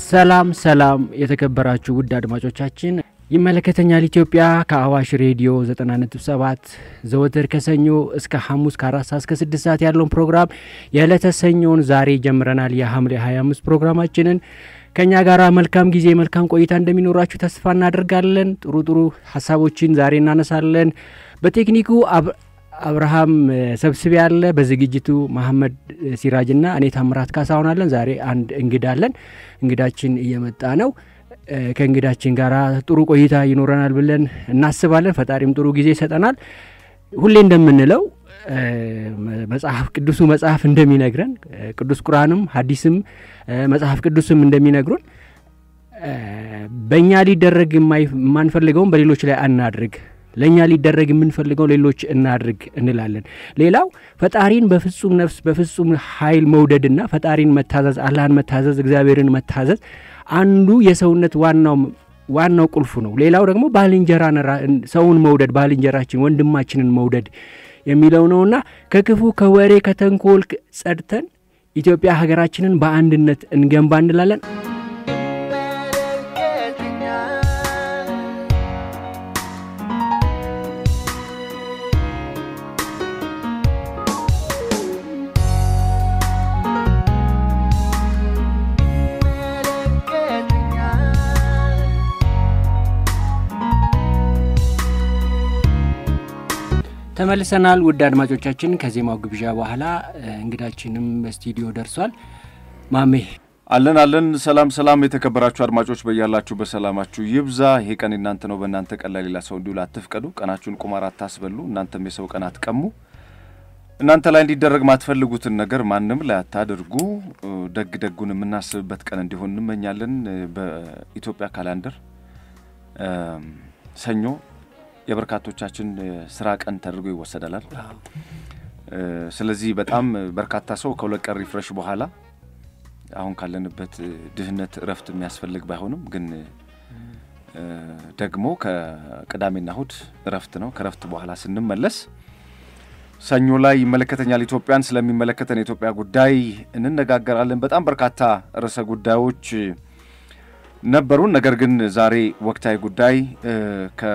ሰላም ሰላም የተከበራችሁ ውድ አድማጮቻችን ይመለከተኛል ኢትዮጵያ ከአዋሽ ሬዲዮ 90.7 ዘወትር ከሰኞ እስከ ሐሙስ ከአራት ሰዓት እስከ ስድስት ሰዓት ያለውን ፕሮግራም የዕለተ ሰኞውን ዛሬ ጀምረናል። የሐምሌ 25 ፕሮግራማችንን ከእኛ ጋር መልካም ጊዜ መልካም ቆይታ እንደሚኖራችሁ ተስፋ እናደርጋለን። ጥሩ ጥሩ ሀሳቦችን ዛሬ እናነሳለን። በቴክኒኩ አብርሃም ሰብስቤ ያለ፣ በዝግጅቱ መሐመድ ሲራጅና እኔ ታምራት ካሳሁን አለን። ዛሬ አንድ እንግዳ አለን። እንግዳችን እየመጣ ነው። ከእንግዳችን ጋር ጥሩ ቆይታ ይኖረናል ብለን እናስባለን። ፈጣሪም ጥሩ ጊዜ ይሰጠናል። ሁሌ እንደምንለው መጽሐፍ ቅዱሱ መጽሐፍ እንደሚነግረን ቅዱስ ቁርአንም ሐዲስም መጽሐፍ ቅዱስም እንደሚነግሩን በእኛ ሊደረግ የማንፈልገውን በሌሎች ላይ አናድርግ፣ ለእኛ ሊደረግ የምንፈልገው ሌሎች እናድርግ እንላለን። ሌላው ፈጣሪን በፍጹም ነፍስ በፍጹም ኃይል መውደድና ፈጣሪን መታዘዝ፣ አላህን መታዘዝ፣ እግዚአብሔርን መታዘዝ አንዱ የሰውነት ዋናው ዋናው ቁልፉ ነው። ሌላው ደግሞ ባልንጀራን ሰውን መውደድ ባልንጀራችን ወንድማችንን መውደድ የሚለው ነውና ከክፉ ከወሬ ከተንኮል ጸድተን ኢትዮጵያ ሀገራችንን በአንድነት እንገንባ እንላለን። ተመልሰናል ውድ አድማጮቻችን። ከዜማው ግብዣ በኋላ እንግዳችንም በስቱዲዮ ደርሷል። ማሜ አለን አለን። ሰላም ሰላም፣ የተከበራችሁ አድማጮች በያላችሁ በሰላማችሁ ይብዛ። ይሄ ቀን እናንተ ነው። በእናንተ ቀን ላይ ሌላ ሰው እንዲውል አትፍቀዱ። ቀናችሁን ቁማር አታስበሉ። እናንተም የሰው ቀን አትቀሙ። እናንተ ላይ እንዲደረግ ማትፈልጉትን ነገር ማንም ላይ አታድርጉ። ደግ ደጉን የምናስብበት ቀን እንዲሆን እንመኛለን። በኢትዮጵያ ካላንደር ሰኞ የበርካቶቻችን ስራ ቀን ተደርጎ ይወሰዳላል። ስለዚህ በጣም በርካታ ሰው ከሁለት ቀን ሪፍሬሽ በኋላ አሁን ካለንበት ድህነት እረፍት የሚያስፈልግ ባይሆንም ግን ደግሞ ከቅዳሜና እሁድ እረፍት ነው። ከእረፍት በኋላ ስንመለስ ሰኞ ላይ ይመለከተኛል ኢትዮጵያን ስለሚመለከተን የኢትዮጵያ ጉዳይ እንነጋገራለን። በጣም በርካታ ርዕሰ ጉዳዮች ነበሩን። ነገር ግን ዛሬ ወቅታዊ ጉዳይ ከ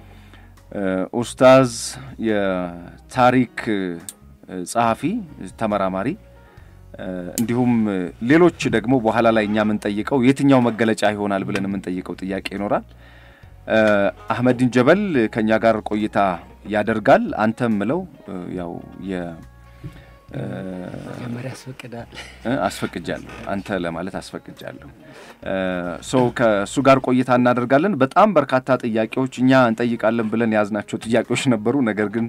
ኡስታዝ የታሪክ ጸሐፊ ተመራማሪ፣ እንዲሁም ሌሎች ደግሞ በኋላ ላይ እኛ የምንጠይቀው የትኛው መገለጫ ይሆናል ብለን የምንጠይቀው ጥያቄ ይኖራል። አህመዲን ጀበል ከእኛ ጋር ቆይታ ያደርጋል። አንተም ምለው ያው መጀመሪያ ያስፈቅዳል አስፈቅጃለሁ አንተ ለማለት አስፈቅጃለሁ። ሰው ከእሱ ጋር ቆይታ እናደርጋለን። በጣም በርካታ ጥያቄዎች እኛ እንጠይቃለን ብለን የያዝናቸው ጥያቄዎች ነበሩ። ነገር ግን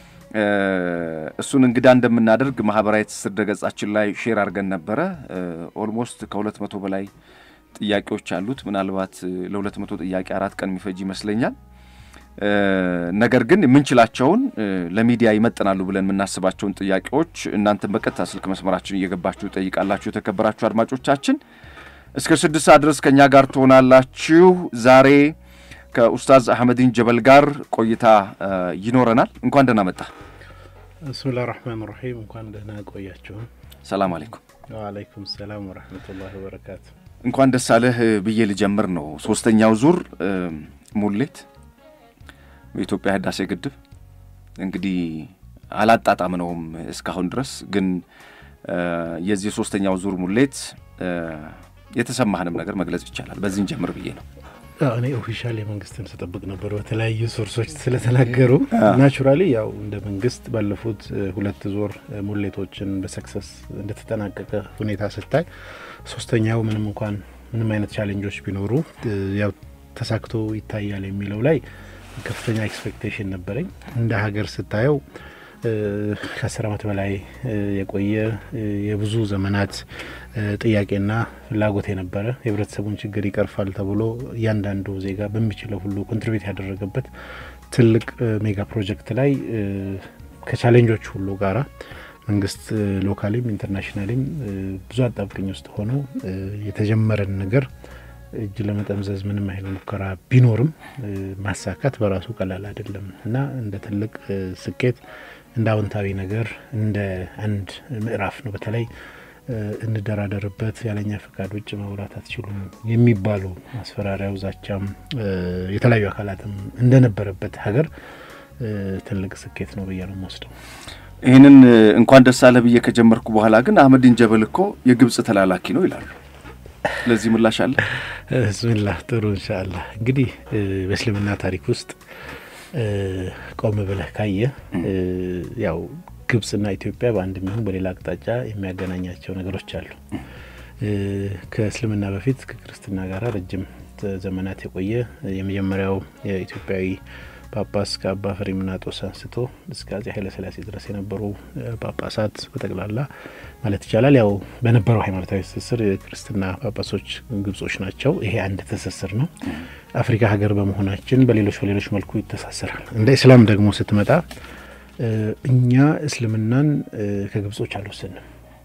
እሱን እንግዳ እንደምናደርግ ማህበራዊ ትስስር ገጻችን ላይ ሼር አድርገን ነበረ። ኦልሞስት ከሁለት መቶ በላይ ጥያቄዎች አሉት። ምናልባት ለሁለት መቶ ጥያቄ አራት ቀን የሚፈጅ ይመስለኛል። ነገር ግን የምንችላቸውን ለሚዲያ ይመጥናሉ ብለን የምናስባቸውን ጥያቄዎች እናንተን በቀጥታ ስልክ መስመራችን እየገባችሁ ጠይቃላችሁ። የተከበራችሁ አድማጮቻችን እስከ ስድስት ሰዓት ድረስ ከእኛ ጋር ትሆናላችሁ። ዛሬ ከኡስታዝ አህመዲን ጀበል ጋር ቆይታ ይኖረናል። እንኳን ደህና መጣ። ብስሚላህ ራህማን ራሒም። እንኳን ደህና ቆያችሁን። ሰላም አለይኩም። ወአለይኩም ሰላም ወረህመቱላሂ ወበረካቱ። እንኳን ደስ አለህ ብዬ ልጀምር ነው። ሶስተኛው ዙር ሙሌት በኢትዮጵያ ህዳሴ ግድብ እንግዲህ አላጣጣምነውም እስካሁን ድረስ ግን የዚህ ሶስተኛው ዙር ሙሌት የተሰማህንም ነገር መግለጽ ይቻላል። በዚህን ጀምር ብዬ ነው። እኔ ኦፊሻል የመንግስትን ስጠብቅ ነበር በተለያዩ ሶርሶች ስለተናገሩ ናቹራሊ ያው እንደ መንግስት ባለፉት ሁለት ዙር ሙሌቶችን በሰክሰስ እንደተጠናቀቀ ሁኔታ ስታይ ሶስተኛው ምንም እንኳን ምንም አይነት ቻሌንጆች ቢኖሩ ያው ተሳክቶ ይታያል የሚለው ላይ ከፍተኛ ኤክስፔክቴሽን ነበረኝ። እንደ ሀገር ስታየው ከአስር ዓመት በላይ የቆየ የብዙ ዘመናት ጥያቄና ፍላጎት የነበረ የህብረተሰቡን ችግር ይቀርፋል ተብሎ እያንዳንዱ ዜጋ በሚችለው ሁሉ ኮንትሪቢዩት ያደረገበት ትልቅ ሜጋ ፕሮጀክት ላይ ከቻሌንጆች ሁሉ ጋራ መንግስት ሎካሊም ኢንተርናሽናሊም ብዙ አጣብቅኝ ውስጥ ሆኖ የተጀመረን ነገር እጅ ለመጠምዘዝ ምንም አይነት ሙከራ ቢኖርም ማሳካት በራሱ ቀላል አይደለም እና እንደ ትልቅ ስኬት እንደ አዎንታዊ ነገር እንደ አንድ ምዕራፍ ነው። በተለይ እንደራደርበት ያለኛ ፈቃድ ውጭ መብራት አትችሉም የሚባሉ ማስፈራሪያው፣ ዛቻም የተለያዩ አካላትም እንደነበረበት ሀገር ትልቅ ስኬት ነው ብዬ ነው የምወስደው። ይህንን እንኳን ደስ አለ ብዬ ከጀመርኩ በኋላ ግን አህመዲን ጀበል እኮ የግብጽ ተላላኪ ነው ይላሉ። ለዚህ ምላሽ አለ? ብስሚላህ ጥሩ እንሻአላ። እንግዲህ በእስልምና ታሪክ ውስጥ ቆም ብለህ ካየ ያው ግብጽና ኢትዮጵያ በአንድ የሚሆን በሌላ አቅጣጫ የሚያገናኛቸው ነገሮች አሉ። ከእስልምና በፊት ከክርስትና ጋር ረጅም ዘመናት የቆየ የመጀመሪያው የኢትዮጵያዊ ጳጳስ ከአባ ፍሬምናጦስ አንስቶ እስከ አጼ ኃይለሥላሴ ድረስ የነበሩ ጳጳሳት በጠቅላላ ማለት ይቻላል ያው በነበረው ሃይማኖታዊ ትስስር የክርስትና ጳጳሶች ግብጾች ናቸው። ይሄ አንድ ትስስር ነው። አፍሪካ ሀገር በመሆናችን በሌሎች በሌሎች መልኩ ይተሳሰራል። እንደ ኢስላም ደግሞ ስትመጣ እኛ እስልምናን ከግብጾች አልወሰንም።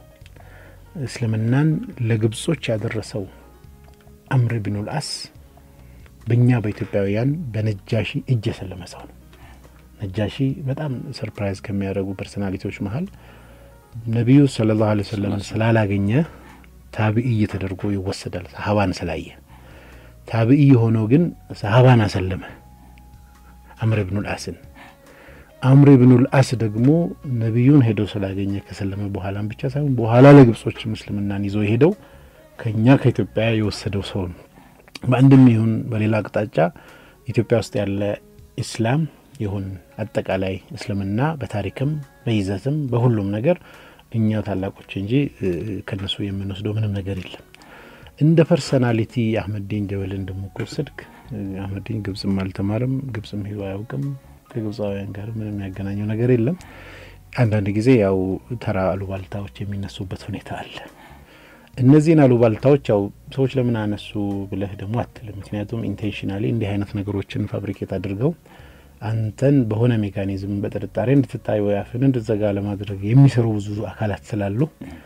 እስልምናን ለግብጾች ያደረሰው አምር ቢኑል አስ በእኛ በኢትዮጵያውያን በነጃሺ እጅ የሰለመ ሰው ነው። ነጃሺ በጣም ሰርፕራይዝ ከሚያደርጉ ፐርሶናሊቲዎች መሀል ነቢዩ ሰለላሁ ዐለይሂ ወሰለም ስላላገኘ ታቢዕይ ተደርጎ ይወሰዳል። ሰሀባን ስላየ ታቢዕይ ሆነው ግን ሰሀባን አሰለመ አምር ብኑል አስን። አምር ብኑል አስ ደግሞ ነቢዩን ሄደው ስላገኘ ከሰለመ በኋላም ብቻ ሳይሆን በኋላ ለግብጾች ምስልምናን ይዞ ሄደው ከእኛ ከኢትዮጵያ የወሰደው ሰው ነው። በአንድም ይሁን በሌላ አቅጣጫ ኢትዮጵያ ውስጥ ያለ ኢስላም ይሁን አጠቃላይ እስልምና በታሪክም በይዘትም በሁሉም ነገር እኛ ታላቆች እንጂ ከነሱ የምንወስደው ምንም ነገር የለም። እንደ ፐርሰናሊቲ አህመዲን ጀበልን ደግሞ ከወሰድክ አህመዲን ግብጽም አልተማርም፣ ግብጽም ሄዶ አያውቅም። ከግብፃውያን ጋር ምንም ያገናኘው ነገር የለም። አንዳንድ ጊዜ ያው ተራ አሉባልታዎች የሚነሱበት ሁኔታ አለ። እነዚህን አሉባልታዎች ያው ሰዎች ለምን አነሱ ብለህ ደግሞ አትልም። ምክንያቱም ኢንቴንሽናሊ እንዲህ አይነት ነገሮችን ፋብሪኬት አድርገው አንተን በሆነ ሜካኒዝም በጥርጣሬ እንድትታይ ወይ አፍን እንድትዘጋ ለማድረግ የሚሰሩ ብዙ አካላት ስላሉ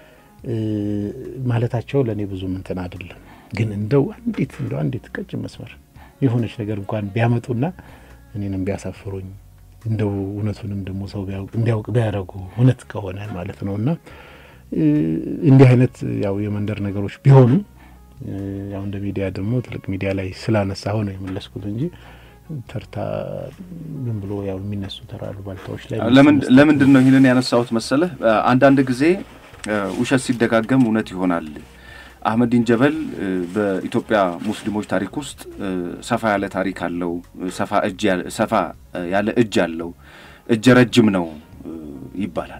ማለታቸው ለእኔ ብዙ ምንትን አይደለም። ግን እንደው አንዲት እንደው አንዲት ቀጭን መስመር የሆነች ነገር እንኳን ቢያመጡና እኔንም ቢያሳፍሩኝ እንደው እውነቱንም ደግሞ ሰው እንዲያውቅ ቢያደርጉ እውነት ከሆነ ማለት ነው እና እንዲህ አይነት ያው የመንደር ነገሮች ቢሆኑ ያው እንደ ሚዲያ ደግሞ ትልቅ ሚዲያ ላይ ስላነሳ ሆነ የመለስኩት እንጂ ተርታ ምን ብሎ ያው የሚነሱ ተራ አሉባልታዎች ላይ ለምንድን ነው ይህንን ያነሳሁት መሰለህ? አንዳንድ ጊዜ ውሸት ሲደጋገም እውነት ይሆናል። አህመዲን ጀበል በኢትዮጵያ ሙስሊሞች ታሪክ ውስጥ ሰፋ ያለ ታሪክ አለው። ሰፋ ያለ እጅ አለው። እጀ ረጅም ነው ይባላል።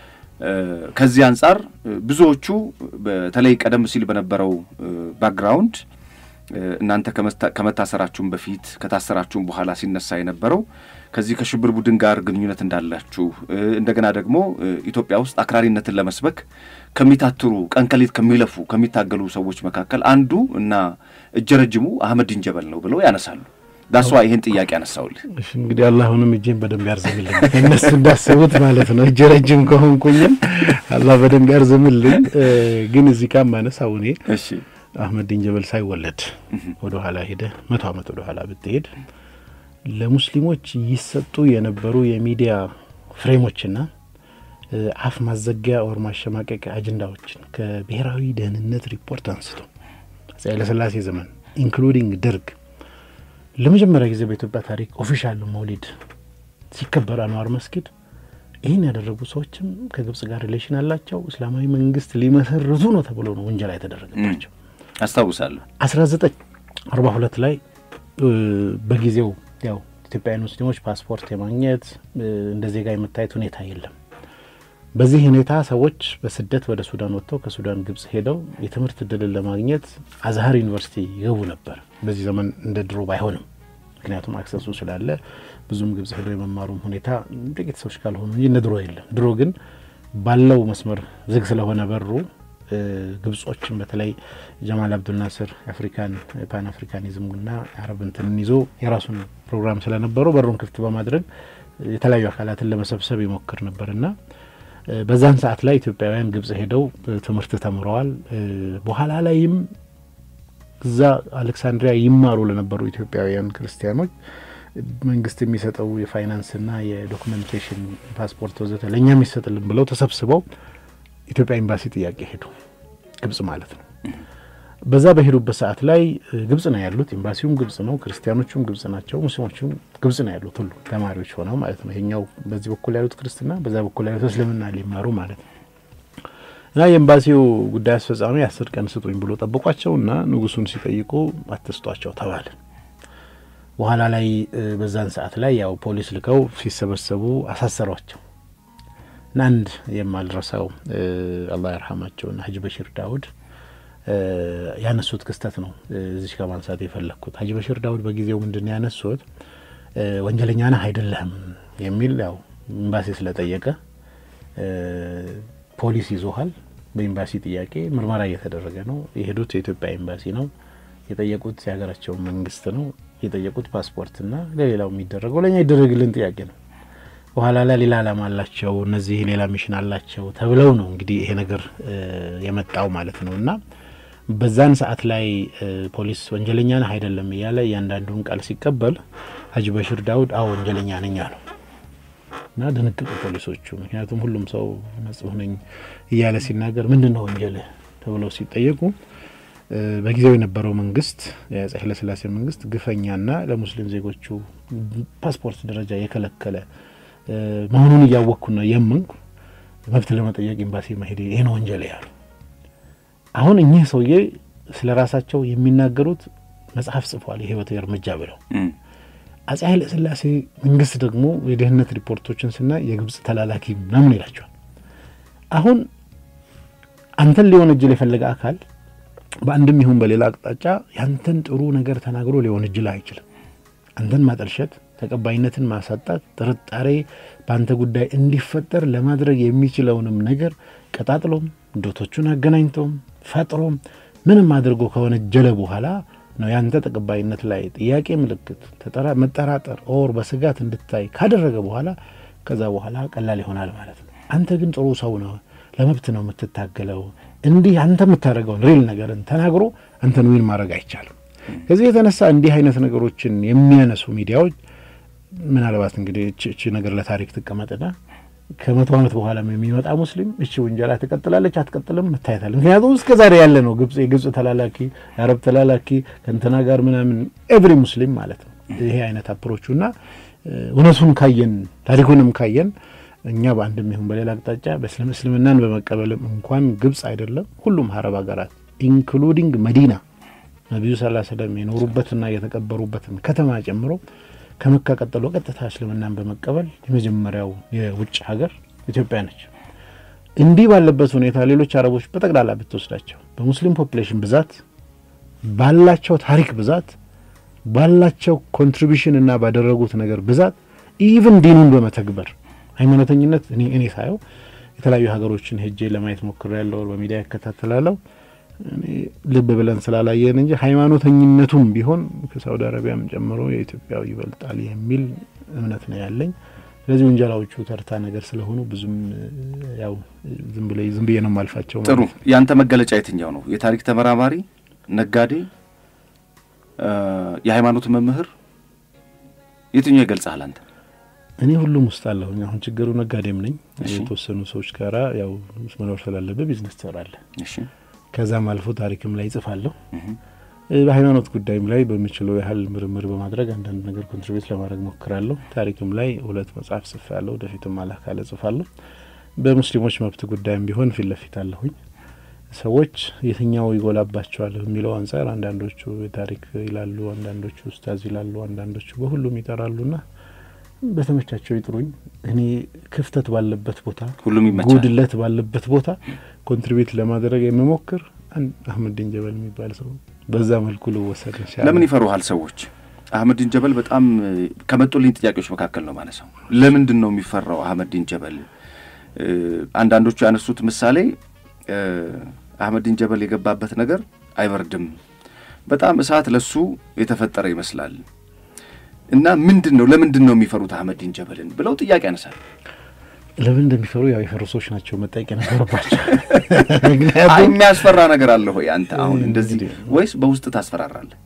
ከዚህ አንጻር ብዙዎቹ በተለይ ቀደም ሲል በነበረው ባክግራውንድ እናንተ ከመታሰራችሁም በፊት ከታሰራችሁም በኋላ ሲነሳ የነበረው ከዚህ ከሽብር ቡድን ጋር ግንኙነት እንዳላችሁ እንደገና ደግሞ ኢትዮጵያ ውስጥ አክራሪነትን ለመስበክ ከሚታትሩ ቀን ከሌት ከሚለፉ ከሚታገሉ ሰዎች መካከል አንዱ እና እጀ ረጅሙ አህመዲን ጀበል ነው ብለው ያነሳሉ። ዳሷ ይህን ጥያቄ ያነሳውልህ። እሺ እንግዲህ አላህ አሁንም እጄን በደንብ ያርዝምልኝ እነሱ እንዳሰቡት ማለት ነው። እጀ ረጅም ከሆንኩኝም አላህ በደንብ ያርዝምልኝ። ግን እዚህ ጋር ማነሳው እኔ እሺ አህመዲን ጀበል ሳይወለድ ወደ ኋላ ሄደ መቶ ዓመት ወደ ኋላ ብትሄድ ለሙስሊሞች ይሰጡ የነበሩ የሚዲያ ፍሬሞችና አፍ ማዘጊያ ኦር ማሸማቀቂያ አጀንዳዎችን ከብሔራዊ ደህንነት ሪፖርት አንስቶ አፄ ኃይለሥላሴ ዘመን ኢንክሉዲንግ ደርግ ለመጀመሪያ ጊዜ በኢትዮጵያ ታሪክ ኦፊሻል መውሊድ ሲከበር አንዋር መስጊድ ይህን ያደረጉ ሰዎችም ከግብጽ ጋር ሪሌሽን አላቸው። እስላማዊ መንግስት ሊመሰርቱ ነው ተብሎ ነው ውንጀላ የተደረገባቸው። አስታውሳለሁ። አስራ ዘጠኝ አርባ ሁለት ላይ በጊዜው ያው ኢትዮጵያውያን ሙስሊሞች ፓስፖርት የማግኘት እንደ ዜጋ የመታየት ሁኔታ የለም። በዚህ ሁኔታ ሰዎች በስደት ወደ ሱዳን ወጥተው ከሱዳን ግብጽ ሄደው የትምህርት እድልን ለማግኘት አዝሀር ዩኒቨርሲቲ ይገቡ ነበር። በዚህ ዘመን እንደ ድሮ ባይሆንም ምክንያቱም አክሰሱ ስላለ ብዙም ግብጽ ሄዶ የመማሩም ሁኔታ ጥቂት ሰዎች ካልሆኑ እንጂ እንደ ድሮ የለም። ድሮ ግን ባለው መስመር ዝግ ስለሆነ በሩ ግብጾችን በተለይ ጀማል አብዱልናስር የአፍሪካን ፓን አፍሪካኒዝምና የአረብ እንትንን ይዞ የራሱን ፕሮግራም ስለነበረው በሩን ክፍት በማድረግ የተለያዩ አካላትን ለመሰብሰብ ይሞክር ነበርና በዛን ሰዓት ላይ ኢትዮጵያውያን ግብጽ ሄደው ትምህርት ተምረዋል። በኋላ ላይም እዛ አሌክሳንድሪያ ይማሩ ለነበሩ ኢትዮጵያውያን ክርስቲያኖች መንግስት የሚሰጠው የፋይናንስና የዶክመንቴሽን ፓስፖርት ወዘተ ለእኛም ይሰጥልን ብለው ተሰብስበው ኢትዮጵያ ኤምባሲ ጥያቄ ሄዱ፣ ግብጽ ማለት ነው። በዛ በሄዱበት ሰዓት ላይ ግብጽ ነው ያሉት። ኤምባሲውም ግብጽ ነው፣ ክርስቲያኖቹም ግብጽ ናቸው፣ ሙስሊሞቹም ግብጽ ነው ያሉት። ሁሉ ተማሪዎች ሆነው ማለት ነው። ይሄኛው በዚህ በኩል ያሉት ክርስትና፣ በዛ በኩል ያሉት እስልምና ሊማሩ ማለት ነው። እና የኤምባሲው ጉዳይ አስፈጻሚ አስር ቀን ስጡኝ ብሎ ጠበቋቸው እና ንጉሱን ሲጠይቁ አትስጧቸው ተባለ። በኋላ ላይ በዛን ሰዓት ላይ ያው ፖሊስ ልከው ሲሰበሰቡ አሳሰሯቸው እና አንድ የማልረሳው አላህ ይርሐማቸውና ሀጂ በሽር ዳውድ ያነሱት ክስተት ነው እዚች ከማንሳት የፈለግኩት። ሀጂ በሽር ዳውድ በጊዜው ምንድን ያነሱት ወንጀለኛ ነህ አይደለህም የሚል ያው ኤምባሲ ስለጠየቀ ፖሊስ ይዞሃል። በኤምባሲ ጥያቄ ምርመራ እየተደረገ ነው። የሄዱት የኢትዮጵያ ኤምባሲ ነው። የጠየቁት የሀገራቸውን መንግስት ነው። የጠየቁት ፓስፖርትና ለሌላው የሚደረገው ለእኛ ይደረግልን ጥያቄ ነው። በኋላ ላይ ሌላ ዓላማ አላቸው እነዚህ ሌላ ሚሽን አላቸው ተብለው ነው እንግዲህ ይሄ ነገር የመጣው ማለት ነው። እና በዛን ሰዓት ላይ ፖሊስ ወንጀለኛ ነህ አይደለም እያለ እያንዳንዱን ቃል ሲቀበል ሀጂ በሽር ዳውድ አዎ ወንጀለኛ ነኝ አለው እና ደነገጡ ፖሊሶቹ። ምክንያቱም ሁሉም ሰው ንጹሕ ነኝ እያለ ሲናገር ምንድን ነው ወንጀልህ ተብለው ሲጠየቁ በጊዜው የነበረው መንግስት የአፄ ኃይለሥላሴ መንግስት ግፈኛና ለሙስሊም ዜጎቹ ፓስፖርት ደረጃ የከለከለ መሆኑን እያወቅኩና የመንኩ መብት ለመጠየቅ ኤምባሲ መሄድ ይሄ ነው ወንጀል ያሉ። አሁን እኚህ ሰውዬ ስለ ራሳቸው የሚናገሩት መጽሐፍ ጽፏል፣ የህይወት እርምጃ ብለው። አፄ ኃይለሥላሴ መንግስት ደግሞ የደህንነት ሪፖርቶችን ስናይ የግብጽ ተላላኪ ምናምን ይላቸዋል። አሁን አንተን ሊወነጅል የፈለገ አካል በአንድም ይሁን በሌላ አቅጣጫ ያንተን ጥሩ ነገር ተናግሮ ሊወነጅልህ አይችልም። አንተን ማጠልሸት፣ ተቀባይነትን ማሳጣት፣ ጥርጣሬ በአንተ ጉዳይ እንዲፈጠር ለማድረግ የሚችለውንም ነገር ቀጣጥሎም ዶቶቹን አገናኝቶም ፈጥሮም ምንም አድርጎ ከወነጀለ በኋላ ነው ያንተ ተቀባይነት ላይ ጥያቄ ምልክት መጠራጠር ኦር በስጋት እንድታይ ካደረገ በኋላ ከዛ በኋላ ቀላል ይሆናል ማለት ነው። አንተ ግን ጥሩ ሰው ነው፣ ለመብት ነው የምትታገለው እንዲህ አንተ የምታደርገውን ሪል ነገርን ተናግሮ አንተን ዊን ማድረግ አይቻልም። ከዚህ የተነሳ እንዲህ አይነት ነገሮችን የሚያነሱ ሚዲያዎች ምናልባት እንግዲህ እቺ ነገር ለታሪክ ትቀመጥና ከመቶ ዓመት በኋላ የሚመጣ ሙስሊም እቺ ውንጀላ ትቀጥላለች አትቀጥልም መታየታል። ምክንያቱም እስከ ዛሬ ያለ ነው ግብጽ የግብጽ ተላላኪ የአረብ ተላላኪ ከእንትና ጋር ምናምን ኤቭሪ ሙስሊም ማለት ነው ይሄ አይነት አፕሮቹ እና እውነቱን ካየን ታሪኩንም ካየን እኛ በአንድም ይሁን በሌላ አቅጣጫ በእስልም እስልምናን በመቀበልም እንኳን ግብጽ አይደለም ሁሉም አረብ ሀገራት ኢንክሉዲንግ መዲና ነቢዩ ሰለላሁ ዐለይሂ ወሰለም የኖሩበትና የተቀበሩበትን ከተማ ጨምሮ ከመካ ቀጥሎ ቀጥታ እስልምናን በመቀበል የመጀመሪያው የውጭ ሀገር ኢትዮጵያ ነች። እንዲህ ባለበት ሁኔታ ሌሎች አረቦች በጠቅላላ ብትወስዳቸው በሙስሊም ፖፕሌሽን ብዛት ባላቸው ታሪክ ብዛት ባላቸው ኮንትሪቢሽን እና ባደረጉት ነገር ብዛት ኢቭን ዲኑን በመተግበር ሃይማኖተኝነት እኔ እኔ ሳየው የተለያዩ ሀገሮችን ሄጄ ለማየት ሞክሬያለሁ፣ በሚዲያ ይከታተላለሁ። ልብ ብለን ስላላየን እንጂ ሃይማኖተኝነቱም ቢሆን ከሳውዲ አረቢያም ጨምሮ የኢትዮጵያው ይበልጣል የሚል እምነት ነው ያለኝ። ስለዚህ ወንጀላዎቹ ተርታ ነገር ስለሆኑ ብዙም ያው ዝም ብለ ዝም ብዬ ነው የማልፋቸው። ጥሩ። ያንተ መገለጫ የትኛው ነው? የታሪክ ተመራማሪ፣ ነጋዴ፣ የሃይማኖት መምህር የትኛው ይገልጻል አንተ? እኔ ሁሉም ውስጥ አለሁኝ። አሁን ችግሩ ነጋዴም ነኝ። የተወሰኑ ሰዎች ጋራ ያው መኖር ስላለብህ ቢዝነስ ትሰራለህ። ከዛም አልፎ ታሪክም ላይ ይጽፋለሁ። በሃይማኖት ጉዳይም ላይ በምችለው ያህል ምርምር በማድረግ አንዳንድ ነገር ኮንትሪቢዩት ለማድረግ ሞክራለሁ። ታሪክም ላይ ሁለት መጽሐፍ ጽፌያለሁ። ወደፊትም አላህ ካለ ጽፋለሁ። በሙስሊሞች መብት ጉዳይም ቢሆን ፊት ለፊት አለሁኝ። ሰዎች የትኛው ይጎላባቸዋል የሚለው አንጻር አንዳንዶቹ የታሪክ ይላሉ፣ አንዳንዶቹ ኡስታዝ ይላሉ፣ አንዳንዶቹ በሁሉም ይጠራሉና በተመቻቸው ይጥሩኝ። እኔ ክፍተት ባለበት ቦታ፣ ሁሉም ይመቻል። ጉድለት ባለበት ቦታ ኮንትሪቢዩት ለማድረግ የምሞክር አህመዲን ጀበል የሚባል ሰው በዛ መልኩ ልወሰድ ይችላል። ለምን ይፈሩሃል ሰዎች? አህመዲን ጀበል በጣም ከመጡልኝ ጥያቄዎች መካከል ነው ማነሳው። ለምንድን ነው የሚፈራው አህመዲን ጀበል? አንዳንዶቹ ያነሱት ምሳሌ አህመዲን ጀበል የገባበት ነገር አይበርድም፣ በጣም እሳት ለሱ የተፈጠረ ይመስላል እና ምንድን ነው ለምንድን ነው የሚፈሩት አህመዲን ጀበልን ብለው ጥያቄ ያነሳል። ለምን እንደሚፈሩ ያው የፈሩ ሰዎች ናቸው መጠየቅ የነበረባቸው። አይ የሚያስፈራ ነገር አለ ሆይ አንተ አሁን እንደዚህ ወይስ በውስጥ ታስፈራራለህ?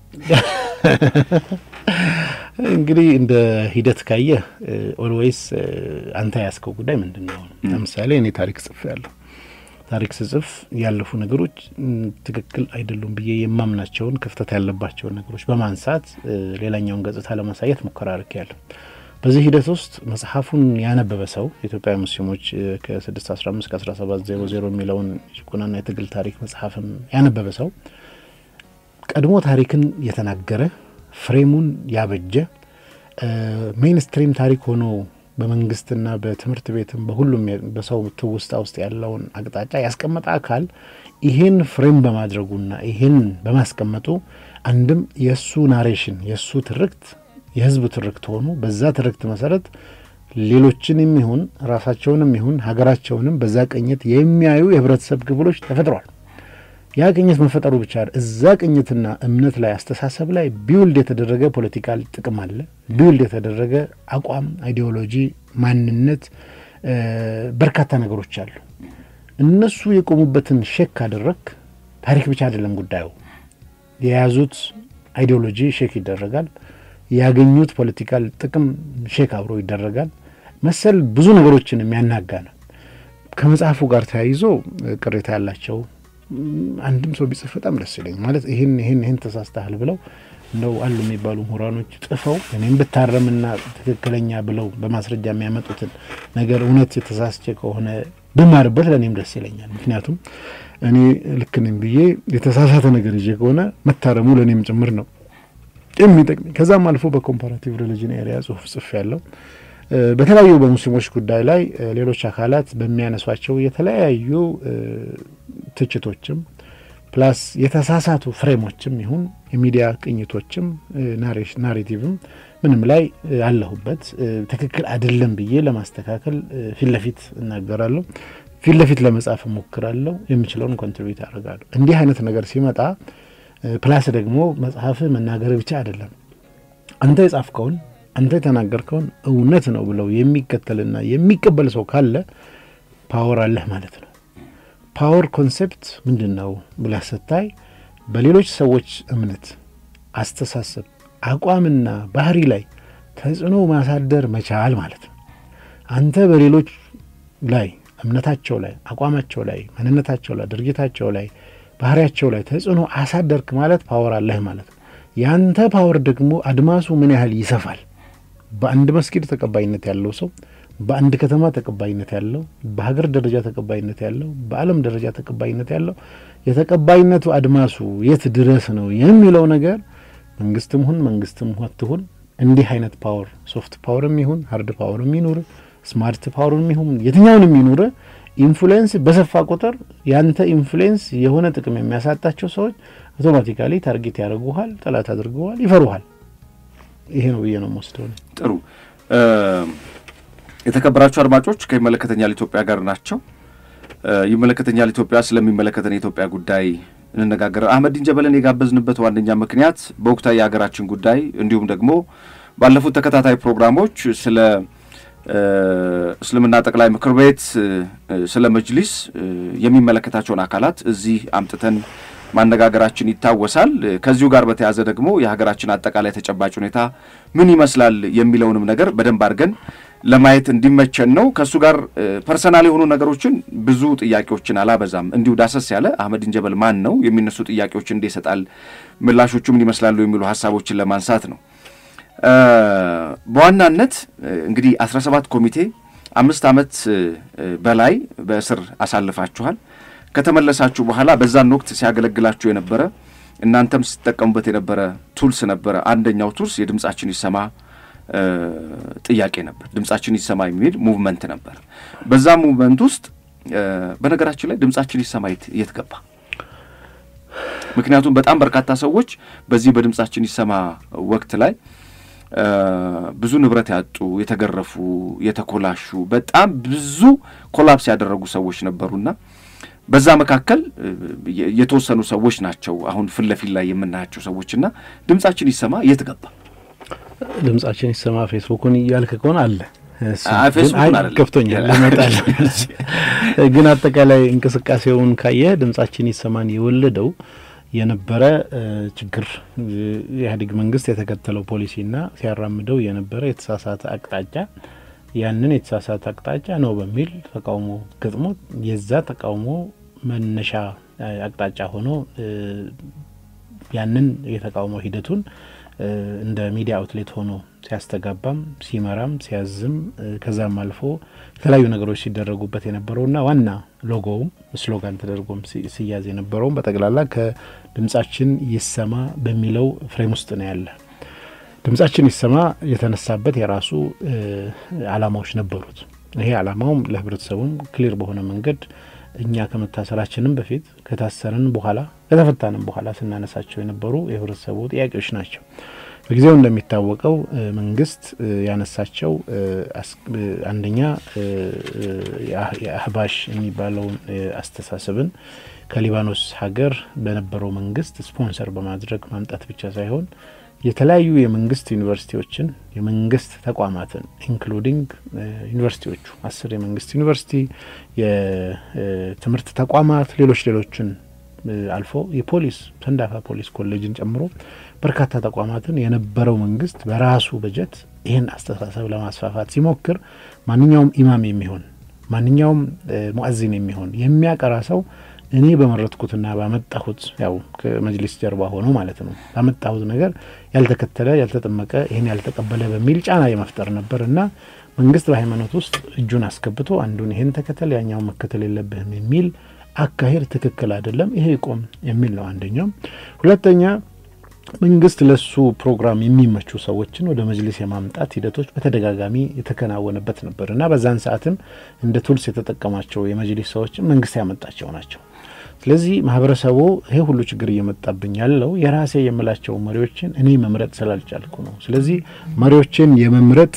እንግዲህ እንደ ሂደት ካየህ ኦልዌይስ አንተ ያስከው ጉዳይ ምንድን ነው? ለምሳሌ እኔ ታሪክ ጽፌያለሁ። ታሪክ ስጽፍ ያለፉ ነገሮች ትክክል አይደሉም ብዬ የማምናቸውን ክፍተት ያለባቸውን ነገሮች በማንሳት ሌላኛውን ገጽታ ለማሳየት ሙከራ አድርጌያለሁ። በዚህ ሂደት ውስጥ መጽሐፉን ያነበበ ሰው የኢትዮጵያ ሙስሊሞች ከ615 ከ1700 የሚለውን ጭቆናና የትግል ታሪክ መጽሐፍም ያነበበ ሰው ቀድሞ ታሪክን የተናገረ ፍሬሙን ያበጀ ሜይንስትሪም ታሪክ ሆኖ በመንግስትና በትምህርት ቤትም በሁሉም በሰው ትውስታ ውስጥ ያለውን አቅጣጫ ያስቀመጠ አካል ይሄን ፍሬም በማድረጉና ይሄን በማስቀመጡ አንድም የእሱ ናሬሽን የእሱ ትርክት የህዝብ ትርክት ሆኖ በዛ ትርክት መሰረት ሌሎችንም ይሁን ራሳቸውንም ይሁን ሀገራቸውንም በዛ ቅኝት የሚያዩ የህብረተሰብ ክፍሎች ተፈጥሯል። ያ ቅኝት መፈጠሩ ብቻ እዛ ቅኝትና እምነት ላይ አስተሳሰብ ላይ ቢውልድ የተደረገ ፖለቲካል ጥቅም አለ። ቢውልድ የተደረገ አቋም፣ አይዲዮሎጂ፣ ማንነት፣ በርካታ ነገሮች አሉ። እነሱ የቆሙበትን ሼክ ካደረግ ታሪክ ብቻ አይደለም ጉዳዩ። የያዙት አይዲዮሎጂ ሼክ ይደረጋል። ያገኙት ፖለቲካል ጥቅም ሼክ አብሮ ይደረጋል። መሰል ብዙ ነገሮችን የሚያናጋ ነው። ከመጽሐፉ ጋር ተያይዞ ቅሬታ ያላቸው አንድም ሰው ቢጽፍ በጣም ደስ ይለኝ። ማለት ይህን ይህን ይህን ተሳስተሃል ብለው እንደው አሉ የሚባሉ ምሁራኖች ጽፈው እኔም ብታረምና ትክክለኛ ብለው በማስረጃ የሚያመጡትን ነገር እውነት የተሳስቼ ከሆነ ብማርበት ለእኔም ደስ ይለኛል። ምክንያቱም እኔ ልክ ነኝ ብዬ የተሳሳተ ነገር ይዤ ከሆነ መታረሙ ለእኔም ጭምር ነው የሚጠቅመኝ። ከዛም አልፎ በኮምፓራቲቭ ሪሊጅን ኤሪያ ጽሁፍ ጽፍ ያለው በተለያዩ በሙስሊሞች ጉዳይ ላይ ሌሎች አካላት በሚያነሷቸው የተለያዩ ትችቶችም ፕላስ የተሳሳቱ ፍሬሞችም ይሁን የሚዲያ ቅኝቶችም ናሬቲቭም ምንም ላይ አለሁበት ትክክል አይደለም ብዬ ለማስተካከል ፊት ለፊት እናገራለሁ። ፊት ለፊት ለመጻፍ እሞክራለሁ። የምችለውን ኮንትሪቢዩት አደርጋለሁ። እንዲህ አይነት ነገር ሲመጣ ፕላስ ደግሞ መጽሐፍ መናገር ብቻ አይደለም አንተ የጻፍከውን አንተ የተናገርከውን እውነት ነው ብለው የሚከተልና የሚቀበል ሰው ካለ ፓወር አለህ ማለት ነው። ፓወር ኮንሴፕት ምንድን ነው ብለህ ስታይ በሌሎች ሰዎች እምነት፣ አስተሳሰብ፣ አቋምና ባህሪ ላይ ተጽዕኖ ማሳደር መቻል ማለት ነው። አንተ በሌሎች ላይ እምነታቸው ላይ፣ አቋማቸው ላይ፣ ማንነታቸው ላይ፣ ድርጊታቸው ላይ፣ ባህሪያቸው ላይ ተጽዕኖ አሳደርክ ማለት ፓወር አለህ ማለት ነው። ያንተ ፓወር ደግሞ አድማሱ ምን ያህል ይሰፋል። በአንድ መስጊድ ተቀባይነት ያለው ሰው በአንድ ከተማ ተቀባይነት ያለው በሀገር ደረጃ ተቀባይነት ያለው በዓለም ደረጃ ተቀባይነት ያለው የተቀባይነቱ አድማሱ የት ድረስ ነው የሚለው ነገር መንግስትም ሁን መንግስትም አትሁን እንዲህ አይነት ፓወር ሶፍት ፓወርም ይሁን ሀርድ ፓወርም ይኑር ስማርት ፓወርም ይሁን የትኛውንም ይኑር ኢንፍሉዌንስ በሰፋ ቁጥር ያንተ ኢንፍሉዌንስ የሆነ ጥቅም የሚያሳጣቸው ሰዎች አውቶማቲካሊ ታርጌት ያደርጉሃል፣ ጠላት አድርገዋል፣ ይፈሩሃል። ይሄ ነው ብዬ ነው የምወስደው። ጥሩ የተከበራችሁ አድማጮች ከይመለከተኛል ኢትዮጵያ ጋር ናቸው። ይመለከተኛል ኢትዮጵያ ስለሚመለከተን የኢትዮጵያ ጉዳይ እንነጋገር። አህመዲን ጀበልን የጋበዝንበት ዋነኛ ምክንያት በወቅታዊ የሀገራችን ጉዳይ እንዲሁም ደግሞ ባለፉት ተከታታይ ፕሮግራሞች ስለ እስልምና ጠቅላይ ምክር ቤት ስለ መጅሊስ የሚመለከታቸውን አካላት እዚህ አምጥተን ማነጋገራችን ይታወሳል። ከዚሁ ጋር በተያያዘ ደግሞ የሀገራችን አጠቃላይ ተጨባጭ ሁኔታ ምን ይመስላል የሚለውንም ነገር በደንብ አድርገን ለማየት እንዲመቸን ነው። ከእሱ ጋር ፐርሰናል የሆኑ ነገሮችን ብዙ ጥያቄዎችን አላበዛም። እንዲሁ ዳሰስ ያለ አህመዲን ጀበል ማን ነው፣ የሚነሱ ጥያቄዎችን እንዴት ይሰጣል፣ ምላሾቹ ምን ይመስላሉ የሚሉ ሀሳቦችን ለማንሳት ነው። በዋናነት እንግዲህ አስራ ሰባት ኮሚቴ አምስት ዓመት በላይ በእስር አሳልፋችኋል። ከተመለሳችሁ በኋላ በዛን ወቅት ሲያገለግላችሁ የነበረ እናንተም ስትጠቀሙበት የነበረ ቱልስ ነበረ። አንደኛው ቱልስ የድምጻችን ይሰማ ጥያቄ ነበር። ድምጻችን ይሰማ የሚል ሙቭመንት ነበር። በዛ ሙቭመንት ውስጥ በነገራችን ላይ ድምጻችን ይሰማ የት ገባ? ምክንያቱም በጣም በርካታ ሰዎች በዚህ በድምጻችን ይሰማ ወቅት ላይ ብዙ ንብረት ያጡ፣ የተገረፉ፣ የተኮላሹ በጣም ብዙ ኮላፕስ ያደረጉ ሰዎች ነበሩና በዛ መካከል የተወሰኑ ሰዎች ናቸው አሁን ፊት ለፊት ላይ የምናያቸው ሰዎችና ድምጻችን ይሰማ የት ገባ? ድምጻችን ይሰማ ፌስቡኩን እያልክ ከሆነ አለ ፌስቡክን አይደለም ከፍቶኛል ለመጣል ግን አጠቃላይ እንቅስቃሴውን ካየ ድምጻችን ይሰማን የወለደው የነበረ ችግር የኢህአዴግ መንግስት የተከተለው ፖሊሲና ሲያራምደው የነበረ የተሳሳተ አቅጣጫ ያንን የተሳሳተ አቅጣጫ ነው በሚል ተቃውሞ ገጥሞ የዛ ተቃውሞ መነሻ አቅጣጫ ሆኖ ያንን የተቃውሞ ሂደቱን እንደ ሚዲያ አውትሌት ሆኖ ሲያስተጋባም ሲመራም ሲያዝም ከዛም አልፎ የተለያዩ ነገሮች ሲደረጉበት የነበረውና ዋና ሎጎውም ስሎጋን ተደርጎም ሲያዝ የነበረውም በጠቅላላ ከድምጻችን ይሰማ በሚለው ፍሬም ውስጥ ነው ያለ። ድምጻችን ይሰማ የተነሳበት የራሱ አላማዎች ነበሩት። ይሄ አላማውም ለህብረተሰቡም ክሊር በሆነ መንገድ እኛ ከመታሰራችንም በፊት ከታሰርን በኋላ ከተፈታንም በኋላ ስናነሳቸው የነበሩ የህብረተሰቡ ጥያቄዎች ናቸው። በጊዜው እንደሚታወቀው መንግስት ያነሳቸው አንደኛ የአህባሽ የሚባለውን አስተሳሰብን ከሊባኖስ ሀገር በነበረው መንግስት ስፖንሰር በማድረግ ማምጣት ብቻ ሳይሆን የተለያዩ የመንግስት ዩኒቨርሲቲዎችን የመንግስት ተቋማትን ኢንክሉዲንግ ዩኒቨርሲቲዎቹ አስር የመንግስት ዩኒቨርሲቲ የትምህርት ተቋማት ሌሎች ሌሎችን አልፎ የፖሊስ ሰንዳፋ ፖሊስ ኮሌጅን ጨምሮ በርካታ ተቋማትን የነበረው መንግስት በራሱ በጀት ይህን አስተሳሰብ ለማስፋፋት ሲሞክር ማንኛውም ኢማም የሚሆን ማንኛውም ሙአዚን የሚሆን የሚያቀራ ሰው እኔ በመረጥኩትና ባመጣሁት ያው ከመጅሊስ ጀርባ ሆኖ ማለት ነው ባመጣሁት ነገር ያልተከተለ ያልተጠመቀ ይህን ያልተቀበለ በሚል ጫና የመፍጠር ነበር እና መንግስት በሃይማኖት ውስጥ እጁን አስገብቶ አንዱን ይህን ተከተል ያኛውን መከተል የለብህም የሚል አካሄድ ትክክል አይደለም፣ ይሄ ይቆም የሚል ነው አንደኛው። ሁለተኛ መንግስት ለሱ ፕሮግራም የሚመቹ ሰዎችን ወደ መጅሊስ የማምጣት ሂደቶች በተደጋጋሚ የተከናወነበት ነበር እና በዛን ሰዓትም እንደ ቱልስ የተጠቀማቸው የመጅሊስ ሰዎችን መንግስት ያመጣቸው ናቸው። ስለዚህ ማህበረሰቡ ይሄ ሁሉ ችግር እየመጣብኝ ያለው የራሴ የምላቸው መሪዎችን እኔ መምረጥ ስላልቻልኩ ነው። ስለዚህ መሪዎችን የመምረጥ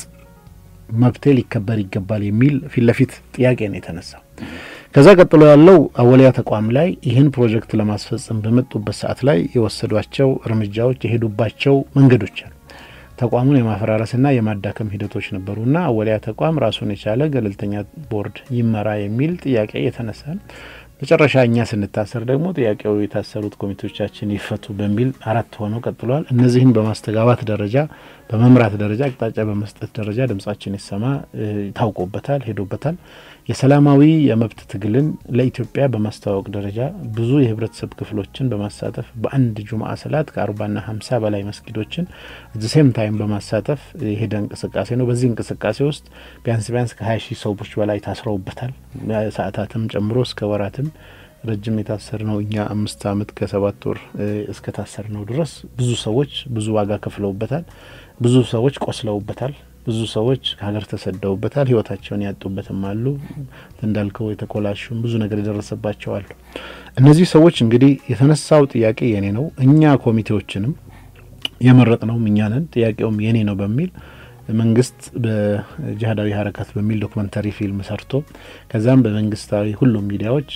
መብቴ ሊከበር ይገባል የሚል ፊት ለፊት ጥያቄ ነው የተነሳው። ከዛ ቀጥሎ ያለው አወሊያ ተቋም ላይ ይህን ፕሮጀክት ለማስፈጸም በመጡበት ሰዓት ላይ የወሰዷቸው እርምጃዎች የሄዱባቸው መንገዶች አሉ። ተቋሙን የማፈራረስና የማዳከም ሂደቶች ነበሩና አወሊያ ተቋም ራሱን የቻለ ገለልተኛ ቦርድ ይመራ የሚል ጥያቄ የተነሳ መጨረሻ እኛ ስንታሰር ደግሞ ጥያቄው የታሰሩት ኮሚቴዎቻችን ይፈቱ በሚል አራት ሆነው ቀጥለዋል። እነዚህን በማስተጋባት ደረጃ በመምራት ደረጃ አቅጣጫ በመስጠት ደረጃ ድምጻችን ይሰማ ታውቆበታል፣ ሄዶበታል። የሰላማዊ የመብት ትግልን ለኢትዮጵያ በማስተዋወቅ ደረጃ ብዙ የህብረተሰብ ክፍሎችን በማሳተፍ በአንድ ጁምአ ሰላት ከአርባና ሀምሳ በላይ መስጊዶችን ሴም ታይም በማሳተፍ የሄደ እንቅስቃሴ ነው። በዚህ እንቅስቃሴ ውስጥ ቢያንስ ቢያንስ ከሀያ ሺህ ሰዎች በላይ ታስረውበታል። ሰዓታትም ጨምሮ እስከ ወራትም ረጅም የታሰር ነው። እኛ አምስት አመት ከሰባት ወር እስከ ታሰር ነው ድረስ ብዙ ሰዎች ብዙ ዋጋ ከፍለውበታል። ብዙ ሰዎች ቆስለውበታል። ብዙ ሰዎች ከሀገር ተሰደውበታል። ህይወታቸውን ያጡበትም አሉ። እንዳልከው የተኮላሹም ብዙ ነገር የደረሰባቸው አሉ። እነዚህ ሰዎች እንግዲህ የተነሳው ጥያቄ የኔ ነው፣ እኛ ኮሚቴዎችንም የመረጥ ነውም እኛ ነን፣ ጥያቄውም የኔ ነው በሚል መንግስት በጂሀዳዊ ሀረካት በሚል ዶክመንተሪ ፊልም ሰርቶ ከዛም በመንግስታዊ ሁሉም ሚዲያዎች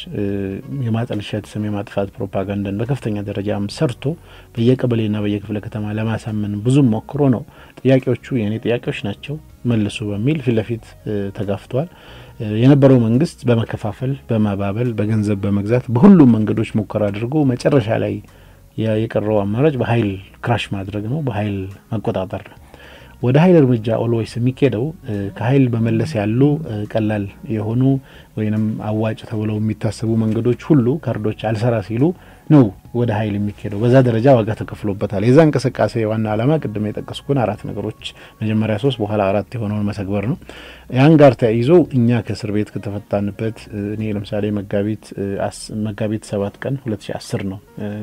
የማጠልሸት ስም የማጥፋት ፕሮፓጋንዳን በከፍተኛ ደረጃም ሰርቶ በየቀበሌና በየክፍለ ከተማ ለማሳመን ብዙም ሞክሮ ነው ጥያቄዎቹ የእኔ ጥያቄዎች ናቸው መልሱ በሚል ፊት ለፊት ተጋፍተዋል። የነበረው መንግስት በመከፋፈል በማባበል በገንዘብ በመግዛት በሁሉም መንገዶች ሙከራ አድርጎ መጨረሻ ላይ የቀረው አማራጭ በኃይል ክራሽ ማድረግ ነው፣ በኃይል መቆጣጠር ነው። ወደ ኃይል እርምጃ ኦልዌይስ የሚኬደው ከኃይል በመለስ ያሉ ቀላል የሆኑ ወይንም አዋጭ ተብለው የሚታሰቡ መንገዶች ሁሉ ካርዶች አልሰራ ሲሉ ነው ወደ ኃይል የሚኬደው። በዛ ደረጃ ዋጋ ተከፍሎበታል። የዛ እንቅስቃሴ ዋና ዓላማ ቅድም የጠቀስኩን አራት ነገሮች መጀመሪያ ሶስት በኋላ አራት የሆነውን መሰግበር ነው። ያን ጋር ተያይዞ እኛ ከእስር ቤት ከተፈታንበት እኔ ለምሳሌ መጋቢት መጋቢት ሰባት ቀን ሁለት ሺ አስር ነው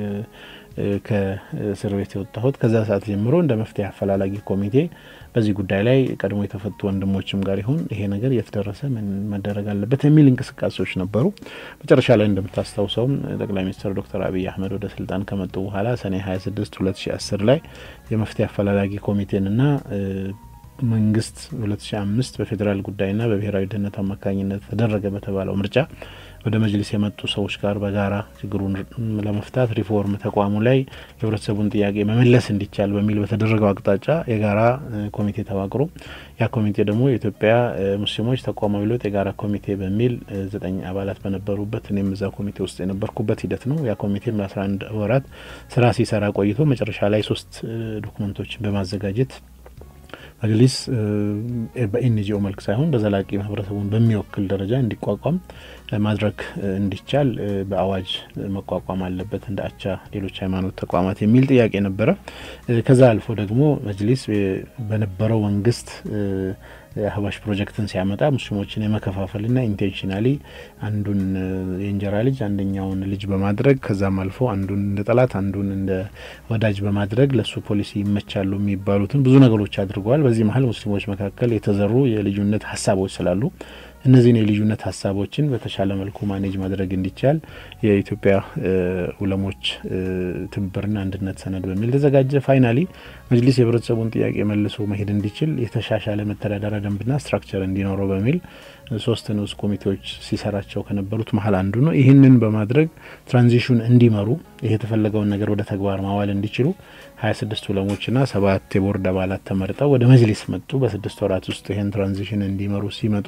ከእስር ቤት የወጣሁት ከዛ ሰዓት ጀምሮ እንደ መፍትሄ አፈላላጊ ኮሚቴ በዚህ ጉዳይ ላይ ቀድሞ የተፈቱ ወንድሞችም ጋር ይሁን ይሄ ነገር የተደረሰ ምን መደረግ አለበት የሚል እንቅስቃሴዎች ነበሩ። መጨረሻ ላይ እንደምታስታውሰውም ጠቅላይ ሚኒስትር ዶክተር አብይ አህመድ ወደ ስልጣን ከመጡ በኋላ ሰኔ 26 2010 ላይ የመፍትሄ አፈላላጊ ኮሚቴንና መንግስት 2005 በፌዴራል ጉዳይና በብሔራዊ ደህንነት አማካኝነት ተደረገ በተባለው ምርጫ ወደ መጅሊስ የመጡ ሰዎች ጋር በጋራ ችግሩን ለመፍታት ሪፎርም ተቋሙ ላይ የህብረተሰቡን ጥያቄ መመለስ እንዲቻል በሚል በተደረገው አቅጣጫ የጋራ ኮሚቴ ተዋቅሮ ያ ኮሚቴ ደግሞ የኢትዮጵያ ሙስሊሞች ተቋማዊ ለውጥ የጋራ ኮሚቴ በሚል ዘጠኝ አባላት በነበሩበት እኔም እዛ ኮሚቴ ውስጥ የነበርኩበት ሂደት ነው። ያ ኮሚቴም ለአስራ አንድ ወራት ስራ ሲሰራ ቆይቶ መጨረሻ ላይ ሶስት ዶክመንቶችን በማዘጋጀት መጅሊስ በኤንጂኦ መልክ ሳይሆን በዘላቂ ማህበረሰቡን በሚወክል ደረጃ እንዲቋቋም ማድረግ እንዲቻል በአዋጅ መቋቋም አለበት እንደ አቻ ሌሎች ሃይማኖት ተቋማት የሚል ጥያቄ ነበረ። ከዛ አልፎ ደግሞ መጅሊስ በነበረው መንግስት የአህባሽ ፕሮጀክትን ሲያመጣ ሙስሊሞችን የመከፋፈልና ኢንቴንሽናሊ አንዱን የእንጀራ ልጅ አንደኛውን ልጅ በማድረግ ከዛም አልፎ አንዱን እንደ ጠላት አንዱን እንደ ወዳጅ በማድረግ ለሱ ፖሊሲ ይመቻሉ የሚባሉትን ብዙ ነገሮች አድርገዋል። በዚህ መሀል ሙስሊሞች መካከል የተዘሩ የልዩነት ሀሳቦች ስላሉ እነዚህን የልዩነት ሀሳቦችን በተሻለ መልኩ ማኔጅ ማድረግ እንዲቻል የኢትዮጵያ ኡለሞች ትብብርና አንድነት ሰነድ በሚል ተዘጋጀ። ፋይናሊ መጅሊስ የህብረተሰቡን ጥያቄ መልሶ መሄድ እንዲችል የተሻሻለ መተዳደሪያ ደንብና ስትራክቸር እንዲኖረው በሚል ሶስት ንዑስ ኮሚቴዎች ሲሰራቸው ከነበሩት መሀል አንዱ ነው። ይህንን በማድረግ ትራንዚሽን እንዲመሩ ይህ የተፈለገውን ነገር ወደ ተግባር ማዋል እንዲችሉ ሀያ ስድስት ኡለሞችና ሰባት የቦርድ አባላት ተመርጠው ወደ መጅሊስ መጡ። በስድስት ወራት ውስጥ ይህን ትራንዚሽን እንዲመሩ ሲመጡ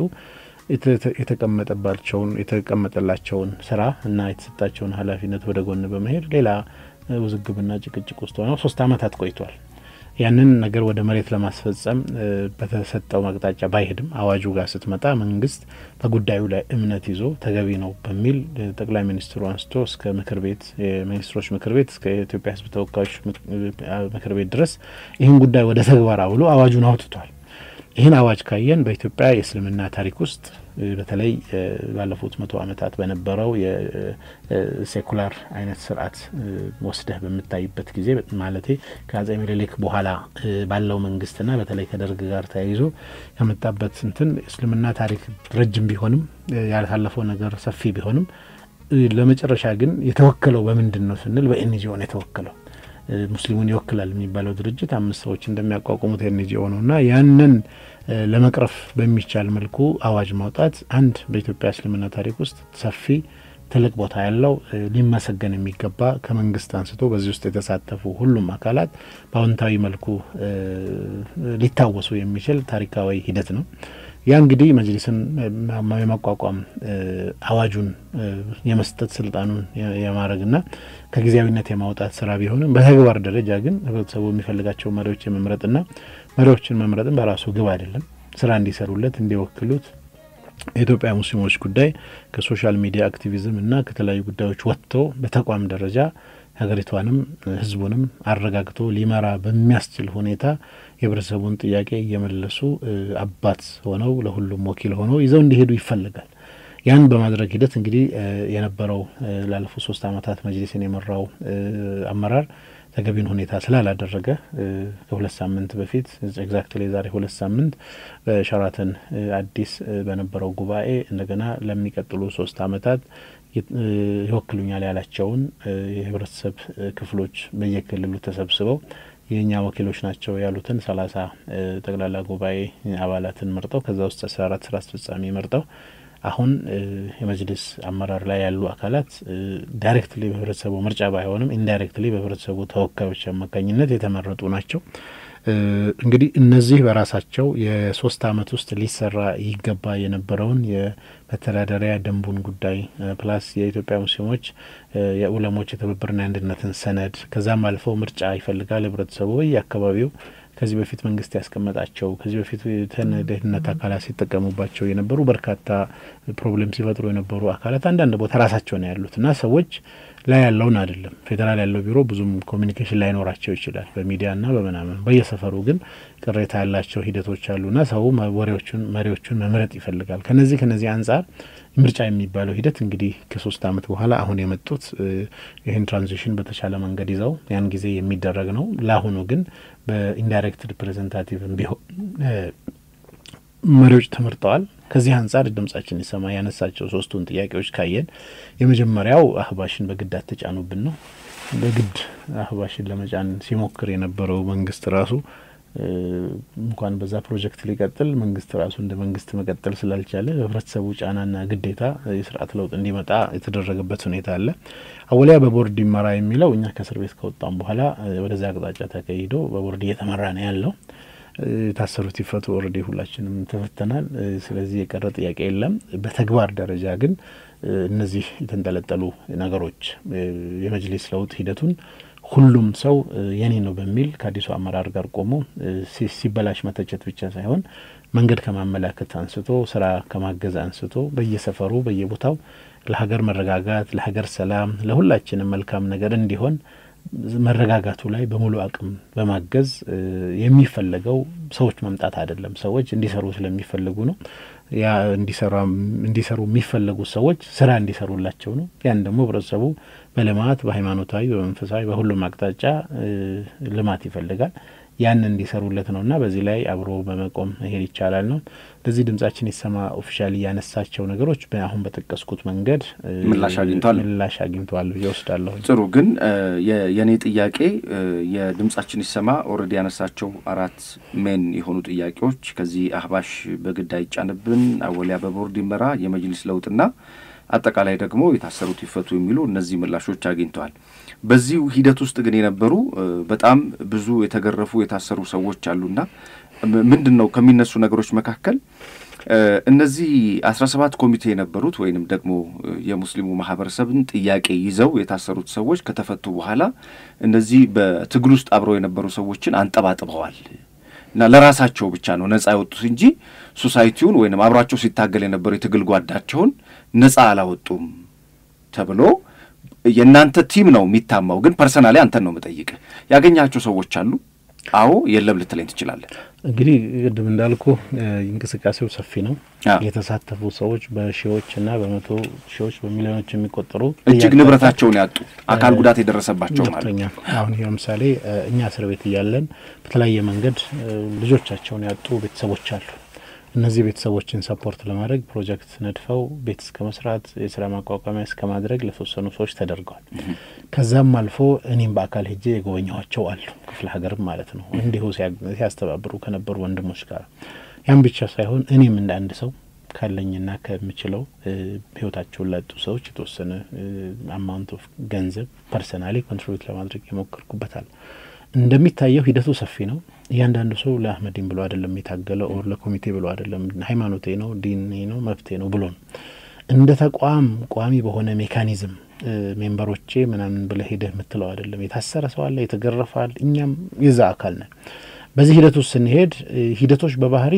የተቀመጠባቸውን የተቀመጠላቸውን ስራ እና የተሰጣቸውን ኃላፊነት ወደ ጎን በመሄድ ሌላ ውዝግብና ጭቅጭቅ ውስጥ ሆነው ሶስት አመታት ቆይቷል። ያንን ነገር ወደ መሬት ለማስፈጸም በተሰጠው አቅጣጫ ባይሄድም አዋጁ ጋር ስትመጣ መንግስት በጉዳዩ ላይ እምነት ይዞ ተገቢ ነው በሚል ጠቅላይ ሚኒስትሩ አንስቶ እስከ ምክር ቤት የሚኒስትሮች ምክር ቤት እስከ የኢትዮጵያ ሕዝብ ተወካዮች ምክር ቤት ድረስ ይህን ጉዳይ ወደ ተግባር አውሎ አዋጁን አውጥቷል። ይህን አዋጅ ካየን በኢትዮጵያ የእስልምና ታሪክ ውስጥ በተለይ ባለፉት መቶ ዓመታት በነበረው የሴኩላር አይነት ስርዓት ወስደህ በምታይበት ጊዜ ማለቴ ከአጼ ምኒልክ በኋላ ባለው መንግስትና በተለይ ከደርግ ጋር ተያይዞ ያመጣበት እንትን እስልምና ታሪክ ረጅም ቢሆንም ያሳለፈው ነገር ሰፊ ቢሆንም ለመጨረሻ ግን የተወከለው በምንድን ነው ስንል በኤንጂኦ ነው የተወከለው። ሙስሊሙን ይወክላል የሚባለው ድርጅት አምስት ሰዎች እንደሚያቋቁሙት ኤንጂኦ ነው እና ያንን ለመቅረፍ በሚቻል መልኩ አዋጅ ማውጣት አንድ በኢትዮጵያ እስልምና ታሪክ ውስጥ ሰፊ ትልቅ ቦታ ያለው ሊመሰገን የሚገባ ከመንግስት አንስቶ በዚህ ውስጥ የተሳተፉ ሁሉም አካላት በአዎንታዊ መልኩ ሊታወሱ የሚችል ታሪካዊ ሂደት ነው። ያ እንግዲህ መጅሊስን የማቋቋም አዋጁን የመስጠት ስልጣኑን የማድረግና ከጊዜያዊነት የማውጣት ስራ ቢሆንም በተግባር ደረጃ ግን ህብረተሰቡ የሚፈልጋቸው መሪዎች የመምረጥና መሪዎችን መምረጥን በራሱ ግብ አይደለም። ስራ እንዲሰሩለት እንዲወክሉት የኢትዮጵያ ሙስሊሞች ጉዳይ ከሶሻል ሚዲያ አክቲቪዝም እና ከተለያዩ ጉዳዮች ወጥቶ በተቋም ደረጃ ሀገሪቷንም ህዝቡንም አረጋግቶ ሊመራ በሚያስችል ሁኔታ የህብረተሰቡን ጥያቄ እየመለሱ አባት ሆነው ለሁሉም ወኪል ሆነው ይዘው እንዲሄዱ ይፈልጋል። ያን በማድረግ ሂደት እንግዲህ የነበረው ላለፉት ሶስት አመታት መጅሊስን የመራው አመራር ተገቢን ሁኔታ ስላላደረገ ከሁለት ሳምንት በፊት ኤግዛክትሊ የዛሬ ሁለት ሳምንት በሸራተን አዲስ በነበረው ጉባኤ እንደገና ለሚቀጥሉ ሶስት አመታት ይወክሉኛል ያላቸውን የህብረተሰብ ክፍሎች በየክልሉ ተሰብስበው የእኛ ወኪሎች ናቸው ያሉትን ሰላሳ ጠቅላላ ጉባኤ አባላትን መርጠው ከዛ ውስጥ አስራ አራት ስራ አስፈጻሚ መርጠው አሁን የመጅሊስ አመራር ላይ ያሉ አካላት ዳይሬክትሊ በህብረተሰቡ ምርጫ ባይሆንም ኢንዳይሬክትሊ በህብረተሰቡ ተወካዮች አማካኝነት የተመረጡ ናቸው። እንግዲህ እነዚህ በራሳቸው የሶስት አመት ውስጥ ሊሰራ ይገባ የነበረውን የመተዳደሪያ ደንቡን ጉዳይ ፕላስ የኢትዮጵያ ሙስሊሞች የኡለሞች የትብብርና የአንድነትን ሰነድ ከዛም አልፈው ምርጫ ይፈልጋል ህብረተሰቡ በየአካባቢው ከዚህ በፊት መንግስት ያስቀመጣቸው ከዚህ በፊት ደህንነት አካላት ሲጠቀሙባቸው የነበሩ በርካታ ፕሮብሌም ሲፈጥሩ የነበሩ አካላት አንዳንድ ቦታ ራሳቸው ነው ያሉት እና ሰዎች ላይ ያለውን አይደለም። ፌዴራል ያለው ቢሮ ብዙም ኮሚኒኬሽን ላይኖራቸው ይችላል በሚዲያና በምናምን። በየሰፈሩ ግን ቅሬታ ያላቸው ሂደቶች አሉና ሰው ወሬዎቹን መሪዎቹን መምረጥ ይፈልጋል። ከነዚህ ከነዚህ አንጻር ምርጫ የሚባለው ሂደት እንግዲህ ከሶስት አመት በኋላ አሁን የመጡት ይህን ትራንዚሽን በተሻለ መንገድ ይዘው ያን ጊዜ የሚደረግ ነው። ለአሁኑ ግን በኢንዳይሬክት ሪፕሬዘንታቲቭ ቢሆን መሪዎች ተመርጠዋል። ከዚህ አንጻር ድምጻችን ይሰማ ያነሳቸው ሶስቱን ጥያቄዎች ካየን የመጀመሪያው አህባሽን በግድ አትጫኑብን ነው። በግድ አህባሽን ለመጫን ሲሞክር የነበረው መንግስት ራሱ እንኳን በዛ ፕሮጀክት ሊቀጥል መንግስት ራሱ እንደ መንግስት መቀጠል ስላልቻለ በህብረተሰቡ ጫናና ግዴታ የስርዓት ለውጥ እንዲመጣ የተደረገበት ሁኔታ አለ። አወሊያ በቦርድ ይመራ የሚለው እኛ ከእስር ቤት ከወጣም በኋላ ወደዚያ አቅጣጫ ተካሂዶ በቦርድ እየተመራ ነው ያለው። የታሰሩት ይፈቱ። ኦልሬዲ ሁላችንም ተፈተናል። ስለዚህ የቀረ ጥያቄ የለም። በተግባር ደረጃ ግን እነዚህ የተንጠለጠሉ ነገሮች የመጅሊስ ለውጥ ሂደቱን ሁሉም ሰው የኔ ነው በሚል ከአዲሱ አመራር ጋር ቆሞ ሲበላሽ መተቸት ብቻ ሳይሆን መንገድ ከማመላከት አንስቶ ስራ ከማገዝ አንስቶ በየሰፈሩ በየቦታው ለሀገር መረጋጋት፣ ለሀገር ሰላም፣ ለሁላችንም መልካም ነገር እንዲሆን መረጋጋቱ ላይ በሙሉ አቅም በማገዝ የሚፈለገው ሰዎች መምጣት አይደለም። ሰዎች እንዲሰሩ ስለሚፈልጉ ነው። ያ እንዲሰሩ የሚፈለጉ ሰዎች ስራ እንዲሰሩላቸው ነው። ያን ደግሞ ህብረተሰቡ በልማት በሃይማኖታዊ፣ በመንፈሳዊ በሁሉም አቅጣጫ ልማት ይፈልጋል። ያን እንዲሰሩለት ነው እና በዚህ ላይ አብሮ በመቆም መሄድ ይቻላል ነው። ለዚህ ድምጻችን ይሰማ ኦፊሻሊ ያነሳቸው ነገሮች አሁን በጠቀስኩት መንገድ ምላሽ አግኝተዋል ምላሽ አግኝተዋል ብዬ ወስዳለሁ። ጥሩ ግን የእኔ ጥያቄ የድምጻችን ይሰማ ኦልሬዲ ያነሳቸው አራት ሜን የሆኑ ጥያቄዎች ከዚህ አህባሽ በግድ አይጫንብን፣ አወሊያ በቦርድ ይመራ፣ የመጅሊስ ለውጥና አጠቃላይ ደግሞ የታሰሩት ይፈቱ የሚሉ እነዚህ ምላሾች አግኝተዋል። በዚህ ሂደት ውስጥ ግን የነበሩ በጣም ብዙ የተገረፉ የታሰሩ ሰዎች አሉና ምንድን ነው ከሚነሱ ነገሮች መካከል እነዚህ አስራ ሰባት ኮሚቴ የነበሩት ወይንም ደግሞ የሙስሊሙ ማህበረሰብን ጥያቄ ይዘው የታሰሩት ሰዎች ከተፈቱ በኋላ እነዚህ በትግል ውስጥ አብረው የነበሩ ሰዎችን አንጠባጥበዋል እና ለራሳቸው ብቻ ነው ነጻ ያወጡት እንጂ ሶሳይቲውን ወይንም አብሯቸው ሲታገል የነበሩ የትግል ጓዳቸውን ነጻ አላወጡም ተብሎ የእናንተ ቲም ነው የሚታማው። ግን ፐርሰናሊ አንተን ነው የምጠይቅህ። ያገኛቸው ሰዎች አሉ? አዎ የለም ልትለኝ ትችላለህ። እንግዲህ ቅድም እንዳልኩ እንቅስቃሴው ሰፊ ነው። የተሳተፉ ሰዎች በሺዎች እና በመቶ ሺዎች በሚሊዮኖች የሚቆጠሩ እጅግ ንብረታቸውን ያጡ አካል ጉዳት የደረሰባቸው ማለት አሁን ለምሳሌ እኛ እስር ቤት እያለን በተለያየ መንገድ ልጆቻቸውን ያጡ ቤተሰቦች አሉ። እነዚህ ቤተሰቦችን ሰፖርት ለማድረግ ፕሮጀክት ነድፈው ቤት እስከ መስራት የስራ ማቋቋሚያ እስከ ማድረግ ለተወሰኑ ሰዎች ተደርገዋል። ከዛም አልፎ እኔም በአካል ሄጄ የጎበኛኋቸው አሉ፣ ክፍለ ሀገርም ማለት ነው። እንዲሁ ሲያስተባብሩ ከነበሩ ወንድሞች ጋር ያም ብቻ ሳይሆን እኔም እንደ አንድ ሰው ካለኝና ከምችለው ህይወታቸውን ላጡ ሰዎች የተወሰነ አማውንት ኦፍ ገንዘብ ፐርሰናሊ ኮንትሪቢዩት ለማድረግ የሞከርኩበታል። እንደሚታየው ሂደቱ ሰፊ ነው። እያንዳንዱ ሰው ለአህመዲን ብሎ አይደለም የታገለው፣ ኦር ለኮሚቴ ብሎ አይደለም ሃይማኖቴ ነው ዲኔ ነው መብቴ ነው ብሎ ነው። እንደ ተቋም ቋሚ በሆነ ሜካኒዝም ሜምበሮቼ ምናምን ብለህ ሄደህ የምትለው አይደለም። የታሰረ ሰው አለ፣ የተገረፈ አለ። እኛም የዛ አካል ነን። በዚህ ሂደት ውስጥ ስንሄድ ሂደቶች በባህሪ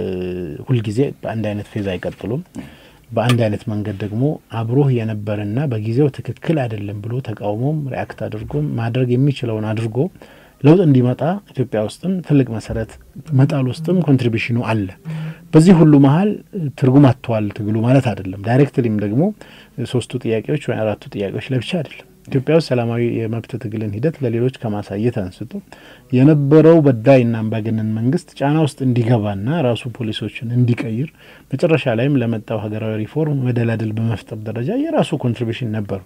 ሁልጊዜ በአንድ አይነት ፌዝ አይቀጥሉም። በአንድ አይነት መንገድ ደግሞ አብሮህ የነበረና በጊዜው ትክክል አይደለም ብሎ ተቃውሞም ሪአክት አድርጎም ማድረግ የሚችለውን አድርጎ ለውጥ እንዲመጣ ኢትዮጵያ ውስጥም ትልቅ መሰረት መጣል ውስጥም ኮንትሪቢሽኑ አለ። በዚህ ሁሉ መሀል ትርጉም አጥተዋል ትግሉ ማለት አይደለም። ዳይሬክትሊም ደግሞ ሶስቱ ጥያቄዎች ወይ አራቱ ጥያቄዎች ለብቻ አይደለም። ኢትዮጵያ ውስጥ ሰላማዊ የመብት ትግልን ሂደት ለሌሎች ከማሳየት አንስቶ የነበረው በዳይና አምባገነን መንግስት ጫና ውስጥ እንዲገባና ራሱ ፖሊሶችን እንዲቀይር መጨረሻ ላይም ለመጣው ሀገራዊ ሪፎርም መደላደል በመፍጠር ደረጃ የራሱ ኮንትሪቢሽን ነበሩ።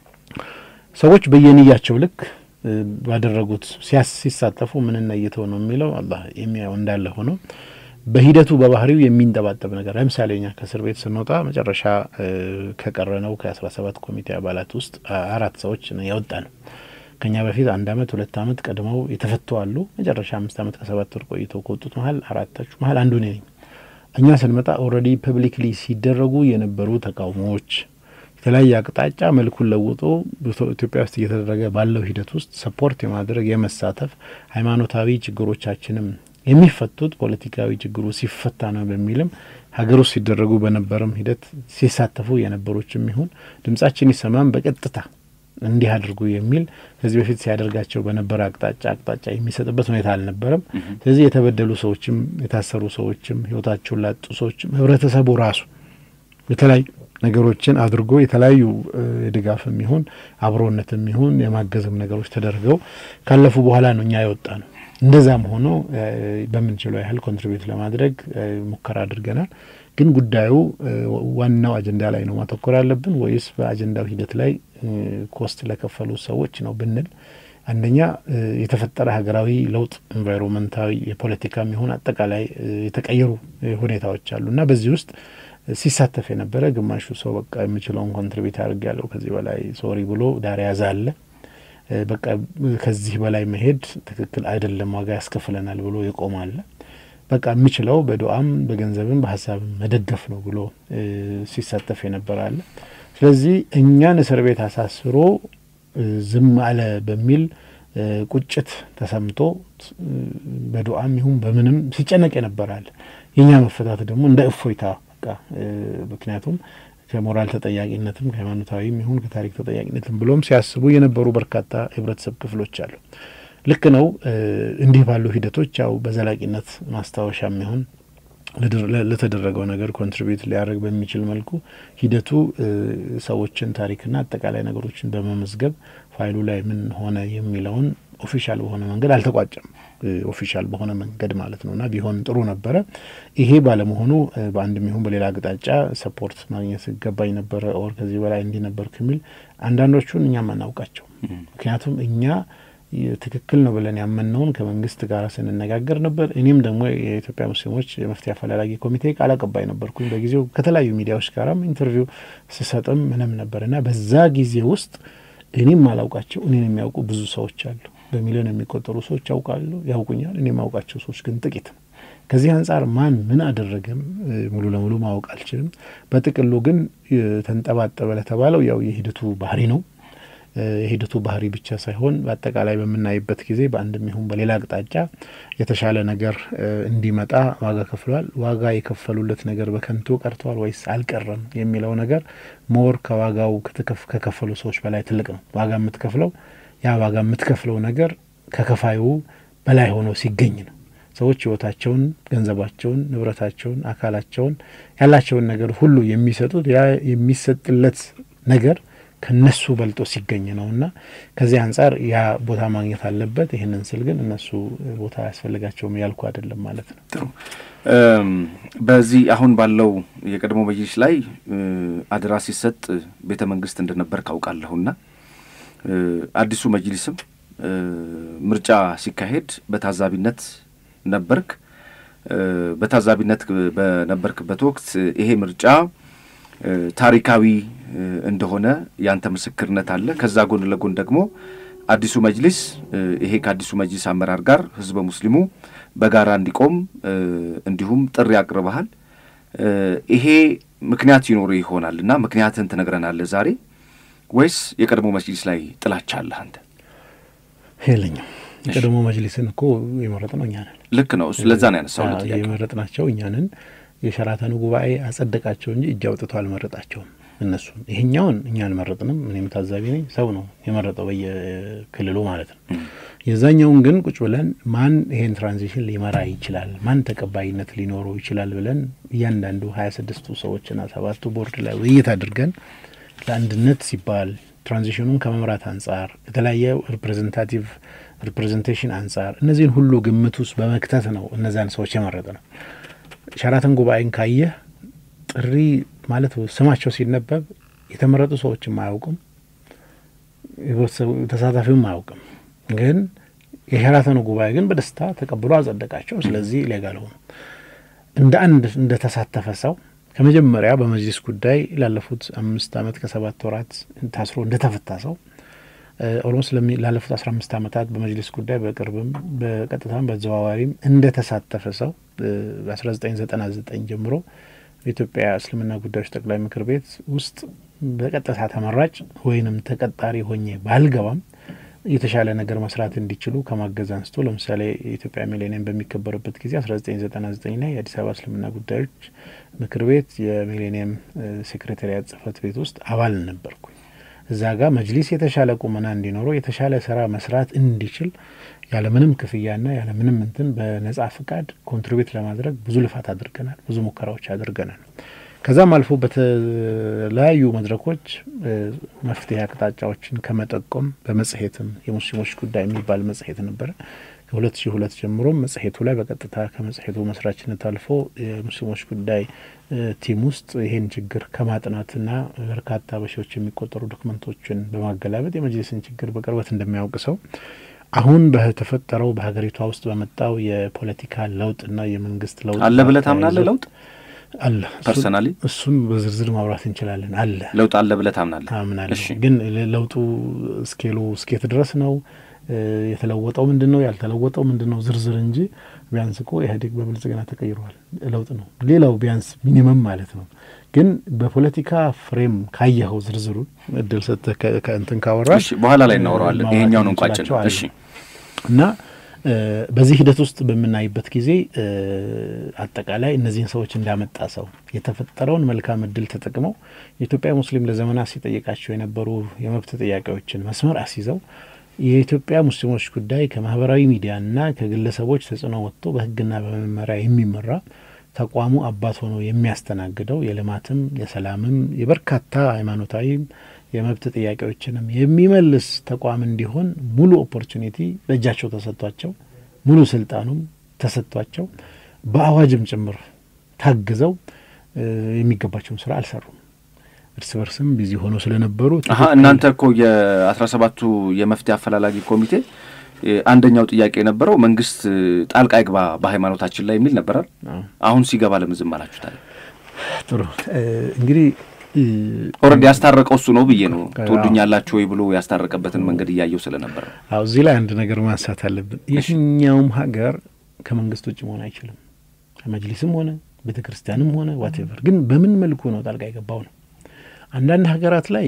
ሰዎች በየንያቸው ልክ ባደረጉት ሲሳተፉ ምንና እየተው ነው የሚለው አላህ የሚያየው እንዳለ ሆነው በሂደቱ በባህሪው የሚንጠባጠብ ነገር ለምሳሌ እኛ ከእስር ቤት ስንወጣ መጨረሻ ከቀረነው ከአስራ ሰባት ኮሚቴ አባላት ውስጥ አራት ሰዎች ያወጣ ነው። ከኛ በፊት አንድ አመት ሁለት አመት ቀድመው የተፈቱ አሉ። መጨረሻ አምስት አመት ከሰባት ወር ቆይተው ከወጡት መሀል አራታቹ መሀል አንዱ ነኝ። እኛ ስንመጣ ኦልሬዲ ፐብሊክሊ ሲደረጉ የነበሩ ተቃውሞዎች የተለያየ አቅጣጫ መልኩን ለውጦ ኢትዮጵያ ውስጥ እየተደረገ ባለው ሂደት ውስጥ ሰፖርት የማድረግ የመሳተፍ ሃይማኖታዊ ችግሮቻችንም የሚፈቱት ፖለቲካዊ ችግሩ ሲፈታ ነው በሚልም ሀገር ውስጥ ሲደረጉ በነበረም ሂደት ሲሳተፉ የነበሮችም ይሁን ድምጻችን ይሰማም በቀጥታ እንዲህ አድርጉ የሚል ከዚህ በፊት ሲያደርጋቸው በነበረ አቅጣጫ አቅጣጫ የሚሰጥበት ሁኔታ አልነበረም። ስለዚህ የተበደሉ ሰዎችም የታሰሩ ሰዎችም ህይወታቸውን ላጡ ሰዎችም ህብረተሰቡ ራሱ የተለያዩ ነገሮችን አድርጎ የተለያዩ የድጋፍም ይሁን አብሮነትም ይሁን የማገዝም ነገሮች ተደርገው ካለፉ በኋላ ነው እኛ የወጣ ነው። እንደዛም ሆኖ በምንችለው ያህል ኮንትሪቢዩት ለማድረግ ሙከራ አድርገናል። ግን ጉዳዩ ዋናው አጀንዳ ላይ ነው ማተኮር ያለብን ወይስ በአጀንዳው ሂደት ላይ ኮስት ለከፈሉ ሰዎች ነው ብንል አንደኛ የተፈጠረ ሀገራዊ ለውጥ ኤንቫይሮንመንታዊ፣ የፖለቲካም ይሁን አጠቃላይ የተቀየሩ ሁኔታዎች አሉ እና በዚህ ውስጥ ሲሳተፍ የነበረ ግማሹ ሰው በቃ የምችለውን ኮንትሪቢዩት አድርግ ያለው ከዚህ በላይ ሶሪ ብሎ ዳር ያዘ አለ። በቃ ከዚህ በላይ መሄድ ትክክል አይደለም፣ ዋጋ ያስከፍለናል ብሎ የቆመ አለ። በቃ የምችለው በዱዓም በገንዘብም በሀሳብም መደገፍ ነው ብሎ ሲሳተፍ የነበረ አለ። ስለዚህ እኛን እስር ቤት አሳስሮ ዝም አለ በሚል ቁጭት ተሰምቶ በዱዓም ይሁን በምንም ሲጨነቅ የነበራል። የእኛ መፈታት ደግሞ እንደ እፎይታ በቃ ምክንያቱም ከሞራል ተጠያቂነትም ከሃይማኖታዊም ይሁን ከታሪክ ተጠያቂነትም ብሎም ሲያስቡ የነበሩ በርካታ የህብረተሰብ ክፍሎች አሉ። ልክ ነው። እንዲህ ባሉ ሂደቶች ያው በዘላቂነት ማስታወሻም ይሁን ለተደረገው ነገር ኮንትሪቢዩት ሊያደርግ በሚችል መልኩ ሂደቱ ሰዎችን ታሪክና አጠቃላይ ነገሮችን በመመዝገብ ፋይሉ ላይ ምን ሆነ የሚለውን ኦፊሻል በሆነ መንገድ አልተቋጨም። ኦፊሻል በሆነ መንገድ ማለት ነው እና ቢሆን ጥሩ ነበረ። ይሄ ባለመሆኑ በአንድም ይሁን በሌላ አቅጣጫ ሰፖርት ማግኘት ይገባኝ ነበረ ኦር ከዚህ በላይ እንዲህ ነበር ከሚል አንዳንዶቹን እኛም አናውቃቸው። ምክንያቱም እኛ ትክክል ነው ብለን ያመንነውን ከመንግስት ጋር ስንነጋገር ነበር። እኔም ደግሞ የኢትዮጵያ ሙስሊሞች የመፍትሄ አፈላላጊ ኮሚቴ ቃል አቀባይ ነበርኩኝ። በጊዜው ከተለያዩ ሚዲያዎች ጋራም ኢንተርቪው ስሰጥም ምንም ነበር እና በዛ ጊዜ ውስጥ እኔም አላውቃቸው እኔን የሚያውቁ ብዙ ሰዎች አሉ። በሚሊዮን የሚቆጠሩ ሰዎች ያውቃሉ፣ ያውቁኛል። እኔ የማውቃቸው ሰዎች ግን ጥቂት ነው። ከዚህ አንጻር ማን ምን አደረገም ሙሉ ለሙሉ ማወቅ አልችልም። በጥቅሉ ግን ተንጠባጠበ ለተባለው ያው የሂደቱ ባህሪ ነው። የሂደቱ ባህሪ ብቻ ሳይሆን በአጠቃላይ በምናይበት ጊዜ በአንድም ይሁን በሌላ አቅጣጫ የተሻለ ነገር እንዲመጣ ዋጋ ከፍሏል። ዋጋ የከፈሉለት ነገር በከንቱ ቀርተዋል ወይስ አልቀረም የሚለው ነገር ሞር ከዋጋው ከከፈሉ ሰዎች በላይ ትልቅ ነው። ዋጋ የምትከፍለው ያ ዋጋ የምትከፍለው ነገር ከከፋዩ በላይ ሆኖ ሲገኝ ነው። ሰዎች ህይወታቸውን፣ ገንዘባቸውን፣ ንብረታቸውን፣ አካላቸውን ያላቸውን ነገር ሁሉ የሚሰጡት ያ የሚሰጥለት ነገር ከነሱ በልጦ ሲገኝ ነው እና ከዚህ አንጻር ያ ቦታ ማግኘት አለበት። ይህንን ስል ግን እነሱ ቦታ አያስፈልጋቸውም ያልኩ አይደለም ማለት ነው። ጥሩ። በዚህ አሁን ባለው የቀድሞ መጅሊስ ላይ አደራ ሲሰጥ ቤተ መንግስት እንደነበር ካውቃለሁና አዲሱ መጅሊስም ምርጫ ሲካሄድ በታዛቢነት ነበርክ። በታዛቢነት በነበርክበት ወቅት ይሄ ምርጫ ታሪካዊ እንደሆነ ያንተ ምስክርነት አለ። ከዛ ጎን ለጎን ደግሞ አዲሱ መጅሊስ ይሄ ከአዲሱ መጅሊስ አመራር ጋር ህዝበ ሙስሊሙ በጋራ እንዲቆም እንዲሁም ጥሪ አቅርበሃል። ይሄ ምክንያት ይኖሩ ይሆናል እና ምክንያትህን ትነግረናለህ ዛሬ ወይስ የቀድሞ መጅሊስ ላይ ጥላቻ አለህ አንተ? የለኝም። የቀድሞ መጅሊስን እኮ የመረጥ ነው እኛ ነን። ልክ ነው። ለዛ ነው ያነሳው የመረጥ ናቸው እኛ ነን። የሸራተኑ ጉባኤ አጸደቃቸው እንጂ እጅ አውጥቶ አልመረጣቸውም። እነሱን ይሄኛውን እኛ አልመረጥንም። እኔም ታዛቢ ነኝ። ሰው ነው የመረጠው በየክልሉ ማለት ነው። የዛኛውን ግን ቁጭ ብለን ማን ይሄን ትራንዚሽን ሊመራ ይችላል፣ ማን ተቀባይነት ሊኖረው ይችላል ብለን እያንዳንዱ ሀያ ስድስቱ ሰዎችና ሰባቱ ቦርድ ላይ ውይይት አድርገን ለአንድነት ሲባል ትራንዚሽኑን ከመምራት አንጻር የተለያየ ሪፕሬዘንታቲቭ ሪፕሬዘንቴሽን አንጻር እነዚህን ሁሉ ግምት ውስጥ በመክተት ነው እነዛን ሰዎች የመረጠ ነው። ሸራተን ጉባኤን ካየህ ጥሪ ማለት ስማቸው ሲነበብ የተመረጡ ሰዎችም አያውቁም፣ ተሳታፊውም አያውቅም። ግን የሸራተኑ ጉባኤ ግን በደስታ ተቀብሎ አጸደቃቸው። ስለዚህ ሌጋል ሆኑ። እንደ አንድ እንደ ተሳተፈ ሰው ከመጀመሪያ በመጅሊስ ጉዳይ ላለፉት አምስት ዓመት ከሰባት ወራት ታስሮ እንደ ተፈታ ሰው ኦልሞስት ላለፉት አስራ አምስት ዓመታት በመጅሊስ ጉዳይ በቅርብም በቀጥታም በተዘዋዋሪም እንደ ተሳተፈ ሰው በአስራ ዘጠኝ ዘጠና ዘጠኝ ጀምሮ በኢትዮጵያ እስልምና ጉዳዮች ጠቅላይ ምክር ቤት ውስጥ በቀጥታ ተመራጭ ወይንም ተቀጣሪ ሆኜ ባልገባም የተሻለ ነገር መስራት እንዲችሉ ከማገዝ አንስቶ ለምሳሌ የኢትዮጵያ ሚሌኒየም በሚከበርበት ጊዜ አስራ ዘጠኝ ዘጠና ዘጠኝ ላይ የአዲስ አበባ እስልምና ጉዳዮች ምክር ቤት የሚሌኒየም ሴክሬታሪያት ጽህፈት ቤት ውስጥ አባል ነበርኩኝ። እዛ ጋር መጅሊስ የተሻለ ቁመና እንዲኖረው የተሻለ ስራ መስራት እንዲችል ያለምንም ክፍያና ያለምንም እንትን በነጻ ፍቃድ ኮንትሪቢዩት ለማድረግ ብዙ ልፋት አድርገናል። ብዙ ሙከራዎች አድርገናል። ከዛም አልፎ በተለያዩ መድረኮች መፍትሄ አቅጣጫዎችን ከመጠቆም በመጽሔትም የሙስሊሞች ጉዳይ የሚባል መጽሔት ነበረ። ከሁለት ሺህ ሁለት ጀምሮም መጽሔቱ ላይ በቀጥታ ከመጽሔቱ መስራችነት አልፎ የሙስሊሞች ጉዳይ ቲም ውስጥ ይሄን ችግር ከማጥናትና በርካታ በሺዎች የሚቆጠሩ ዶክመንቶችን በማገላበጥ የመጅሊስን ችግር በቅርበት እንደሚያውቅ ሰው አሁን በተፈጠረው በሀገሪቷ ውስጥ በመጣው የፖለቲካ ለውጥና የመንግስት ለውጥ አለ ብለህ ታምናለህ? ለውጥ አለ። ፐርሰናሊ እሱን በዝርዝር ማብራት እንችላለን። አለ ለውጥ አለ ብለህ ታምናለህ? አምናለሁ። ግን ለውጡ ስኬሉ እስኬት ድረስ ነው የተለወጠው ምንድን ነው ያልተለወጠው ምንድን ነው ዝርዝር እንጂ ቢያንስ እኮ ኢህአዴግ በብልጽግና ተቀይሯል። ለውጥ ነው ሌላው ቢያንስ ሚኒመም ማለት ነው። ግን በፖለቲካ ፍሬም ካየኸው ዝርዝሩ እድል ሰጥተህ ከእንትን ካወራሽ በኋላ ላይ እናወራዋለን። ይሄኛውን እንቋጭ ነው። እሺ እና በዚህ ሂደት ውስጥ በምናይበት ጊዜ አጠቃላይ እነዚህን ሰዎች እንዳመጣ ሰው የተፈጠረውን መልካም እድል ተጠቅመው የኢትዮጵያ ሙስሊም ለዘመናት ሲጠይቃቸው የነበሩ የመብት ጥያቄዎችን መስመር አስይዘው የኢትዮጵያ ሙስሊሞች ጉዳይ ከማህበራዊ ሚዲያና ከግለሰቦች ተጽዕኖ ወጥቶ በሕግና በመመሪያ የሚመራ ተቋሙ አባት ሆኖ የሚያስተናግደው የልማትም የሰላምም የበርካታ ሃይማኖታዊም የመብት ጥያቄዎችንም የሚመልስ ተቋም እንዲሆን ሙሉ ኦፖርቹኒቲ በእጃቸው ተሰጥቷቸው ሙሉ ስልጣኑም ተሰጥቷቸው በአዋጅም ጭምር ታግዘው የሚገባቸውን ስራ አልሰሩም። እርስ በርስም ቢዚ ሆነው ስለነበሩ እናንተ እኮ የአስራ ሰባቱ የመፍትሄ አፈላላጊ ኮሚቴ አንደኛው ጥያቄ የነበረው መንግስት ጣልቃ ይግባ በሃይማኖታችን ላይ የሚል ነበራል። አሁን ሲገባ ለምን ዝም አላችሁታል? ጥሩ እንግዲህ ኦልሬዲ ያስታረቀው እሱ ነው ብዬ ነው። ትወዱኛላችሁ ወይ ብሎ ያስታረቀበትን መንገድ እያየው ስለነበር ነው። አዎ እዚህ ላይ አንድ ነገር ማንሳት አለብን። የትኛውም ሀገር ከመንግስት ውጭ መሆን አይችልም። መጅሊስም ሆነ ቤተ ክርስቲያንም ሆነ ዋቴቨር። ግን በምን መልኩ ነው ጣልቃ የገባው ነው። አንዳንድ ሀገራት ላይ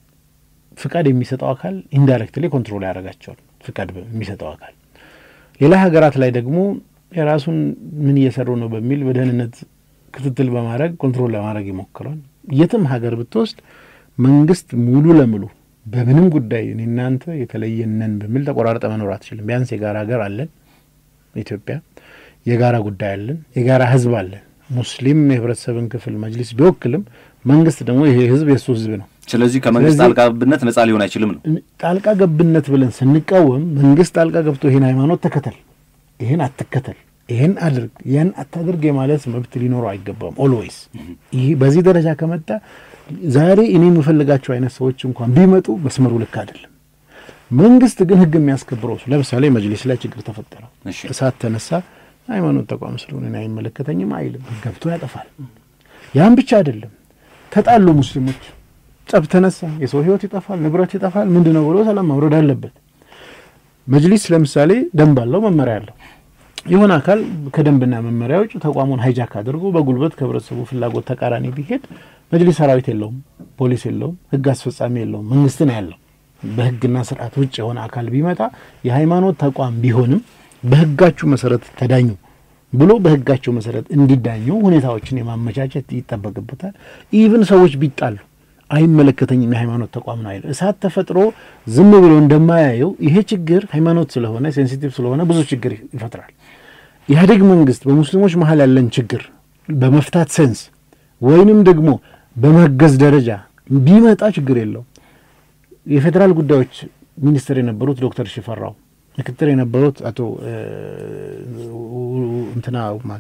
ፍቃድ የሚሰጠው አካል ኢንዳይሬክትሊ ኮንትሮል ያደርጋቸዋል። ፍቃድ የሚሰጠው አካል ሌላ ሀገራት ላይ ደግሞ የራሱን ምን እየሰሩ ነው በሚል በደህንነት ክትትል በማድረግ ኮንትሮል ለማድረግ ይሞክራል። የትም ሀገር ብትወስድ መንግስት ሙሉ ለሙሉ በምንም ጉዳይ እኔ እናንተ የተለየነን በሚል ተቆራርጠ መኖር አትችልም። ቢያንስ የጋራ ሀገር አለን ኢትዮጵያ፣ የጋራ ጉዳይ አለን፣ የጋራ ህዝብ አለን። ሙስሊም የህብረተሰብን ክፍል መጅሊስ ቢወክልም መንግስት ደግሞ ይሄ ህዝብ የእሱ ህዝብ ነው። ስለዚህ ከመንግስት ጣልቃ ገብነት ነጻ ሊሆን አይችልም ነው። ጣልቃ ገብነት ብለን ስንቃወም መንግስት ጣልቃ ገብቶ ይህን ሃይማኖት ተከተል፣ ይህን አትከተል፣ ይህን አድርግ፣ ያን አታድርግ የማለት መብት ሊኖረው አይገባም። ኦልዌይስ ይህ በዚህ ደረጃ ከመጣ ዛሬ እኔ የምፈልጋቸው አይነት ሰዎች እንኳን ቢመጡ መስመሩ ልክ አይደለም። መንግስት ግን ህግ የሚያስከብረው እሱ ለምሳሌ መጅሊስ ላይ ችግር ተፈጠረ፣ እሳት ተነሳ፣ ሃይማኖት ተቋም ስለሆነ እኔ አይመለከተኝም አይልም፣ ገብቶ ያጠፋል። ያን ብቻ አይደለም፣ ተጣሉ ሙስሊሞች ጸብ ተነሳ፣ የሰው ህይወት ይጠፋል፣ ንብረት ይጠፋል። ምንድን ነው ብሎ ሰላም ማውረድ አለበት። መጅሊስ ለምሳሌ ደንብ አለው፣ መመሪያ አለው። የሆነ አካል ከደንብና መመሪያ ውጭ ተቋሙን ሀይጃክ አድርጎ በጉልበት ከህብረተሰቡ ፍላጎት ተቃራኒ ቢሄድ መጅሊስ ሰራዊት የለውም፣ ፖሊስ የለውም፣ ህግ አስፈጻሚ የለውም፣ መንግስት ነው ያለው። በህግና ስርዓት ውጭ የሆነ አካል ቢመጣ የሃይማኖት ተቋም ቢሆንም በህጋችሁ መሰረት ተዳኙ ብሎ በህጋቸው መሰረት እንዲዳኙ ሁኔታዎችን የማመቻቸት ይጠበቅበታል። ኢቭን ሰዎች ቢጣሉ አይመለከተኝም የሃይማኖት ተቋም ነው አይልም። እሳት ተፈጥሮ ዝም ብሎ እንደማያየው ይሄ ችግር ሃይማኖት ስለሆነ ሴንሲቲቭ ስለሆነ ብዙ ችግር ይፈጥራል። ኢህአዴግ መንግስት በሙስሊሞች መሀል ያለን ችግር በመፍታት ሴንስ ወይንም ደግሞ በማገዝ ደረጃ ቢመጣ ችግር የለው። የፌዴራል ጉዳዮች ሚኒስትር የነበሩት ዶክተር ሽፈራው ምክትል የነበሩት አቶ እንትና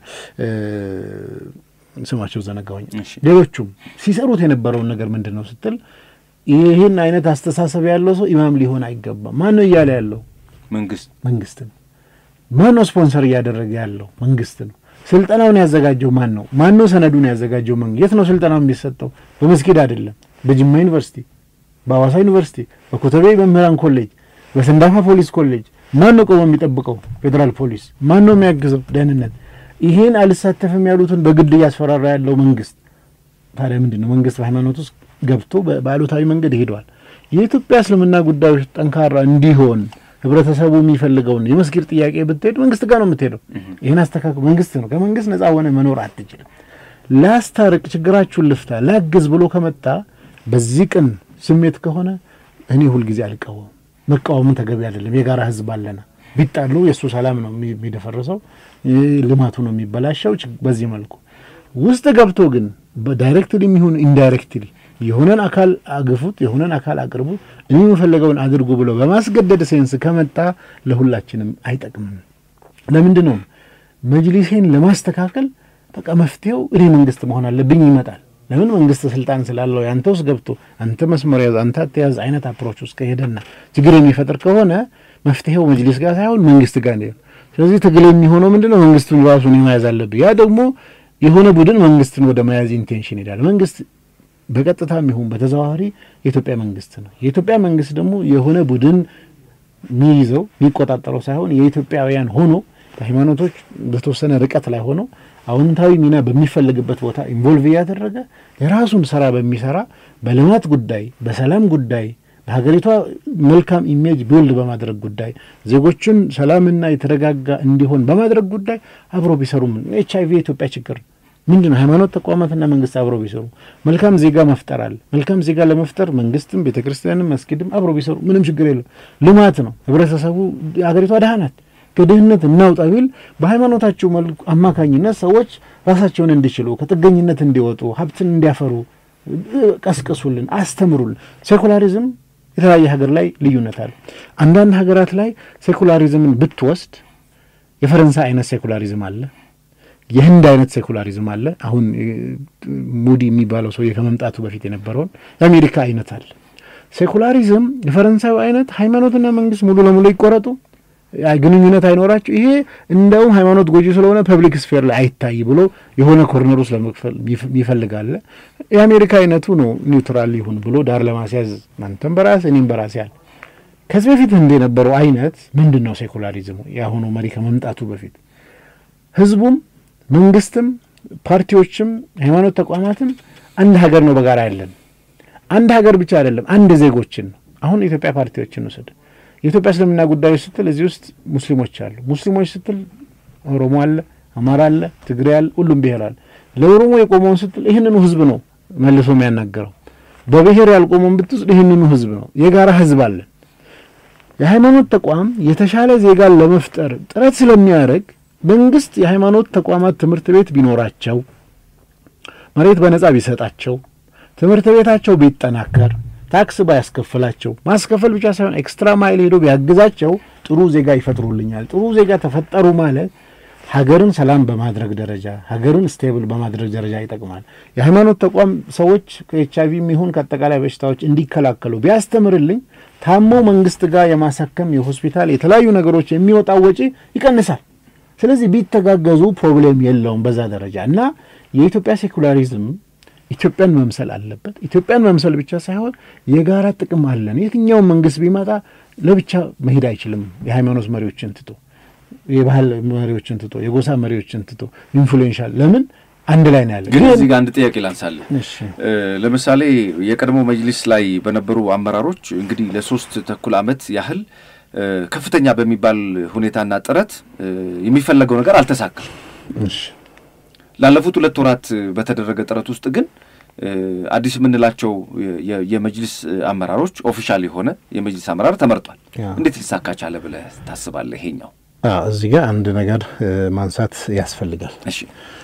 ስማቸው ዘነጋሁኝ። ሌሎቹም ሲሰሩት የነበረውን ነገር ምንድን ነው ስትል ይህን አይነት አስተሳሰብ ያለው ሰው ኢማም ሊሆን አይገባም። ማን ነው እያለ ያለው? መንግስት መንግስት ነው። ማን ነው ስፖንሰር እያደረገ ያለው? መንግስት ነው። ስልጠናውን ያዘጋጀው ማን ነው? ማን ነው ሰነዱን ያዘጋጀው? መንግስት። የት ነው ስልጠናው የሚሰጠው? በመስጊድ አይደለም። በጅማ ዩኒቨርሲቲ፣ በአዋሳ ዩኒቨርሲቲ፣ በኮተቤ መምህራን ኮሌጅ፣ በሰንዳፋ ፖሊስ ኮሌጅ ማን ነው ቆሞ የሚጠብቀው? ፌዴራል ፖሊስ። ማን ነው የሚያግዘው? ደህንነት ይሄን አልሳተፍም ያሉትን በግድ እያስፈራራ ያለው መንግስት። ታዲያ ምንድን ነው መንግስት በሃይማኖት ውስጥ ገብቶ በአሉታዊ መንገድ ሄደዋል። የኢትዮጵያ እስልምና ጉዳዮች ጠንካራ እንዲሆን ህብረተሰቡ የሚፈልገውን የመስጊድ ጥያቄ ብትሄድ መንግስት ጋር ነው የምትሄደው። ይህን አስተካክል መንግስት ነው። ከመንግስት ነጻ ሆነ መኖር አትችልም። ላስታርቅ፣ ችግራችሁን ልፍታ፣ ላግዝ ብሎ ከመጣ በዚህ ቅን ስሜት ከሆነ እኔ ሁልጊዜ አልቃወም። መቃወምን ተገቢ አይደለም። የጋራ ህዝብ አለና ቢጣሉ የእሱ ሰላም ነው የሚደፈርሰው፣ ልማቱ ነው የሚበላሸው። በዚህ መልኩ ውስጥ ገብቶ ግን ዳይሬክትሊ የሚሆን ኢንዳይሬክትሊ የሆነን አካል አግፉት፣ የሆነን አካል አቅርቡ፣ እኔ የምፈለገውን አድርጉ ብሎ በማስገደድ ሴንስ ከመጣ ለሁላችንም አይጠቅምም። ለምንድን ነው መጅሊሴን ለማስተካከል በቃ መፍትሄው እኔ መንግስት መሆን አለብኝ ይመጣል። ለምን መንግስት ስልጣን ስላለው ያንተ ውስጥ ገብቶ አንተ መስመር ያዝ አንተ አትያዝ አይነት አፕሮች ውስጥ ከሄደና ችግር የሚፈጥር ከሆነ መፍትሄው መጅሊስ ጋር ሳይሆን መንግስት ጋር ነው። ስለዚህ ትግል የሚሆነው ምንድነው? መንግስቱን ራሱን የመያዝ አለብህ። ያ ደግሞ የሆነ ቡድን መንግስትን ወደ መያዝ ኢንቴንሽን ይሄዳል። መንግስት በቀጥታም ይሁን በተዘዋዋሪ የኢትዮጵያ መንግስት ነው። የኢትዮጵያ መንግስት ደግሞ የሆነ ቡድን የሚይዘው የሚቆጣጠረው ሳይሆን የኢትዮጵያውያን ሆኖ በሃይማኖቶች በተወሰነ ርቀት ላይ ሆነው አዎንታዊ ሚና በሚፈልግበት ቦታ ኢንቮልቭ እያደረገ የራሱን ስራ በሚሰራ በልማት ጉዳይ፣ በሰላም ጉዳይ፣ በሀገሪቷ መልካም ኢሜጅ ቢውልድ በማድረግ ጉዳይ፣ ዜጎቹን ሰላምና የተረጋጋ እንዲሆን በማድረግ ጉዳይ አብሮ ቢሰሩ ኤች አይቪ የኢትዮጵያ ችግር ምንድን ነው? ሃይማኖት ተቋማትና መንግስት አብሮ ቢሰሩ መልካም ዜጋ መፍጠር አለ። መልካም ዜጋ ለመፍጠር መንግስትም፣ ቤተ ክርስቲያንም፣ መስጊድም አብሮ ቢሰሩ ምንም ችግር የለም። ልማት ነው። ህብረተሰቡ ሀገሪቷ ድሃ ናት። ከድህነት እናውጣ ቢል በሃይማኖታቸው መልኩ አማካኝነት ሰዎች ራሳቸውን እንዲችሉ ከጥገኝነት እንዲወጡ ሀብትን እንዲያፈሩ ቀስቅሱልን፣ አስተምሩልን። ሴኩላሪዝም የተለያየ ሀገር ላይ ልዩነት አለ። አንዳንድ ሀገራት ላይ ሴኩላሪዝምን ብትወስድ የፈረንሳይ አይነት ሴኩላሪዝም አለ። የህንድ አይነት ሴኩላሪዝም አለ። አሁን ሙዲ የሚባለው ሰውዬ ከመምጣቱ በፊት የነበረውን የአሜሪካ አይነት አለ። ሴኩላሪዝም የፈረንሳዩ አይነት ሃይማኖትና መንግስት ሙሉ ለሙሉ ይቆረጡ ግንኙነት አይኖራቸው። ይሄ እንደውም ሃይማኖት ጎጂ ስለሆነ ፐብሊክ ስፌር ላይ አይታይ ብሎ የሆነ ኮርነር ውስጥ ለመክፈል ይፈልጋለ። የአሜሪካ አይነቱ ነው ኒውትራል ይሁን ብሎ ዳር ለማስያዝ አንተም በራስ እኔም በራስ ያል ከዚህ በፊት እንደ የነበረው አይነት ምንድን ነው ሴኩላሪዝሙ? የአሁኑ መሪ ከመምጣቱ በፊት ህዝቡም መንግስትም ፓርቲዎችም ሃይማኖት ተቋማትም አንድ ሀገር ነው በጋራ ያለን። አንድ ሀገር ብቻ አይደለም፣ አንድ ዜጎችን ነው። አሁን የኢትዮጵያ ፓርቲዎችን ውሰድ። የኢትዮጵያ እስልምና ጉዳዮች ስትል እዚህ ውስጥ ሙስሊሞች አሉ። ሙስሊሞች ስትል ኦሮሞ አለ፣ አማራ አለ፣ ትግሬ አለ፣ ሁሉም ብሔር አለ። ለኦሮሞ የቆመውን ስትል ይህንኑ ህዝብ ነው መልሶ የሚያናገረው። በብሔር ያልቆመውን ብትወስድ ይህንኑ ህዝብ ነው። የጋራ ህዝብ አለን። የሃይማኖት ተቋም የተሻለ ዜጋን ለመፍጠር ጥረት ስለሚያደርግ መንግስት የሃይማኖት ተቋማት ትምህርት ቤት ቢኖራቸው፣ መሬት በነጻ ቢሰጣቸው፣ ትምህርት ቤታቸው ቢጠናከር ታክስ ባያስከፍላቸው ማስከፈል ብቻ ሳይሆን ኤክስትራ ማይል ሄዶ ቢያግዛቸው ጥሩ ዜጋ ይፈጥሩልኛል። ጥሩ ዜጋ ተፈጠሩ ማለት ሀገርን ሰላም በማድረግ ደረጃ ሀገርን ስቴብል በማድረግ ደረጃ ይጠቅማል። የሃይማኖት ተቋም ሰዎች ከኤች አይቪ የሚሆን ከአጠቃላይ በሽታዎች እንዲከላከሉ ቢያስተምርልኝ ታመው መንግስት ጋር የማሳከም የሆስፒታል የተለያዩ ነገሮች የሚወጣው ወጪ ይቀንሳል። ስለዚህ ቢተጋገዙ ፕሮብሌም የለውም በዛ ደረጃ እና የኢትዮጵያ ሴኩላሪዝም ኢትዮጵያን መምሰል አለበት። ኢትዮጵያን መምሰል ብቻ ሳይሆን የጋራ ጥቅም አለን። የትኛውም መንግስት ቢመጣ ለብቻ መሄድ አይችልም። የሃይማኖት መሪዎችን ትቶ፣ የባህል መሪዎችን ትቶ፣ የጎሳ መሪዎችን ትቶ ኢንፍሉዌንሻል ለምን አንድ ላይ ነው ያለ። ግን እዚህ ጋር አንድ ጥያቄ ላንሳለን። ለምሳሌ የቀድሞ መጅሊስ ላይ በነበሩ አመራሮች እንግዲህ ለሶስት ተኩል ዓመት ያህል ከፍተኛ በሚባል ሁኔታና ጥረት የሚፈለገው ነገር አልተሳካም። ላለፉት ሁለት ወራት በተደረገ ጥረት ውስጥ ግን አዲስ የምንላቸው የመጅሊስ አመራሮች ኦፊሻል የሆነ የመጅሊስ አመራር ተመርጧል። እንዴት ሊሳካ ቻለ ብለህ ታስባለህ? ይሄኛው እዚህ ጋር አንድ ነገር ማንሳት ያስፈልጋል። እሺ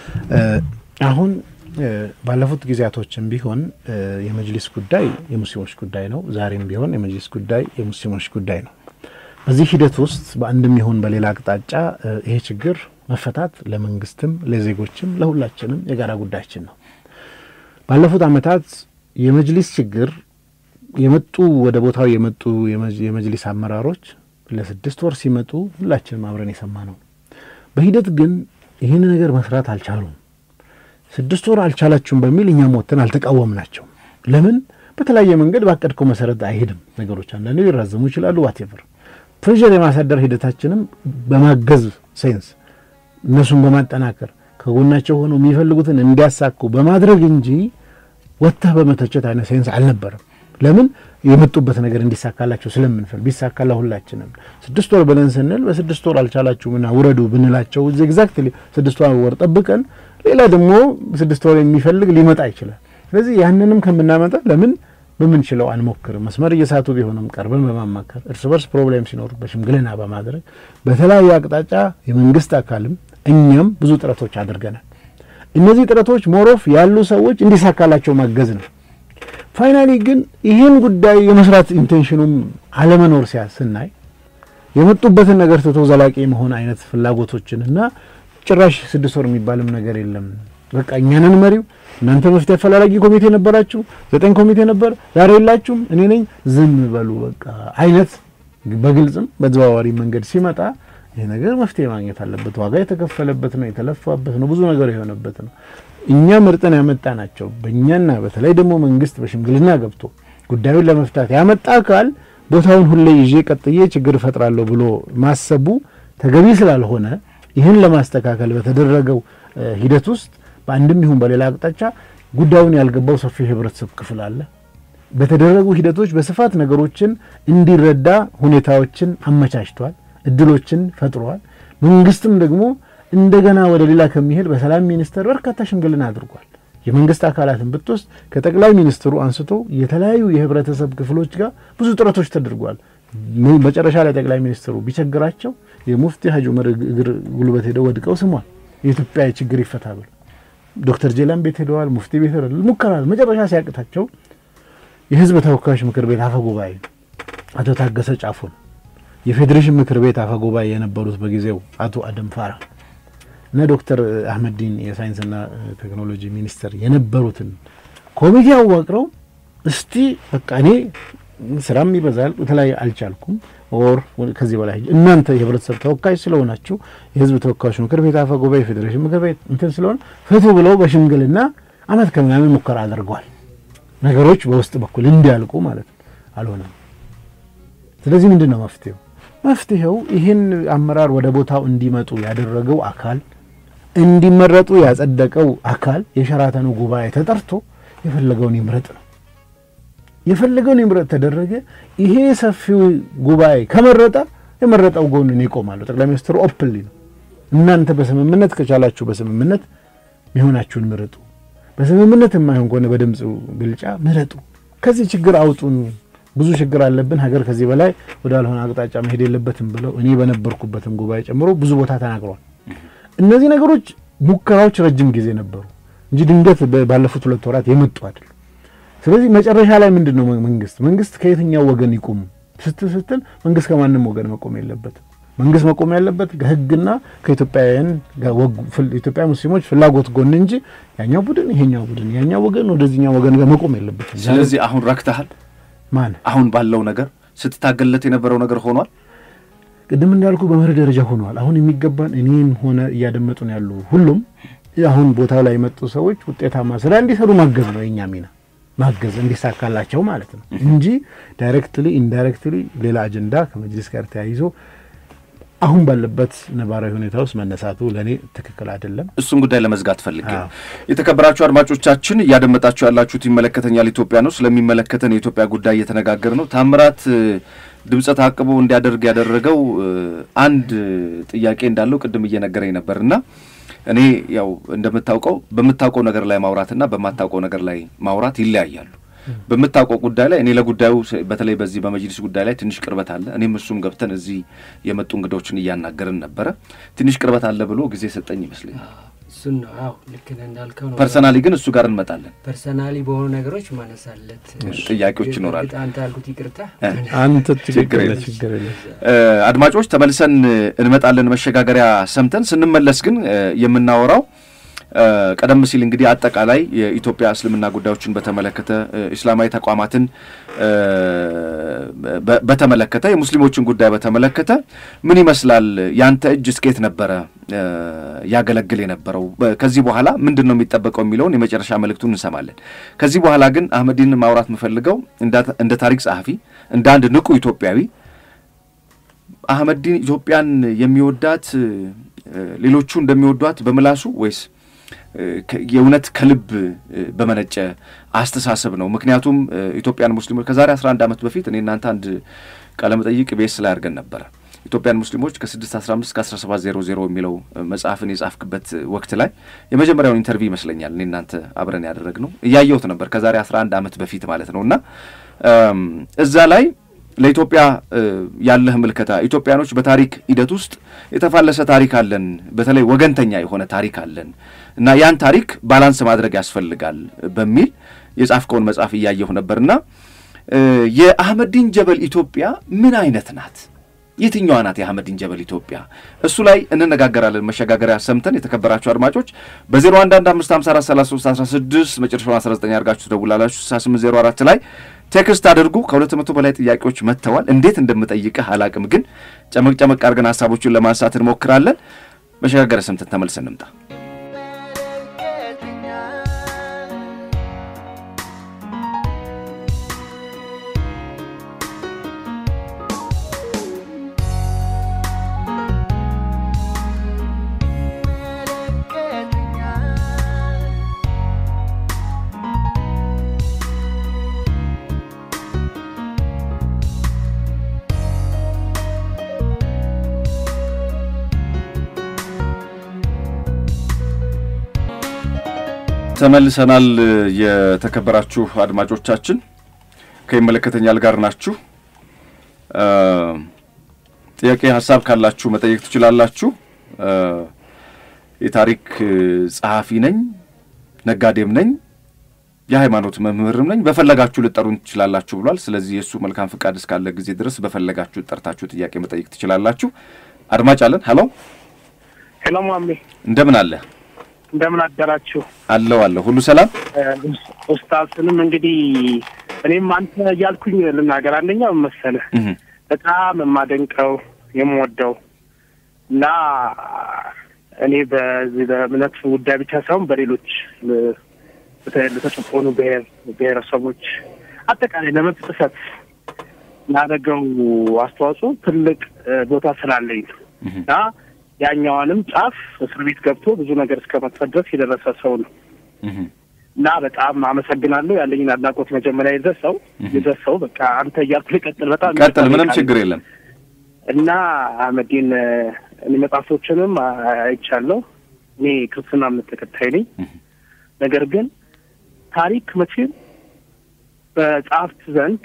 አሁን ባለፉት ጊዜያቶችም ቢሆን የመጅሊስ ጉዳይ የሙስሊሞች ጉዳይ ነው። ዛሬም ቢሆን የመጅሊስ ጉዳይ የሙስሊሞች ጉዳይ ነው። በዚህ ሂደት ውስጥ በአንድም ይሁን በሌላ አቅጣጫ ይሄ ችግር መፈታት ለመንግስትም ለዜጎችም ለሁላችንም የጋራ ጉዳያችን ነው። ባለፉት ዓመታት የመጅሊስ ችግር የመጡ ወደ ቦታው የመጡ የመጅሊስ አመራሮች ለስድስት ወር ሲመጡ ሁላችንም አብረን የሰማ ነው። በሂደት ግን ይህን ነገር መስራት አልቻሉም። ስድስት ወር አልቻላችሁም በሚል እኛም ወጥተን አልተቃወምናቸው። ለምን? በተለያየ መንገድ ባቀድከው መሰረት አይሄድም ነገሮች። አንዳንዴ ሊራዘሙ ይችላሉ። ዋቴቨር ፕሬዠር የማሳደር ሂደታችንም በማገዝ ሴንስ እነሱን በማጠናከር ከጎናቸው ሆነው የሚፈልጉትን እንዲያሳኩ በማድረግ እንጂ ወጥተህ በመተቸት አይነት ሴንስ አልነበረም። ለምን የመጡበት ነገር እንዲሳካላቸው ስለምንፈል ቢሳካላ ሁላችንም ስድስት ወር ብለን ስንል በስድስት ወር አልቻላችሁምና ውረዱ ብንላቸው ኤግዛክትሊ ስድስት ወር ጠብቀን ሌላ ደግሞ ስድስት ወር የሚፈልግ ሊመጣ ይችላል። ስለዚህ ያንንም ከምናመጣ ለምን በምንችለው አንሞክርም? መስመር እየሳቱ ቢሆንም ቀርበን በማማከር እርስ በርስ ፕሮብሌም ሲኖሩ በሽምግልና በማድረግ በተለያየ አቅጣጫ የመንግስት አካልም እኛም ብዙ ጥረቶች አድርገናል። እነዚህ ጥረቶች ሞሮፍ ያሉ ሰዎች እንዲሳካላቸው ማገዝ ነው። ፋይናሊ ግን ይህን ጉዳይ የመስራት ኢንቴንሽኑም አለመኖር ሲያ ስናይ የመጡበትን ነገር ትቶ ዘላቂ መሆን አይነት ፍላጎቶችን እና ጭራሽ ስድስት ወር የሚባልም ነገር የለም በቃ እኛንን መሪው እናንተ መፍትሄ አፈላላጊ ኮሚቴ ነበራችሁ፣ ዘጠኝ ኮሚቴ ነበር፣ ዛሬ የላችሁም፣ እኔ ነኝ፣ ዝም በሉ በቃ አይነት በግልጽም በተዘዋዋሪ መንገድ ሲመጣ ይህ ነገር መፍትሄ ማግኘት አለበት። ዋጋ የተከፈለበት ነው፣ የተለፋበት ነው፣ ብዙ ነገር የሆነበት ነው። እኛ መርጠን ያመጣ ናቸው። በእኛና በተለይ ደግሞ መንግስት በሽምግልና ገብቶ ጉዳዩን ለመፍታት ያመጣ አካል ቦታውን ሁሌ ይዤ ቀጥዬ ችግር እፈጥራለሁ ብሎ ማሰቡ ተገቢ ስላልሆነ ይህን ለማስተካከል በተደረገው ሂደት ውስጥ በአንድም ይሁን በሌላ አቅጣጫ ጉዳዩን ያልገባው ሰፊ የህብረተሰብ ክፍል አለ። በተደረጉ ሂደቶች በስፋት ነገሮችን እንዲረዳ ሁኔታዎችን አመቻችቷል፣ እድሎችን ፈጥሯል። መንግስትም ደግሞ እንደገና ወደ ሌላ ከሚሄድ በሰላም ሚኒስቴር በርካታ ሽምግልና አድርጓል። የመንግስት አካላትን ብትወስድ ከጠቅላይ ሚኒስትሩ አንስቶ የተለያዩ የህብረተሰብ ክፍሎች ጋር ብዙ ጥረቶች ተደርጓል። መጨረሻ ላይ ጠቅላይ ሚኒስትሩ ቢቸግራቸው የሙፍቲ ሀጂ ዑመር እግር ጉልበት ሄደው ወድቀው ስሟል የኢትዮጵያ ችግር ይፈታ ብሎ ዶክተር ጄላን ቤት ሄደዋል። ሙፍቲ ቤት ሄደዋል። ሙከራ መጨረሻ ሲያቅታቸው የህዝብ ተወካዮች ምክር ቤት አፈ ጉባኤ አቶ ታገሰ ጫፉን የፌዴሬሽን ምክር ቤት አፈ ጉባኤ የነበሩት በጊዜው አቶ አደም ፋራ እና ዶክተር አህመዲን የሳይንስና ቴክኖሎጂ ሚኒስትር የነበሩትን ኮሚቴ አዋቅረው እስቲ በቃ እኔ ስራም ይበዛል በተለያየ አልቻልኩም ኦር ከዚህ በላይ እናንተ የህብረተሰብ ተወካይ ስለሆናችሁ የህዝብ ተወካዮች ምክር ቤት አፈ ጉባኤ የፌዴሬሽን ምክር ቤት እንትን ስለሆነ ፍቱ ብለው በሽምግልና አመት ከምናምን ሙከራ አድርገዋል። ነገሮች በውስጥ በኩል እንዲያልቁ ማለት ነው። አልሆነም። ስለዚህ ምንድን ነው መፍትሄው? መፍትሄው ይህን አመራር ወደ ቦታው እንዲመጡ ያደረገው አካል እንዲመረጡ ያጸደቀው አካል የሸራተኑ ጉባኤ ተጠርቶ የፈለገውን ይምረጥ ነው። የፈለገውን ይምረጥ ተደረገ። ይሄ ሰፊው ጉባኤ ከመረጠ የመረጠው ጎንን ይቆማሉ። ጠቅላይ ሚኒስትሩ ኦፕንሊ ነው እናንተ በስምምነት ከቻላችሁ በስምምነት ሚሆናችሁን ምረጡ፣ በስምምነት የማይሆን ከሆነ በድምፅ ብልጫ ምረጡ፣ ከዚህ ችግር አውጡን፣ ብዙ ችግር አለብን፣ ሀገር ከዚህ በላይ ወዳልሆነ አቅጣጫ መሄድ የለበትም ብለው እኔ በነበርኩበትም ጉባኤ ጨምሮ ብዙ ቦታ ተናግረዋል። እነዚህ ነገሮች ሙከራዎች ረጅም ጊዜ ነበሩ እንጂ ድንገት ባለፉት ሁለት ወራት የመጡ አይደሉም። ስለዚህ መጨረሻ ላይ ምንድን ነው መንግስት መንግስት ከየትኛው ወገን ይቁም ስትል ስትል መንግስት ከማንም ወገን መቆም የለበትም። መንግስት መቆም ያለበት ከህግና ከኢትዮጵያውያን ኢትዮጵያ ሙስሊሞች ፍላጎት ጎን እንጂ ያኛው ቡድን ይሄኛው ቡድን ያኛው ወገን ወደዚህኛው ወገን ጋር መቆም የለበትም። ስለዚህ አሁን ረክተሃል። ማን አሁን ባለው ነገር ስትታገለት የነበረው ነገር ሆኗል። ቅድም እንዳልኩ በመርህ ደረጃ ሆኗል። አሁን የሚገባን እኔም ሆነ እያደመጡን ያሉ ሁሉም አሁን ቦታው ላይ የመጡ ሰዎች ውጤታማ ስራ እንዲሰሩ ማገዝ ነው የኛ ሚና ማገዝ እንዲሳካላቸው ማለት ነው እንጂ ዳይሬክትሊ ኢንዳይሬክትሊ ሌላ አጀንዳ ከመጅሊስ ጋር ተያይዞ አሁን ባለበት ነባራዊ ሁኔታ ውስጥ መነሳቱ ለእኔ ትክክል አይደለም። እሱን ጉዳይ ለመዝጋት ፈልጌ ነው። የተከበራችሁ አድማጮቻችን እያደመጣችሁ ያላችሁት ይመለከተኛል ኢትዮጵያ ነው። ስለሚመለከተን የኢትዮጵያ ጉዳይ እየተነጋገር ነው። ታምራት ድምፀ ታቅቦ እንዲያደርግ ያደረገው አንድ ጥያቄ እንዳለው ቅድም እየነገረኝ ነበር እና እኔ ያው እንደምታውቀው በምታውቀው ነገር ላይ ማውራትና በማታውቀው ነገር ላይ ማውራት ይለያያሉ። በምታውቀው ጉዳይ ላይ እኔ ለጉዳዩ በተለይ በዚህ በመጅሊስ ጉዳይ ላይ ትንሽ ቅርበት አለ። እኔም እሱም ገብተን እዚህ የመጡ እንግዶችን እያናገርን ነበረ። ትንሽ ቅርበት አለ ብሎ ጊዜ ሰጠኝ ይመስለኛል። እሱን ነው። አዎ ልክ ነህ እንዳልከው ነው። ፐርሰናሊ ግን እሱ ጋር እንመጣለን። ፐርሰናሊ በሆኑ ነገሮች ማነሳለት ጥያቄዎች ይኖራሉ። አንተ ያልኩት ይቅርታ አንተ ችግር የለም። ችግር የለም። አድማጮች ተመልሰን እንመጣለን። መሸጋገሪያ ሰምተን ስንመለስ ግን የምናወራው ቀደም ሲል እንግዲህ አጠቃላይ የኢትዮጵያ እስልምና ጉዳዮችን በተመለከተ እስላማዊ ተቋማትን በተመለከተ የሙስሊሞችን ጉዳይ በተመለከተ ምን ይመስላል? ያንተ እጅ እስኬት ነበረ ያገለግል የነበረው? ከዚህ በኋላ ምንድን ነው የሚጠበቀው የሚለውን የመጨረሻ መልእክቱን እንሰማለን። ከዚህ በኋላ ግን አህመዲን ማውራት የምፈልገው እንደ ታሪክ ጸሐፊ፣ እንደ አንድ ንቁ ኢትዮጵያዊ አህመዲን ኢትዮጵያን የሚወዳት ሌሎቹ እንደሚወዷት በምላሱ ወይስ የእውነት ከልብ በመነጨ አስተሳሰብ ነው? ምክንያቱም ኢትዮጵያን ሙስሊሞች ከዛሬ 11 ዓመት በፊት እኔ እናንተ አንድ ቃለመጠይቅ ቤስ ላይ አድርገን ነበረ። ኢትዮጵያን ሙስሊሞች ከ615 እስከ 1700 የሚለው መጽሐፍን የጻፍክበት ወቅት ላይ የመጀመሪያውን ኢንተርቪው ይመስለኛል እኔ እናንተ አብረን ያደረግነው እያየሁት ነበር፣ ከዛሬ 11 ዓመት በፊት ማለት ነው እና እዛ ላይ ለኢትዮጵያ ያለህ ምልከታ ኢትዮጵያኖች በታሪክ ሂደት ውስጥ የተፋለሰ ታሪክ አለን፣ በተለይ ወገንተኛ የሆነ ታሪክ አለን እና ያን ታሪክ ባላንስ ማድረግ ያስፈልጋል በሚል የጻፍከውን መጽሐፍ እያየሁ ነበርና የአህመዲን ጀበል ኢትዮጵያ ምን አይነት ናት? የትኛዋ ናት የአህመዲን ጀበል ኢትዮጵያ? እሱ ላይ እንነጋገራለን። መሸጋገሪያ ሰምተን የተከበራችሁ አድማጮች በ0115543316 መጨረሻውን 19 አድርጋችሁ ትደውላላችሁ። 6804 ላይ ቴክስት አድርጉ። ከሁለት መቶ በላይ ጥያቄዎች መጥተዋል። እንዴት እንደምጠይቅህ አላቅም፣ ግን ጨመቅ ጨመቅ አድርገን ሀሳቦቹን ለማንሳት እንሞክራለን። መሸጋገሪያ ሰምተን ተመልሰን እንምጣ። ተመልሰናል። የተከበራችሁ አድማጮቻችን ከይመለከተኛል ጋር ናችሁ። ጥያቄ ሀሳብ ካላችሁ መጠየቅ ትችላላችሁ። የታሪክ ጸሐፊ ነኝ፣ ነጋዴም ነኝ፣ የሃይማኖት መምህርም ነኝ። በፈለጋችሁ ልጠሩን ትችላላችሁ ብሏል። ስለዚህ የእሱ መልካም ፍቃድ እስካለ ጊዜ ድረስ በፈለጋችሁ ጠርታችሁ ጥያቄ መጠየቅ ትችላላችሁ። አድማጭ አለን። ሄሎ ሄሎ፣ ማሜ እንደምን አለ? እንደምን አደራችሁ? አለው አለው፣ ሁሉ ሰላም። ኡስታዝንም እንግዲህ እኔም አንተ እያልኩኝ ልናገር። አንደኛ መሰለህ በጣም የማደንቀው የምወደው እና እኔ በዚህ በእምነት ጉዳይ ብቻ ሳይሆን በሌሎች ለተጨቆኑ ብሔር ብሔረሰቦች አጠቃላይ ለመብት ጥሰት ላደረገው አስተዋጽኦ ትልቅ ቦታ ስላለኝ ነው እና ያኛዋንም ጫፍ እስር ቤት ገብቶ ብዙ ነገር እስከ መክፈል ድረስ የደረሰ ሰው ነው እና በጣም አመሰግናለሁ። ያለኝን አድናቆት መጀመሪያ የደረሰው የደረሰው በቃ አንተ እያልኩ ልቀጥል። በጣም ቀጥል፣ ምንም ችግር የለም። እና አህመዲን እኔ መጽሐፎችንም አይቻለሁ። እኔ ክርስትና እምነት ተከታይ ነኝ። ነገር ግን ታሪክ መቼም በጸሐፍት ዘንድ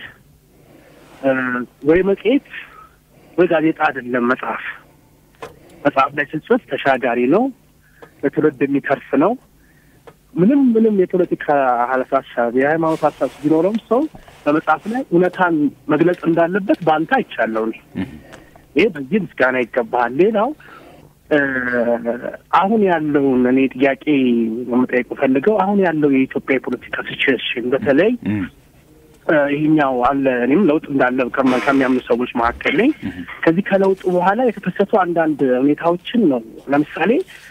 ወይ መጽሔት ወይ ጋዜጣ አይደለም። መጽሐፍ መጽሐፍ ላይ ስትጽፍ ተሻጋሪ ነው፣ ለትውልድ የሚተርፍ ነው። ምንም ምንም የፖለቲካ ሀሳብ የሃይማኖት ሀሳብ ቢኖረውም ሰው በመጽሐፍ ላይ እውነታን መግለጽ እንዳለበት በአንተ አይቻለሁ። ይህ በዚህ ምስጋና ይገባሃል። ሌላው አሁን ያለውን እኔ ጥያቄ መጠየቅ ፈልገው አሁን ያለው የኢትዮጵያ የፖለቲካ ሲቹዌሽን በተለይ ይህኛው አለ እኔም ለውጥ እንዳለ ከሚያምኑ ሰዎች መካከል ነኝ። ከዚህ ከለውጡ በኋላ የተከሰቱ አንዳንድ ሁኔታዎችን ነው። ለምሳሌ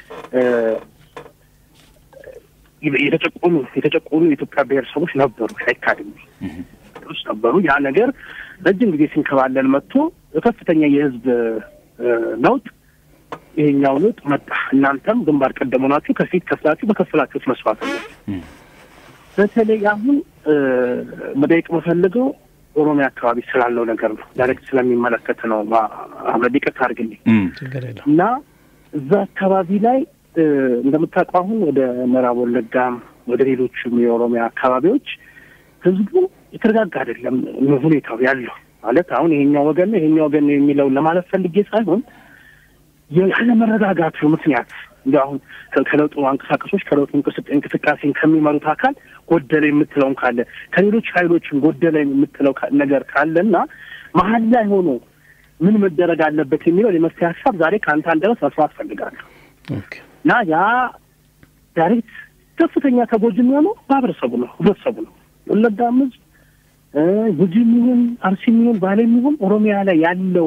የተጨቆኑ የተጨቆኑ የኢትዮጵያ ብሔረሰቦች ነበሩ፣ አይካድም ውስጥ ነበሩ። ያ ነገር ረጅም ጊዜ ሲንከባለል መጥቶ ከፍተኛ የህዝብ ለውጥ ይሄኛው ለውጥ መጣ። እናንተም ግንባር ቀደም ሆናችሁ ከፊት ከፍላችሁ በከፍላችሁት መስዋዕትነት በተለይ አሁን መጠየቅ የምፈልገው ኦሮሚያ አካባቢ ስላለው ነገር ነው። ዳይሬክት ስለሚመለከት ነው። አህመድ ይቅርታ አድርግልኝ እና እዛ አካባቢ ላይ እንደምታውቀው አሁን ወደ ምዕራብ ወለጋም ወደ ሌሎችም የኦሮሚያ አካባቢዎች ህዝቡ የተረጋጋ አይደለም ሁኔታው ያለው ማለት አሁን ይሄኛው ወገን ነው ይሄኛው ወገን ነው የሚለውን ለማለት ፈልጌ ሳይሆን ያለመረጋጋቱ ምክንያት እንዲ አሁን ከለውጡ አንቀሳቀሶች ከለውጡ እንቅስቃሴን ከሚመሩት አካል ጎደለ የምትለውን ካለ ከሌሎች ኃይሎችም ጎደለ የምትለው ነገር ካለ እና መሀል ላይ ሆኖ ምን መደረግ አለበት የሚለው የመፍትሄ ሀሳብ ዛሬ ከአንተ አንደበት መስማት ፈልጋለሁ እና ያ ዳይሬክት ከፍተኛ ተጎጂ የሚሆነው ማህበረሰቡ ነው፣ ህብረተሰቡ ነው። ወለጋም ህዝብ ጉጂ የሚሆን አርሲ የሚሆን ባሌ የሚሆን ኦሮሚያ ላይ ያለው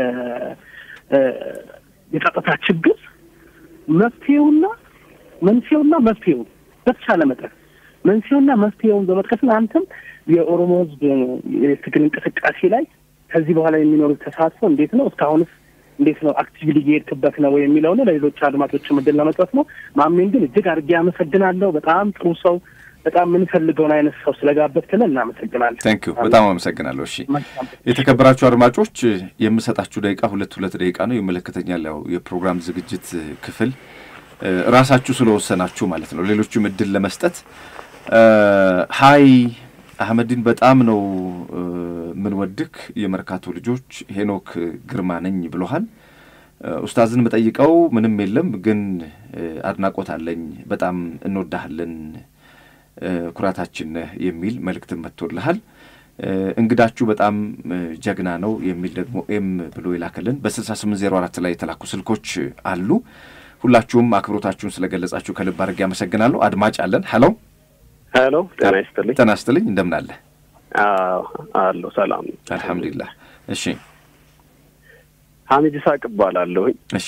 የጸጥታ ችግር መፍትሄውና መንስኤውና መፍትሄው በተቻለ መጠን መንስኤውና መፍትሄውን በመጥቀስና አንተም የኦሮሞ ህዝብ የትግል እንቅስቃሴ ላይ ከዚህ በኋላ የሚኖሩት ተሳትፎ እንዴት ነው? እስካሁንስ እንዴት ነው አክቲቪሊ እየሄድክበት ነው የሚለው ነው። ለሌሎች አድማጮች ምድል ለመስጠት ነው። ማሜን ግን እጅግ አድርጌ አመሰግናለሁ። በጣም ጥሩ ሰው፣ በጣም የምንፈልገውን አይነት ሰው ስለጋበዝክልን እናመሰግናለን። ታንክ ዩ በጣም አመሰግናለሁ። እሺ የተከበራችሁ አድማጮች የምሰጣችሁ ደቂቃ ሁለት ሁለት ደቂቃ ነው። ይመለከተኛል ያው የፕሮግራም ዝግጅት ክፍል ራሳችሁ ስለወሰናችሁ ማለት ነው። ሌሎቹም እድል ለመስጠት ሀይ አህመዲን በጣም ነው ምንወድክ የመርካቶ ልጆች ሄኖክ ግርማ ነኝ ብሎሃል። ኡስታዝን መጠይቀው ምንም የለም ግን አድናቆት አለኝ። በጣም እንወዳሃለን፣ ኩራታችን ነህ የሚል መልእክትን መጥቶልሃል። እንግዳችሁ በጣም ጀግና ነው የሚል ደግሞ ኤም ብሎ የላከልን በ68 ዜሮ አራት ላይ የተላኩ ስልኮች አሉ። ሁላችሁም አክብሮታችሁን ስለገለጻችሁ ከልብ አድርጌ አመሰግናለሁ። አድማጭ አለን። ሄሎ ሄሎ፣ ጤና ይስጥልኝ። ጤና ይስጥልኝ። እንደምን አለ? አለሁ፣ ሰላም አልሐምዱሊላህ። እሺ፣ ሀሚድ ይስሐቅ እባላለሁኝ። እሺ፣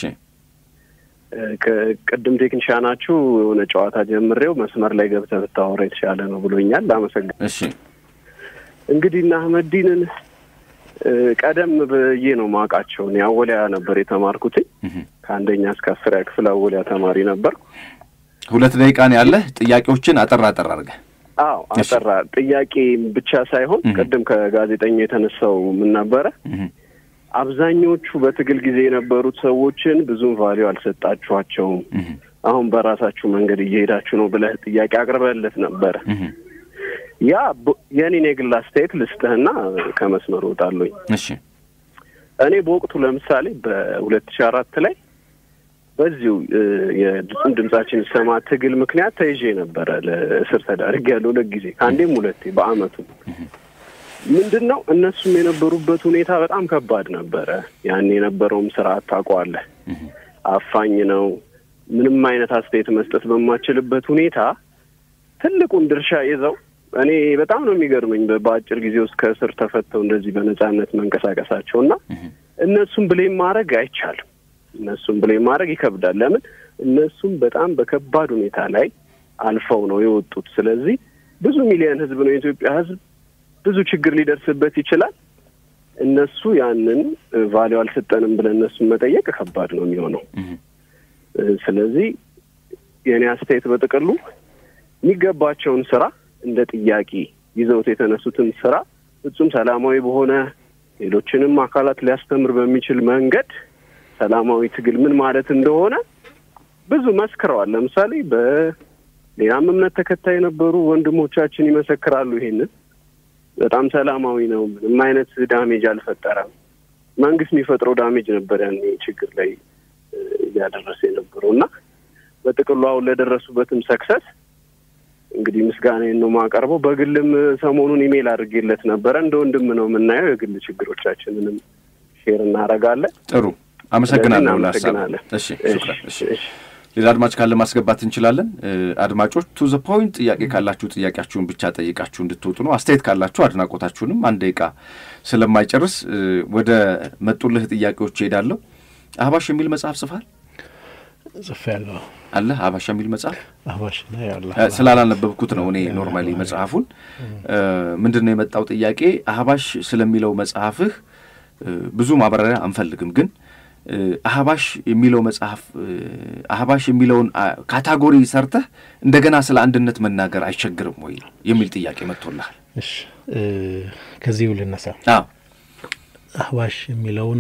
ቅድም ቴክኒሻናችሁ የሆነ ጨዋታ ጀምሬው መስመር ላይ ገብተህ ብታወራ የተሻለ ነው ብሎኛል። አመሰግን። እሺ፣ እንግዲህ እና አህመዲንን ቀደም ብዬ ነው ማውቃቸው። እኔ አወሊያ ነበር የተማርኩትኝ። ከአንደኛ እስከ አስሪያ ክፍል አወሊያ ተማሪ ነበር። ሁለት ደቂቃ ነው ያለህ። ጥያቄዎችን አጠር አጠር አድርገህ አዎ አጠራ ጥያቄ ብቻ ሳይሆን ቅድም ከጋዜጠኛ የተነሳው ምን ነበረ፣ አብዛኞቹ በትግል ጊዜ የነበሩት ሰዎችን ብዙም ቫሊዩ አልሰጣችኋቸውም። አሁን በራሳችሁ መንገድ እየሄዳችሁ ነው ብለህ ጥያቄ አቅርበለት ነበረ። ያ የኔን የግል አስተያየት ልስጥህና ከመስመር እወጣለሁኝ። እሺ እኔ በወቅቱ ለምሳሌ በሁለት ሺህ አራት ላይ በዚሁ የድምፅም ድምጻችን ይሰማ ትግል ምክንያት ተይዤ ነበረ። ለእስር ተዳርጌያለሁ ሁለት ጊዜ ከአንዴም ሁለቴ በአመቱ። ምንድን ነው እነሱም የነበሩበት ሁኔታ በጣም ከባድ ነበረ። ያን የነበረውም ስርዓት ታውቀዋለህ፣ አፋኝ ነው። ምንም አይነት አስተያየት መስጠት በማችልበት ሁኔታ ትልቁን ድርሻ ይዘው እኔ በጣም ነው የሚገርመኝ በአጭር ጊዜ ውስጥ ከእስር ተፈተው እንደዚህ በነጻነት መንቀሳቀሳቸው እና እነሱም ብሌም ማድረግ አይቻልም። እነሱም ብሌም ማድረግ ይከብዳል። ለምን እነሱም በጣም በከባድ ሁኔታ ላይ አልፈው ነው የወጡት። ስለዚህ ብዙ ሚሊዮን ህዝብ ነው የኢትዮጵያ ህዝብ ብዙ ችግር ሊደርስበት ይችላል። እነሱ ያንን ቫሊው አልሰጠንም ብለን እነሱን መጠየቅ ከባድ ነው የሚሆነው። ስለዚህ የእኔ አስተያየት በጥቅሉ የሚገባቸውን ስራ እንደ ጥያቄ ይዘውት የተነሱትን ስራ ፍጹም ሰላማዊ በሆነ ሌሎችንም አካላት ሊያስተምር በሚችል መንገድ ሰላማዊ ትግል ምን ማለት እንደሆነ ብዙ መስክረዋል። ለምሳሌ በሌላም እምነት ተከታይ የነበሩ ወንድሞቻችን ይመሰክራሉ። ይሄንን በጣም ሰላማዊ ነው፣ ምንም አይነት ዳሜጅ አልፈጠረም። መንግስት የሚፈጥረው ዳሜጅ ነበር ያኔ ችግር ላይ እያደረሰ የነበረው እና በጥቅሉ አሁን ለደረሱበትም ሰክሰስ እንግዲህ ምስጋናዬን ነው የማቀርበው። በግልም ሰሞኑን ኢሜይል አድርጌለት ነበረ። እንደ ወንድም ነው የምናየው። የግል ችግሮቻችንንም ሼር እናደርጋለን። ጥሩ አመሰግናለሁ። ለሀሳብ እሺ፣ ሹክራን። እሺ፣ ሌላ አድማጭ ካለ ማስገባት እንችላለን። አድማጮች ቱ ዘ ፖይንት ጥያቄ ካላችሁ ጥያቄያችሁን ብቻ ጠይቃችሁ እንድትወጡ ነው። አስተያየት ካላችሁ አድናቆታችሁንም አንድ ደቂቃ ስለማይጨርስ ወደ መጡልህ ጥያቄዎች እሄዳለሁ። አህባሽ የሚል መጽሐፍ ጽፋል ጽፌያለሁ። አለ አህባሽ የሚል መጽሐፍ አህባሽ ስላላነበብኩት ነው እኔ ኖርማሊ መጽሐፉን። ምንድን ነው የመጣው ጥያቄ አህባሽ ስለሚለው መጽሐፍህ ብዙ ማብራሪያ አንፈልግም፣ ግን አህባሽ የሚለው መጽሐፍ አህባሽ የሚለውን ካታጎሪ ሰርተህ እንደገና ስለ አንድነት መናገር አይቸግርም ወይ የሚል ጥያቄ መጥቶልሃል። እሺ ከዚሁ ልነሳ። አዎ አህባሽ የሚለውን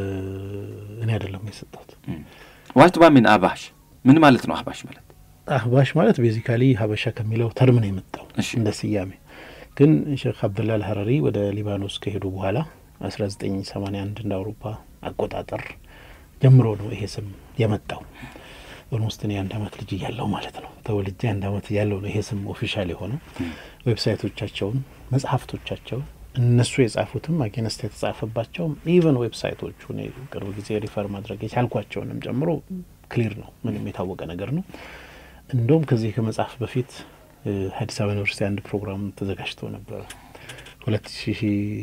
እኔ አይደለም የሰጠሁት። ዋት ባሚን አህባሽ ምን ማለት ነው? አህባሽ ማለት አህባሽ ማለት ቤዚካሊ ሀበሻ ከሚለው ተርም ነው የመጣው እንደ ስያሜ። ግን ሼክ አብደላ አልሀረሪ ወደ ሊባኖስ ከሄዱ በኋላ አስራ ዘጠኝ ሰማኒያ አንድ እንደ አውሮፓ አቆጣጠር ጀምሮ ነው ይሄ ስም የመጣው። ኦልሞስት እኔ አንድ አመት ልጅ እያለሁ ማለት ነው ተወልጄ አንድ አመት እያለሁ ነው ይሄ ስም ኦፊሻል የሆነው። ዌብሳይቶቻቸውን፣ መጽሐፍቶቻቸውን እነሱ የጻፉትም አጌነስት የተጻፈባቸውም ኢቨን ዌብሳይቶቹ እኔ ቅርብ ጊዜ ሪፈር ማድረግ የቻልኳቸውንም ጨምሮ ክሊር ነው፣ ምንም የታወቀ ነገር ነው። እንደውም ከዚህ ከመጽሐፍ በፊት አዲስ አበባ ዩኒቨርሲቲ አንድ ፕሮግራም ተዘጋጅቶ ነበረ ሁለት ሺ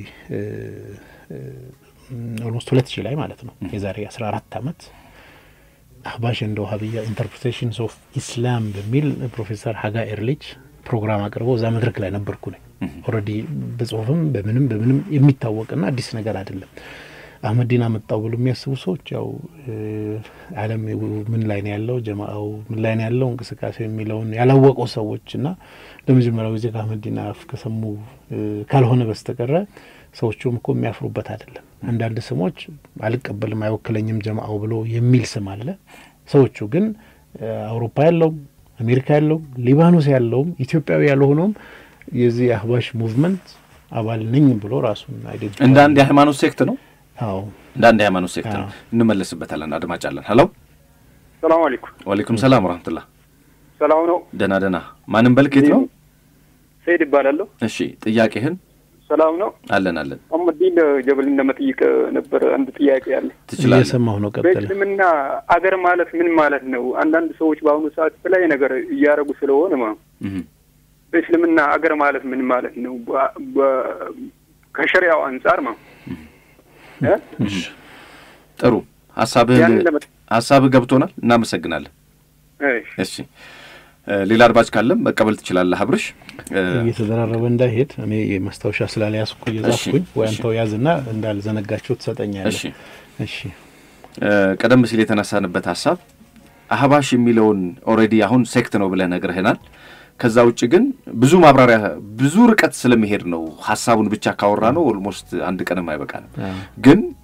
ኦልሞስት ሁለት ሺህ ላይ ማለት ነው የዛሬ አስራ አራት አመት አህባሽ እንደ ውሀብያ ኢንተርፕሬቴሽንስ ኦፍ ኢስላም በሚል ፕሮፌሰር ሀጋ ኤርሊች ፕሮግራም አቅርበው እዛ መድረክ ላይ ነበርኩ ነኝ። ኦልሬዲ በጽሁፍም በምንም በምንም የሚታወቅና አዲስ ነገር አይደለም። አህመዲን አመጣው ብሎ የሚያስቡ ሰዎች ያው ዓለም ምን ላይ ነው ያለው፣ ጀማአው ምን ላይ ነው ያለው እንቅስቃሴ የሚለውን ያላወቁ ሰዎች እና ለመጀመሪያው ጊዜ ከአህመዲን አፍ ከሰሙ ካልሆነ በስተቀረ ሰዎቹም እኮ የሚያፍሩበት አይደለም። አንዳንድ ስሞች አልቀበልም አይወክለኝም ጀማአው ብሎ የሚል ስም አለ። ሰዎቹ ግን አውሮፓ ያለውም አሜሪካ ያለውም ሊባኖስ ያለውም ኢትዮጵያዊ ያልሆነውም የዚህ የአህባሽ ሙቭመንት አባል ነኝ ብሎ ራሱን አይደንቲፋይ እንደ አንድ የሃይማኖት ሴክት ነው። አዎ እንደ አንድ የሃይማኖት ሴክት ነው። እንመለስበታለን። አድማጭ አለን። ሄሎ፣ ሰላም አለይኩም። ወአለይኩም ሰላም ወራህመቱላህ። ሰላም ነው። ደህና ደህና። ማንም በልኬት ነው? ሰይድ ይባላለሁ። እሺ፣ ጥያቄህን ሰላም ነው። አለን አለን። አህመዲን ጀበልን ለመጠየቅ ነበር። አንድ ጥያቄ አለ። ትችላለህ። እየሰማሁ ነው። ቀጥለ በእስልምና አገር ማለት ምን ማለት ነው? አንዳንድ ሰዎች በአሁኑ ሰዓት የተለያየ ነገር እያደረጉ ስለሆነ ማ በእስልምና አገር ማለት ምን ማለት ነው? ከሸሪያው አንጻር ማ ጥሩ ሀሳብህን ያንን ለመ ሀሳብህ ገብቶናል። እናመሰግናለን። እሺ ሌላ አድማጭ ካለም መቀበል ትችላለህ። አብርሽ እየተደራረበ እንዳይሄድ እኔ ማስታወሻ ስላልያዝኩ እየጻፍኩኝ ወይ አንተው ያዝና እንዳልዘነጋቸው ትሰጠኛለህ። እሺ እሺ ቀደም ሲል የተነሳንበት ሀሳብ አህባሽ የሚለውን ኦልሬዲ አሁን ሴክት ነው ብለህ ነግረህናል። ከዛ ውጭ ግን ብዙ ማብራሪያ ብዙ ርቀት ስለሚሄድ ነው ሀሳቡን ብቻ ካወራ ነው ኦልሞስት አንድ ቀንም አይበቃንም። ግን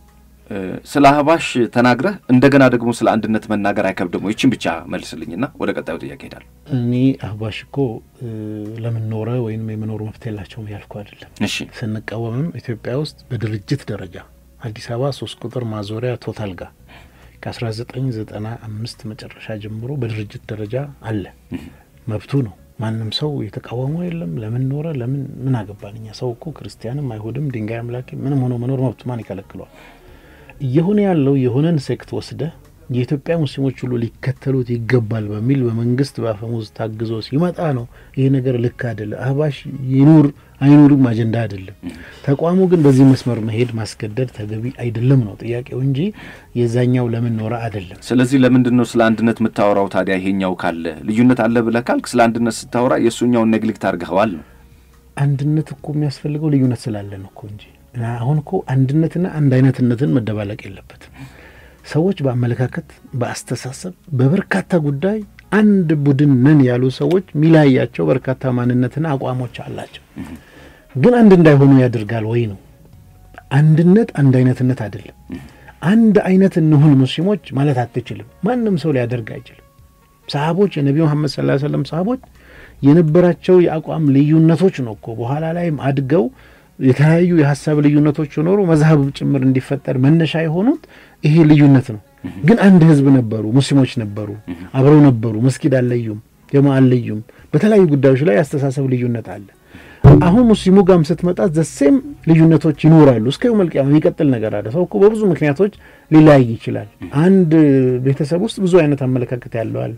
ስለ አህባሽ ተናግረህ እንደገና ደግሞ ስለ አንድነት መናገር አይከብድም? ይችን ብቻ መልስልኝና ወደ ቀጣዩ ጥያቄ ሄዳለሁ። እኔ አህባሽ እኮ ለምን ኖረ ወይም የመኖሩ መብት የላቸውም ያልኩ አይደለም። እሺ ስንቃወምም ኢትዮጵያ ውስጥ በድርጅት ደረጃ አዲስ አበባ ሶስት ቁጥር ማዞሪያ ቶታል ጋር ከአስራ ዘጠኝ ዘጠና አምስት መጨረሻ ጀምሮ በድርጅት ደረጃ አለ። መብቱ ነው። ማንም ሰው የተቃወመው የለም። ለምን ኖረ ለምን ምን አገባን እኛ። ሰው እኮ ክርስቲያንም አይሁድም ድንጋይ አምላኪ ምንም ሆኖ መኖር መብቱ ማን ይከለክለዋል? እየሆነ ያለው የሆነን ሴክት ወስደ የኢትዮጵያ ሙስሊሞች ሁሉ ሊከተሉት ይገባል በሚል በመንግስት በአፈሙዝ ታግዞ ሲመጣ ነው ይሄ ነገር ልክ አይደለም። አህባሽ ይኑር አይኑርም አጀንዳ አይደለም። ተቋሙ ግን በዚህ መስመር መሄድ ማስገደድ ተገቢ አይደለም ነው ጥያቄው እንጂ የዛኛው ለምን ኖረ አይደለም። ስለዚህ ለምንድን ነው ስለ አንድነት የምታወራው ታዲያ? ይሄኛው ካለ ልዩነት አለ ብለህ ካልክ ስለ አንድነት ስታወራ የእሱኛውን ነግሊክት አድርገኸዋል ነው። አንድነት እኮ የሚያስፈልገው ልዩነት ስላለን እኮ እንጂ አሁን እኮ አንድነትና አንድ አይነትነትን መደባለቅ የለበትም። ሰዎች በአመለካከት በአስተሳሰብ በበርካታ ጉዳይ አንድ ቡድን ነን ያሉ ሰዎች ሚለያያቸው በርካታ ማንነትና አቋሞች አላቸው። ግን አንድ እንዳይሆኑ ያደርጋል ወይ ነው። አንድነት አንድ አይነትነት አይደለም። አንድ አይነት እንሁን ሙስሊሞች ማለት አትችልም። ማንም ሰው ሊያደርግ አይችልም። ሰሃቦች የነቢ መሐመድ ሰለላሁ ዐለይሂ ወሰለም ሰሃቦች የነበራቸው የአቋም ልዩነቶች ነው እኮ በኋላ ላይም አድገው የተለያዩ የሀሳብ ልዩነቶች ኖሩ መዝሀብ ጭምር እንዲፈጠር መነሻ የሆኑት ይሄ ልዩነት ነው። ግን አንድ ህዝብ ነበሩ፣ ሙስሊሞች ነበሩ፣ አብረው ነበሩ፣ መስጊድ አልለዩም፣ ጀማ አልለዩም። በተለያዩ ጉዳዮች ላይ የአስተሳሰብ ልዩነት አለ። አሁን ሙስሊሙ ጋም ስትመጣ ዘሴም ልዩነቶች ይኖራሉ። እስከ የውመል ቂያማ የሚቀጥል ነገር አለ። ሰው እኮ በብዙ ምክንያቶች ሊለያይ ይችላል። አንድ ቤተሰብ ውስጥ ብዙ አይነት አመለካከት ያለው አለ።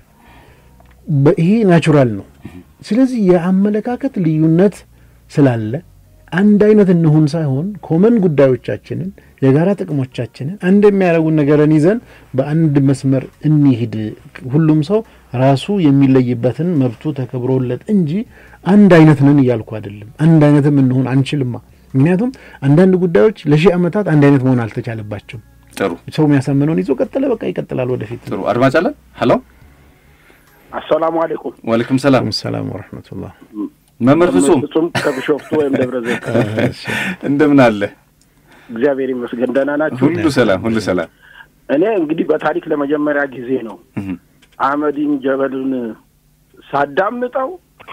ይሄ ናቹራል ነው። ስለዚህ የአመለካከት ልዩነት ስላለ አንድ አይነት እንሁን ሳይሆን ኮመን ጉዳዮቻችንን የጋራ ጥቅሞቻችንን አንድ የሚያደርጉን ነገርን ይዘን በአንድ መስመር እንሂድ። ሁሉም ሰው ራሱ የሚለይበትን መብቱ ተከብሮለት እንጂ አንድ አይነት ነን እያልኩ አይደለም። አንድ አይነትም እንሁን አንችልማ። ምክንያቱም አንዳንድ ጉዳዮች ለሺህ ዓመታት አንድ አይነት መሆን አልተቻለባቸውም። ጥሩ ሰው የሚያሳምነውን ይዞ ቀጠለ፣ በቃ ይቀጥላል ወደፊት። ጥሩ አድማጭ አለን። ሀሎ አሰላሙ አለይኩም። ወአለይኩም ሰላም ሰላም ወረሕመቱላህ። መምህር ፍጹም ፍጹም ከቢሾፍቱ ወይም ደብረ ዘይት እንደምን አለ? እግዚአብሔር ይመስገን ደህና ናችሁ? ሁሉ ሰላም፣ ሁሉ ሰላም። እኔ እንግዲህ በታሪክ ለመጀመሪያ ጊዜ ነው አህመዲን ጀበልን ሳዳምጠው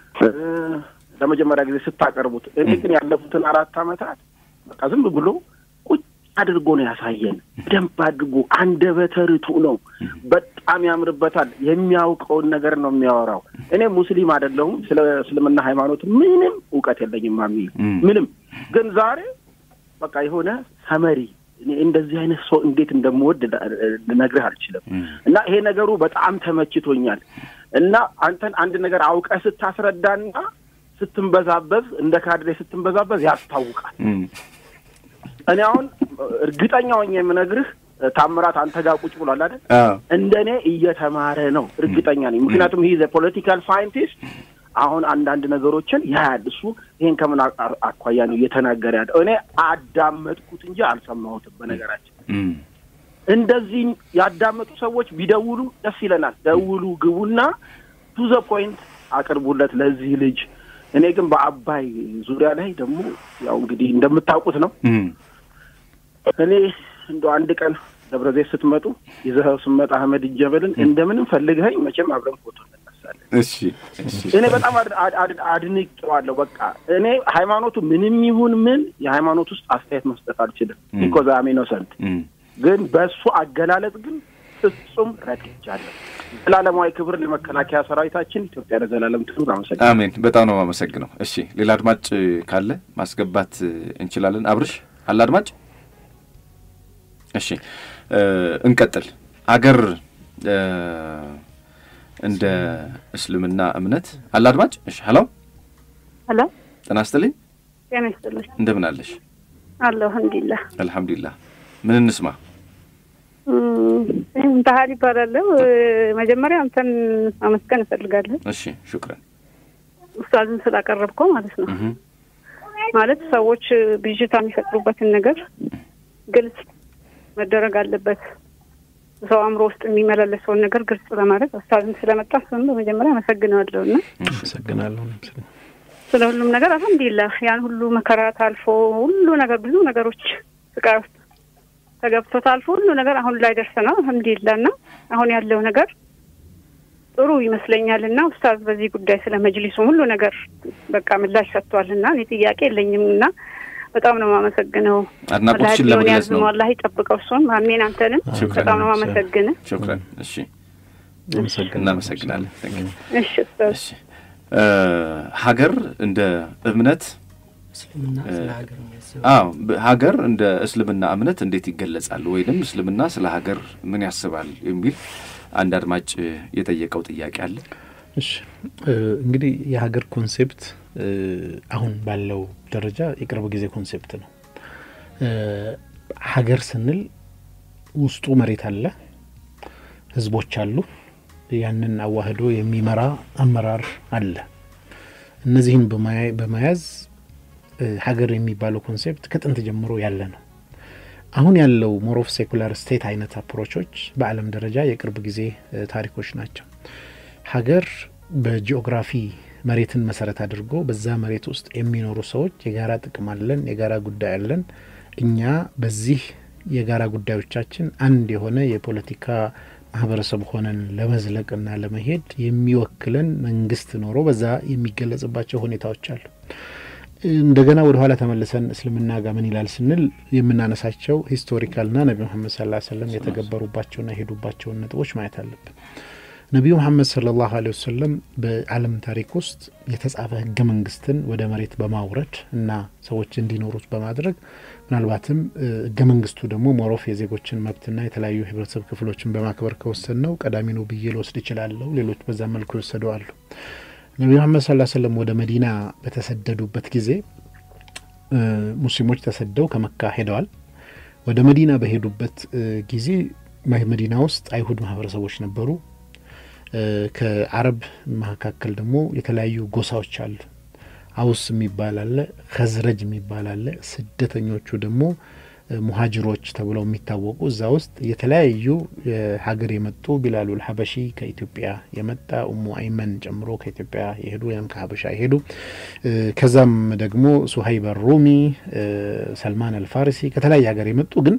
ለመጀመሪያ ጊዜ ስታቀርቡት። እኔ ግን ያለፉትን አራት ዓመታት በቃ ዝም ብሎ ቁጭ አድርጎ ነው ያሳየን። በደንብ አድርጎ አንደበተ ርቱዕ ነው። በጣም ያምርበታል። የሚያውቀውን ነገር ነው የሚያወራው። እኔ ሙስሊም አይደለሁም። ስለ እስልምና ሃይማኖት ምንም እውቀት የለኝም። ማሚ ምንም ግን ዛሬ በቃ የሆነ ሰመሪ እኔ እንደዚህ አይነት ሰው እንዴት እንደምወድ ልነግርህ አልችልም። እና ይሄ ነገሩ በጣም ተመችቶኛል። እና አንተን አንድ ነገር አውቀህ ስታስረዳና ስትንበዛበዝ እንደ ካድሬ ስትንበዛበዝ ያስታውቃል። እኔ አሁን እርግጠኛ ሆኜ የምነግርህ ታምራት አንተ ጋር ቁጭ ብሏል አይደል? እንደ እኔ እየተማረ ነው እርግጠኛ ነኝ። ምክንያቱም ይህ ፖለቲካል ሳይንቲስት አሁን አንዳንድ ነገሮችን ያያል። እሱ ይሄን ከምን አኳያ ነው እየተናገረ ያለው? እኔ አዳመጥኩት እንጂ አልሰማሁትም። በነገራችን እንደዚህ ያዳመጡ ሰዎች ቢደውሉ ደስ ይለናል። ደውሉ፣ ግቡና ቱ ዘ ፖይንት አቅርቡለት ለዚህ ልጅ። እኔ ግን በአባይ ዙሪያ ላይ ደግሞ ያው እንግዲህ እንደምታውቁት ነው እኔ እንደ አንድ ቀን ደብረ ዘይት ስትመጡ ይዘኸው ስመጣ አህመድ ጀበልን እንደምንም ፈልገኸኝ መቼም አብረን ፎቶ እንነሳለን። እሺ፣ እሺ። እኔ በጣም አድንቄዋለሁ። በቃ እኔ ሃይማኖቱ ምንም ይሁን ምን የሃይማኖት ውስጥ አስተያየት መስጠት አልችልም። ቢኮዝ አም ኢኖሰንት። ግን በእሱ አገላለጽ ግን ፍጹም ረድቻለሁ። ዘላለማዊ ክብር ለመከላከያ ሰራዊታችን። ኢትዮጵያ ለዘላለም ትኑር። አመሰግናለሁ። አሜን። በጣም ነው የማመሰግነው። እሺ፣ ሌላ አድማጭ ካለ ማስገባት እንችላለን። አብርሽ አለ አድማጭ? እሺ፣ እንቀጥል። አገር እንደ እስልምና እምነት አለ አድማጭ? እሺ፣ ሀሎ ሄሎ፣ ጤና ይስጥልኝ። ጤና ይስጥልኝ። እንደምን አለሽ? አለሁ አልሐምዱሊላህ። አልሐምዱሊላህ። ምን እንስማ? ባህል ይባላለሁ። መጀመሪያ አንተን አመስገን እፈልጋለሁ። እሺ፣ ሹክረን። ኡስታዝን ስላቀረብከው ማለት ነው። ማለት ሰዎች ብዥታ የሚፈጥሩበትን ነገር ግልጽ መደረግ አለበት። ሰው አእምሮ ውስጥ የሚመላለሰውን ነገር ግልጽ ለማድረግ ኡስታዝን ስለመጣ እሱን በመጀመሪያ አመሰግነዋለሁ እና አመሰግናለሁ። ስለ ሁሉም ነገር አልሐምዱሊላህ ያን ሁሉ መከራ ታልፎ ሁሉ ነገር ብዙ ነገሮች ስቃይ ውስጥ ተገብቶ ታልፎ ሁሉ ነገር አሁን ላይ ደርሰናል። አልሐምዱሊላህ እና አሁን ያለው ነገር ጥሩ ይመስለኛል እና ኡስታዝ በዚህ ጉዳይ ስለ መጅሊሱ ሁሉ ነገር በቃ ምላሽ ሰጥቷል እና እኔ ጥያቄ የለኝም እና በጣም ነው የማመሰግነው። አድናቆትሽን ለመግለጽ ነው። አላህ ይጠብቀው እሱን አሜን። አንተንም በጣም ነው የማመሰግን። ሹክረን። እሺ እናመሰግናለን። እሺ ኡስታዝ እሺ ሀገር እንደ እምነት አዎ ሀገር እንደ እስልምና እምነት እንዴት ይገለጻል ወይንም እስልምና ስለ ሀገር ምን ያስባል የሚል አንድ አድማጭ የጠየቀው ጥያቄ አለ። እሺ እንግዲህ የሀገር ኮንሴፕት አሁን ባለው ደረጃ የቅርብ ጊዜ ኮንሴፕት ነው። ሀገር ስንል ውስጡ መሬት አለ፣ ህዝቦች አሉ፣ ያንን አዋህዶ የሚመራ አመራር አለ። እነዚህን በመያዝ ሀገር የሚባለው ኮንሴፕት ከጥንት ጀምሮ ያለ ነው። አሁን ያለው ሞር ኦፍ ሴኩላር ስቴት አይነት አፕሮቾች በዓለም ደረጃ የቅርብ ጊዜ ታሪኮች ናቸው። ሀገር በጂኦግራፊ መሬትን መሰረት አድርጎ በዛ መሬት ውስጥ የሚኖሩ ሰዎች የጋራ ጥቅም አለን፣ የጋራ ጉዳይ አለን። እኛ በዚህ የጋራ ጉዳዮቻችን አንድ የሆነ የፖለቲካ ማህበረሰብ ሆነን ለመዝለቅና ለመሄድ የሚወክለን መንግስት ኖሮ በዛ የሚገለጽባቸው ሁኔታዎች አሉ። እንደገና ወደ ኋላ ተመልሰን እስልምና ጋር ምን ይላል ስንል የምናነሳቸው ሂስቶሪካልና ነቢ ሙሐመድ ሰለላሁ ዐለይሂ ወሰለም የተገበሩባቸውና የሄዱባቸውን ነጥቦች ማየት አለብን። ነቢዩ መሐመድ ሰለላሁ ዐለይሂ ወሰለም በዓለም ታሪክ ውስጥ የተጻፈ ህገ መንግስትን ወደ መሬት በማውረድ እና ሰዎች እንዲኖሩት በማድረግ ምናልባትም ህገ መንግስቱ ደግሞ ሞሮፍ የዜጎችን መብትና የተለያዩ ህብረተሰብ ክፍሎችን በማክበር ከወሰን ነው ቀዳሚ ነው ብዬ ልወስድ እችላለሁ። ሌሎች በዛ መልኩ የወሰዱ አሉ። ነቢዩ መሐመድ ሰለላሁ ዐለይሂ ወሰለም ወደ መዲና በተሰደዱበት ጊዜ ሙስሊሞች ተሰደው ከመካ ሄደዋል። ወደ መዲና በሄዱበት ጊዜ መዲና ውስጥ አይሁድ ማህበረሰቦች ነበሩ። ከአረብ መካከል ደግሞ የተለያዩ ጎሳዎች አሉ። አውስ የሚባል አለ፣ ከዝረጅ የሚባል አለ። ስደተኞቹ ደግሞ ሙሀጅሮች ተብለው የሚታወቁ እዛ ውስጥ የተለያዩ ሀገር የመጡ ቢላሉል ሀበሺ ከኢትዮጵያ የመጣ ኡሙ አይመን ጨምሮ ከኢትዮጵያ የሄዱ ወይም ከሀበሻ የሄዱ ከዛም ደግሞ ሱሀይብ ሩሚ፣ ሰልማን አልፋሪሲ ከተለያየ ሀገር የመጡ ግን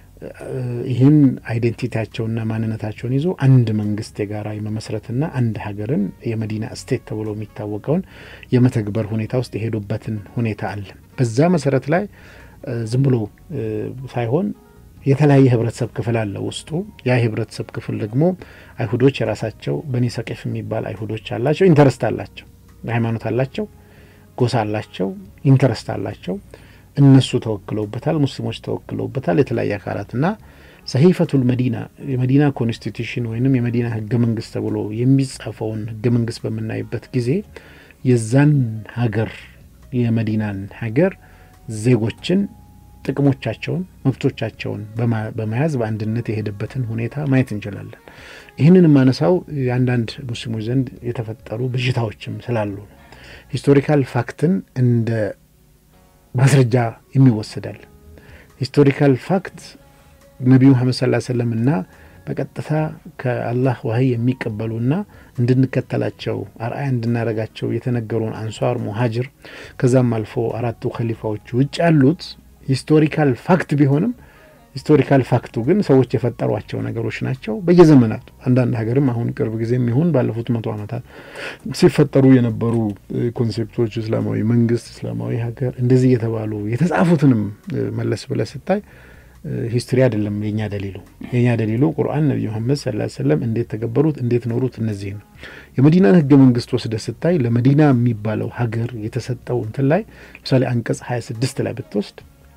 ይህን አይዴንቲቲያቸውና ማንነታቸውን ይዞ አንድ መንግስት የጋራ የመመስረትና አንድ ሀገርን የመዲና ስቴት ተብሎ የሚታወቀውን የመተግበር ሁኔታ ውስጥ የሄዱበትን ሁኔታ አለ። በዛ መሰረት ላይ ዝም ብሎ ሳይሆን የተለያየ ህብረተሰብ ክፍል አለ ውስጡ። ያ የህብረተሰብ ክፍል ደግሞ አይሁዶች የራሳቸው በኒ ሰቄፍ የሚባል አይሁዶች አላቸው፣ ኢንተረስት አላቸው፣ ሃይማኖት አላቸው፣ ጎሳ አላቸው፣ ኢንተረስት አላቸው። እነሱ ተወክለውበታል፣ ሙስሊሞች ተወክለውበታል። የተለያየ አካላት እና ሰሂፈቱል መዲና የመዲና ኮንስቲቱሽን ወይንም የመዲና ህገ መንግስት ተብሎ የሚጻፈውን ህገ መንግስት በምናይበት ጊዜ የዛን ሀገር የመዲናን ሀገር ዜጎችን ጥቅሞቻቸውን፣ መብቶቻቸውን በመያዝ በአንድነት የሄደበትን ሁኔታ ማየት እንችላለን። ይህንን የማነሳው የአንዳንድ ሙስሊሞች ዘንድ የተፈጠሩ ብዥታዎችም ስላሉ ነው። ሂስቶሪካል ፋክትን እንደ ማስረጃ የሚወሰዳል። ሂስቶሪካል ፋክት ነቢዩ መሐመድ ሰለላሁ ዐለይሂ ወሰለም እና በቀጥታ ከአላህ ዋህይ የሚቀበሉና እንድንከተላቸው አርአያ እንድናደርጋቸው የተነገሩን አንሷር፣ ሙሀጅር ከዛም አልፎ አራቱ ከሊፋዎች ውጭ ያሉት ሂስቶሪካል ፋክት ቢሆንም ሂስቶሪካል ፋክቱ ግን ሰዎች የፈጠሯቸው ነገሮች ናቸው። በየዘመናቱ አንዳንድ ሀገርም አሁን ቅርብ ጊዜም ይሁን ባለፉት መቶ ዓመታት ሲፈጠሩ የነበሩ ኮንሴፕቶች እስላማዊ መንግስት፣ እስላማዊ ሀገር እንደዚህ እየተባሉ የተጻፉትንም መለስ ብለህ ስታይ ሂስትሪ አይደለም የኛ ደሊሉ። የኛ ደሊሉ ቁርአን ነቢዩ መሐመድ ሰለላሁ ዐለይሂ ወሰለም እንዴት ተገበሩት፣ እንዴት ኖሩት፣ እነዚህ ነው። የመዲናን ህገ መንግስት ወስደህ ስታይ ለመዲና የሚባለው ሀገር የተሰጠው እንትን ላይ ለምሳሌ አንቀጽ ሀያ ስድስት ላይ ብትወስድ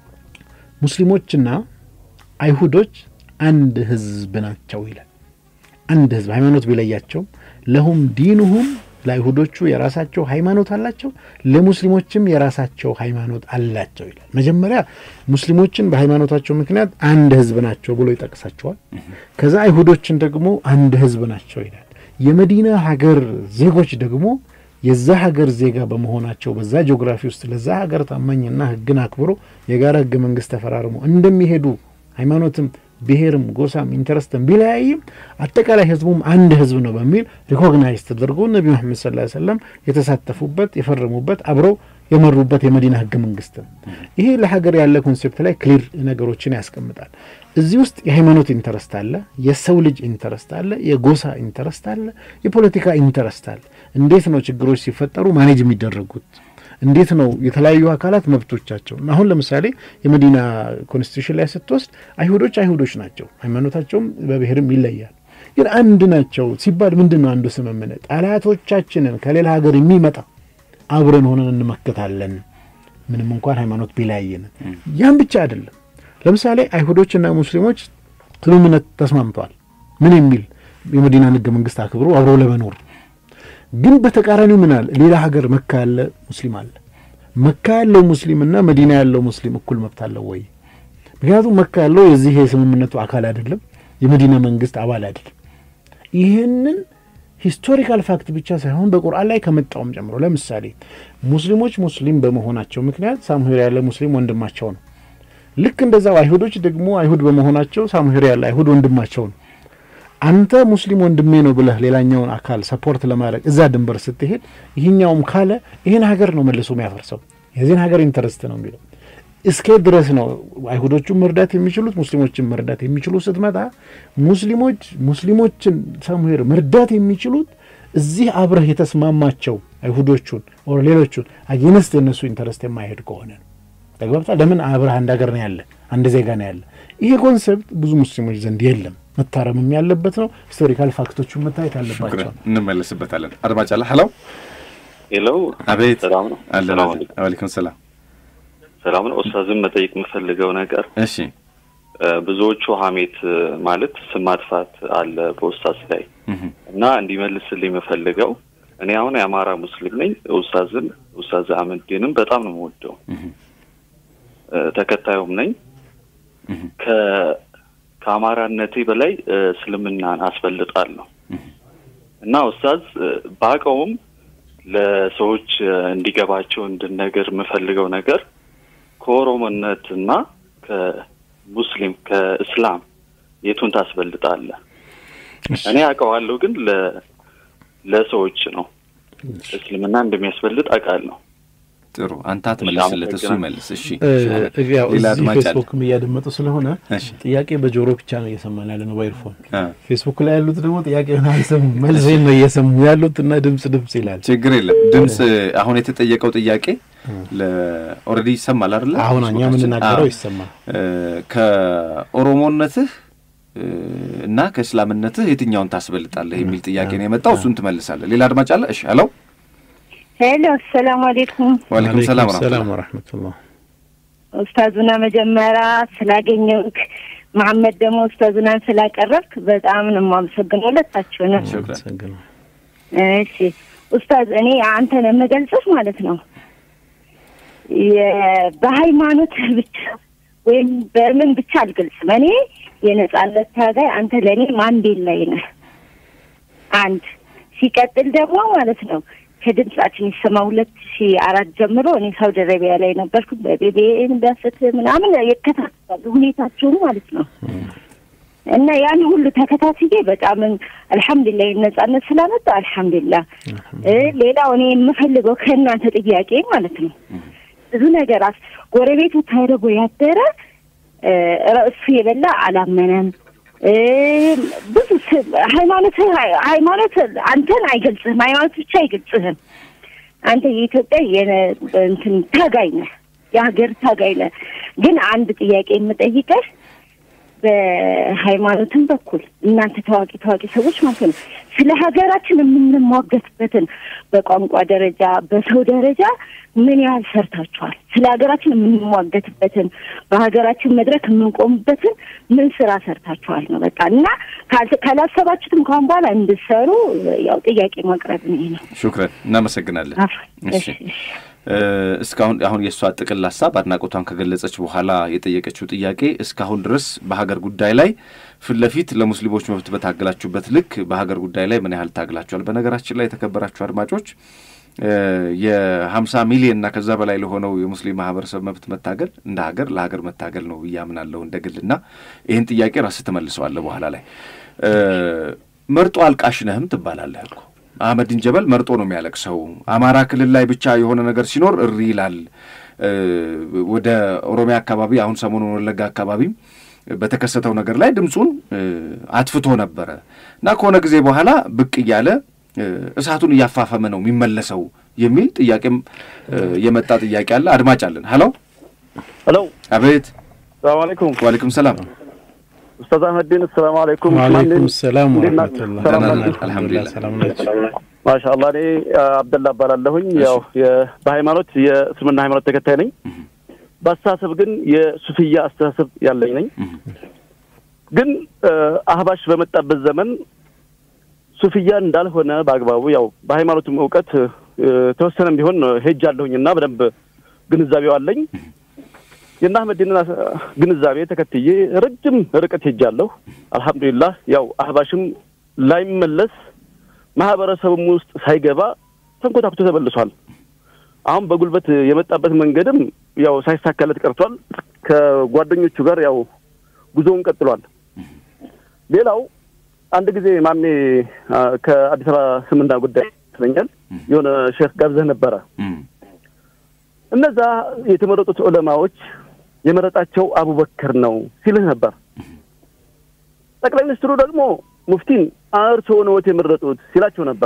ሙስሊሞችና አይሁዶች አንድ ህዝብ ናቸው ይላል። አንድ ህዝብ ሃይማኖት ቢለያቸውም ለሁም ዲኑሁም ለአይሁዶቹ የራሳቸው ሃይማኖት አላቸው፣ ለሙስሊሞችም የራሳቸው ሃይማኖት አላቸው ይላል። መጀመሪያ ሙስሊሞችን በሃይማኖታቸው ምክንያት አንድ ህዝብ ናቸው ብሎ ይጠቅሳቸዋል። ከዛ አይሁዶችን ደግሞ አንድ ህዝብ ናቸው ይላል። የመዲና ሀገር ዜጎች ደግሞ የዛ ሀገር ዜጋ በመሆናቸው በዛ ጂኦግራፊ ውስጥ ለዛ ሀገር ታማኝና ህግን አክብሮ የጋራ ህገ መንግስት ተፈራርሞ እንደሚሄዱ ሃይማኖትም ብሔርም ጎሳም ኢንተረስትም ቢለያይም አጠቃላይ ህዝቡም አንድ ህዝብ ነው በሚል ሪኮግናይዝ ተደርጎ ነቢ መሐመድ ሰለላሁ ዐለይሂ ወሰለም የተሳተፉበት የፈረሙበት አብረው የመሩበት የመዲና ህገ መንግስት ነው። ይሄ ለሀገር ያለ ኮንሴፕት ላይ ክሊር ነገሮችን ያስቀምጣል። እዚህ ውስጥ የሃይማኖት ኢንተረስት አለ፣ የሰው ልጅ ኢንተረስት አለ፣ የጎሳ ኢንተረስት አለ፣ የፖለቲካ ኢንተረስት አለ። እንዴት ነው ችግሮች ሲፈጠሩ ማኔጅ የሚደረጉት? እንዴት ነው የተለያዩ አካላት መብቶቻቸው? አሁን ለምሳሌ የመዲና ኮንስቲቱሽን ላይ ስትወስድ አይሁዶች አይሁዶች ናቸው፣ ሃይማኖታቸውም በብሔርም ይለያል። ግን አንድ ናቸው ሲባል ምንድን ነው አንዱ ስምምነት? ጠላቶቻችንን ከሌላ ሀገር የሚመጣ አብረን ሆነን እንመከታለን፣ ምንም እንኳን ሃይማኖት ቢለያየን። ያን ብቻ አይደለም። ለምሳሌ አይሁዶችና ሙስሊሞች ስምምነት ተስማምተዋል። ምን የሚል የመዲናን ህገ መንግስት አክብሮ አብረው ለመኖር ግን በተቃራኒው ምን አለ? ሌላ ሀገር መካ ያለ ሙስሊም አለ። መካ ያለው ሙስሊምና መዲና ያለው ሙስሊም እኩል መብት አለው ወይ? ምክንያቱም መካ ያለው የዚህ የስምምነቱ አካል አይደለም፣ የመዲና መንግስት አባል አይደለም። ይህንን ሂስቶሪካል ፋክት ብቻ ሳይሆን በቁርአን ላይ ከመጣውም ጨምሮ ለምሳሌ ሙስሊሞች ሙስሊም በመሆናቸው ምክንያት ሳሙሄር ያለ ሙስሊም ወንድማቸው ነው። ልክ እንደዛው አይሁዶች ደግሞ አይሁድ በመሆናቸው ሳሙሄር ያለ አይሁድ ወንድማቸው ነው። አንተ ሙስሊም ወንድሜ ነው ብለህ ሌላኛውን አካል ሰፖርት ለማድረግ እዛ ድንበር ስትሄድ ይህኛውም ካለ ይህን ሀገር ነው መልሶ የሚያፈርሰው። የዚህን ሀገር ኢንተረስት ነው የሚለው። እስከ ድረስ ነው አይሁዶቹን መርዳት የሚችሉት ሙስሊሞችን መርዳት የሚችሉ ስትመጣ ሙስሊሞች ሙስሊሞችን ሳሙሄር መርዳት የሚችሉት እዚህ አብረህ የተስማማቸው አይሁዶቹን ኦር ሌሎቹን አጌነስት የነሱ ኢንተረስት የማይሄድ ከሆነ ነው። ተግባብታ ለምን አብረህ አንድ ሀገር ነው ያለ አንድ ዜጋ ነው ያለ። ይሄ ኮንሰፕት ብዙ ሙስሊሞች ዘንድ የለም። መታረምም ያለበት ነው። ሂስቶሪካል ፋክቶቹን መታየት አለባቸው። እንመለስበታለን። አድማጭ አለ። ሄሎ ሄሎ፣ አቤት። ሰላም ነው? አለን ሰላም አለን። ዋሌኩም ሰላም። ሰላም ነው። ኡስታዝን መጠየቅ የምፈልገው ነገር እሺ እ፣ ብዙዎቹ ሀሜት እ፣ ማለት ስም ማጥፋት አለ በኡስታዝ ላይ እህ፣ እና እንዲመልስልኝ የምፈልገው እኔ አሁን የአማራ ሙስሊም ነኝ። ኡስታዝን ኡስታዝ አህመድዲንም በጣም ነው የምወደው እህ፣ እ፣ ተከታዩም ነኝ። እህ፣ ከ ከአማራነቴ በላይ እ፣ እስልምናን አስበልጣለሁ እና ኡስታዝ እ፣ ባቀውም ለሰዎች እ፣ እንዲገባቸው እንድነገር የምፈልገው ነገር ከኦሮሞነትና ከሙስሊም ከእስላም የቱን ታስበልጣለህ? እኔ አውቀዋለሁ፣ ግን ለ ለሰዎች ነው እስልምና እንደሚያስበልጥ አውቃለሁ። ጥሩ አንተ አትመልስለት፣ እሱ ይመልስ። እሺ እ፣ ያው ሌላ እዚህ አድማጭ አለ። ፌስቡክም እያደመጡ ስለሆነ እሺ ጥያቄ በጆሮ ብቻ ነው እየሰማን ያለ ነው በኤርፎን። አ፣ ፌስቡክ ላይ ያሉት ደግሞ ጥያቄውን አልሰሙም፣ መልሴን ነው እየሰሙ ያሉት እና ድምጽ ድምጽ ይላል። ችግር የለም። ድምፅ አሁን የተጠየቀው ጥያቄ ለኦልሬዲ ይሰማል አይደለ? አሁን እኛ የምንናገረው አዎ። ይሰማል። እ፣ ከኦሮሞነትህ እ፣ እና ከእስላምነትህ የትኛውን ታስበልጣለህ የሚል ጥያቄ ነው የመጣው። እሱን ትመልሳለህ። ሌላ አድማጭ አለ። እሺ ሄሎ። ሄሎ አሰላሙ አሌይኩም ዋሌኩም ሰላም ሰላም ወራህመቱላህ። ወረሕመቱላህ። ኡስታዙና መጀመሪያ ስላገኘሁክ መሐመድ ደግሞ ኡስታዙናን ስላቀረብክ በጣም ነው የማመሰግነው ሁለታችሁ ነው። ሹክራን። አመሰግናለሁ። እሺ ኡስታዝ እኔ አንተን የምገልጽህ ማለት ነው የ- በሃይማኖትህ ብቻ ወይም በምን ብቻ አልገልጽም። እኔ የነጻነት ታጋይ አንተ ለእኔ ማንዴላይ ነህ። አንድ ሲቀጥል ደግሞ ማለት ነው ከድምጻችን ይሰማ ሁለት ሺ አራት ጀምሮ እኔ ሳውዲ አረቢያ ላይ ነበርኩ። በቤቤን በፍትህ ምናምን ይከታተላሉ ሁኔታቸውን ማለት ነው እና ያን ሁሉ ተከታትዬ በጣም አልሐምዱሊላህ ነጻነት ስላመጣ አልሐምዱሊላህ። እ ሌላው እኔ የምፈልገው ከእናንተ ጥያቄ ማለት ነው ብዙ ነገር አስ ጎረቤቱ ተርቦ ያደረ እ እሱ የበላ አላመነም። እ ብዙ ስ- ሃይማኖት ሃይማኖት አንተን አይገልጽህም። ሃይማኖት ብቻ አይገልጽህም። አንተ የኢትዮጵያ የነ- እንትን ታጋይ ነህ፣ የሀገር ታጋይ ነህ። ግን አንድ ጥያቄ የምጠይቀህ በሃይማኖትም በኩል እናንተ ታዋቂ ታዋቂ ሰዎች ማለት ነው ስለ ሀገራችን የምንሟገትበትን በቋንቋ ደረጃ በሰው ደረጃ ምን ያህል ሰርታችኋል? ስለ ሀገራችን የምንሟገትበትን በሀገራችን መድረክ የምንቆምበትን ምን ስራ ሰርታችኋል ነው በቃ እና ካል- ካላሰባችሁትም ከአሁን በኋላ እንድሰሩ ያው ጥያቄ ማቅረብ ነው ይሄ ነው። ሹክረን እናመሰግናለን። አፍ- እሺ እ፣ እስካሁን አሁን የእሷ ጥቅል ሀሳብ አድናቆቷን ከገለጸች በኋላ የጠየቀችው ጥያቄ እስካሁን ድረስ በሀገር ጉዳይ ላይ ፊት ለፊት ለሙስሊሞች መብት በታገላችሁበት ልክ በሀገር ጉዳይ ላይ ምን ያህል ታግላችኋል? በነገራችን ላይ የተከበራችሁ አድማጮች እ፣ የሀምሳ ሚሊዮን እና ከዛ በላይ ለሆነው የሙስሊም ማህበረሰብ መብት መታገል እንደ ሀገር ለሀገር መታገል ነው ብዬ አምናለሁ እንደ ግልና ይህን ጥያቄ ራስህ ትመልሰዋለህ በኋላ ላይ እ፣ መርጦ አልቃሽ ነህም ትባላለህ እኮ አህመዲን ጀበል መርጦ ነው የሚያለቅሰው። አማራ ክልል ላይ ብቻ የሆነ ነገር ሲኖር እሪ ይላል። ወደ ኦሮሚያ አካባቢ አሁን ሰሞኑን ወለጋ አካባቢም በተከሰተው ነገር ላይ ድምፁን አጥፍቶ ነበረ እና ከሆነ ጊዜ በኋላ ብቅ እያለ እሳቱን እያፋፈመ ነው የሚመለሰው የሚል ጥያቄም የመጣ ጥያቄ አለ። አድማጭ አለን። ሀሎ ሄሎ፣ አቤት። ሰላም አለይኩም። ዋሌኩም ሰላም። ኡስታዝ አህመዲን ሰላም አለይኩም። ዋሌኩም ሰላም እንዴት ናችሁ? ወረህመቱላህ። ሰላም ደህና ናችሁ? ነን፣ አልሐምዱሊላህ። ሰላም ናቸው። ማሻአላህ እኔ አብደላ እባላለሁኝ። ያው የ- በሃይማኖት የእስልምና ሃይማኖት ተከታይ ነኝ። በአስተሳሰብ ግን የሱፍያ አስተሳሰብ ያለኝ ነኝ። ግን አህባሽ በመጣበት ዘመን ሱፍያ እንዳልሆነ በአግባቡ ያው በሃይማኖቱም እውቀት ተወሰነም ቢሆን ሄጃለሁኝ እና በደንብ ግንዛቤው አለኝ። የእነ አህመዲንን ግንዛቤ ተከትዬ ረጅም ርቀት ሄጃለሁ። አልሐምዱሊላህ ያው አህባሽም ላይመለስ ማህበረሰቡም ውስጥ ሳይገባ ተንኮታኩቶ ተመልሷል። አሁን በጉልበት የመጣበት መንገድም ያው ሳይሳካለት ቀርቷል። ከጓደኞቹ ጋር ያው ጉዞውን ቀጥሏል። ሌላው አንድ ጊዜ ማሜ አ፣ ከአዲስ አበባ ስምና ጉዳይ ይመስለኛል የሆነ ሼክ ጋብዘህ ነበረ። እነዛ የተመረጡት ዑለማዎች የመረጣቸው አቡበክር ነው ሲልህ ነበር። ጠቅላይ ሚኒስትሩ ደግሞ ሙፍቲን እርስዎ ነዎት የመረጡት ሲላቸው ነበር።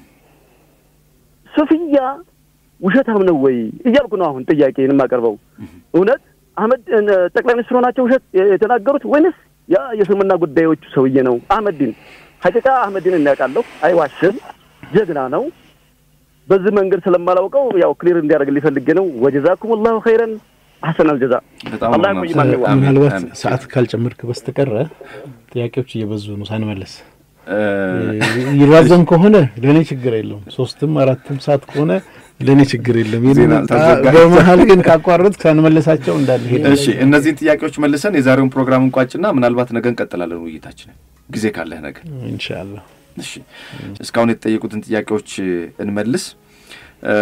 ሱፍያ ውሸታም ነው ወይ እያልኩ ነው አሁን ጥያቄን የማቀርበው። እውነት አህመድ ጠቅላይ ሚኒስትሩ ናቸው ውሸት የተናገሩት ወይንስ ያ የእስልምና ጉዳዮቹ ሰውዬ ነው? አህመዲን ሀቂቃ አህመዲን እናውቃለሁ፣ አይዋሽም፣ ጀግና ነው። በዚህ መንገድ ስለማላውቀው ያው ክሊር እንዲያደርግልኝ ፈልጌ ነው። ወጀዛኩም ላሁ ኸይረን አሐሰነል ጀዛ። በጣም አላህ ነው ይቆይ ማንዋ። አሜን፣ ምናልባት አሜን። ሰዓት ካልጨመርክ በስተቀረ ጥያቄዎች እየበዙ ነው ሳንመለስ እ፣ ይራዘም ከሆነ ለእኔ ችግር የለውም። ሶስትም አራትም ሰዓት ከሆነ ለእኔ ችግር የለም። ዜና ይህንን ተዘጋ። በመሀል ግን ካቋረጥ ሳንመለሳቸው እንዳልሄድ እሺ እነዚህን ጥያቄዎች መልሰን የዛሬውን ፕሮግራም እንቋጭና ምናልባት ነገ እንቀጥላለን ውይይታችንን ጊዜ ካለህ ነገ። ኢንሻአላህ እሺ እስካሁን የተጠየቁትን ጥያቄዎች እንመልስ። እ፣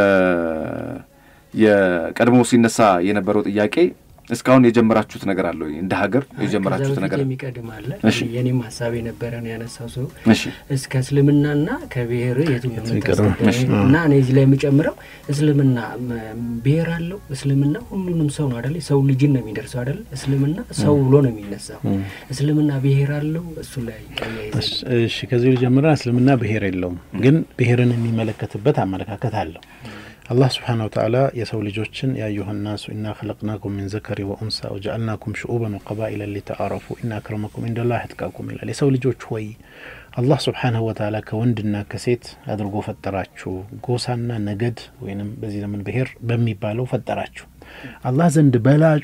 የቀድሞ ሲነሳ የነበረው ጥያቄ እስካሁን የጀመራችሁት ነገር አለ ወይ? እንደ ሀገር የጀመራችሁት ከዛ ነገር በፊት የሚቀድም አለ። እሺ። የኔም ሀሳብ የነበረ ነው ያነሳው ሰው እሺ እስከ እስልምናና ከብሔር የቱ ነው ይቀድም? የምታስቀድመው? እሺ። እና እኔ እዚህ ላይ የምጨምረው እስልምና ም- ብሔር አለው። እስልምና ሁሉንም ሰው ነው አደለ? ሰው ልጅን ነው የሚደርሰው አደለ? እስልምና ሰው ብሎ ነው የሚነሳው። እስልምና ብሔር አለው። እሱ ላይ አያይዘን እሺ ከዚህ ጀምረን እስልምና ብሔር የለውም፣ ግን ብሔርን የሚመለከትበት አመለካከት አለው። አላህ ስብሓነ ወተዓላ የሰው ልጆችን ያዩሀ ናሱ ኢና ኸለቅናኩም ሚን ዘከሪ ወኡንሳ ወጀአልናኩም ሽዑበን ወቀባኢለ ሊተአረፉ ኢና አክረመኩም ኢንደላህ አትቃኩም ይላል። የሰው ልጆች ሆይ አላህ ስብሓነሁ ወተዓላ ከወንድና ከሴት አድርጎ ፈጠራችሁ፣ ጎሳና ነገድ ወይንም በዚህ ዘመን ብሔር በሚባለው ፈጠራችሁ። አላህ ዘንድ በላጩ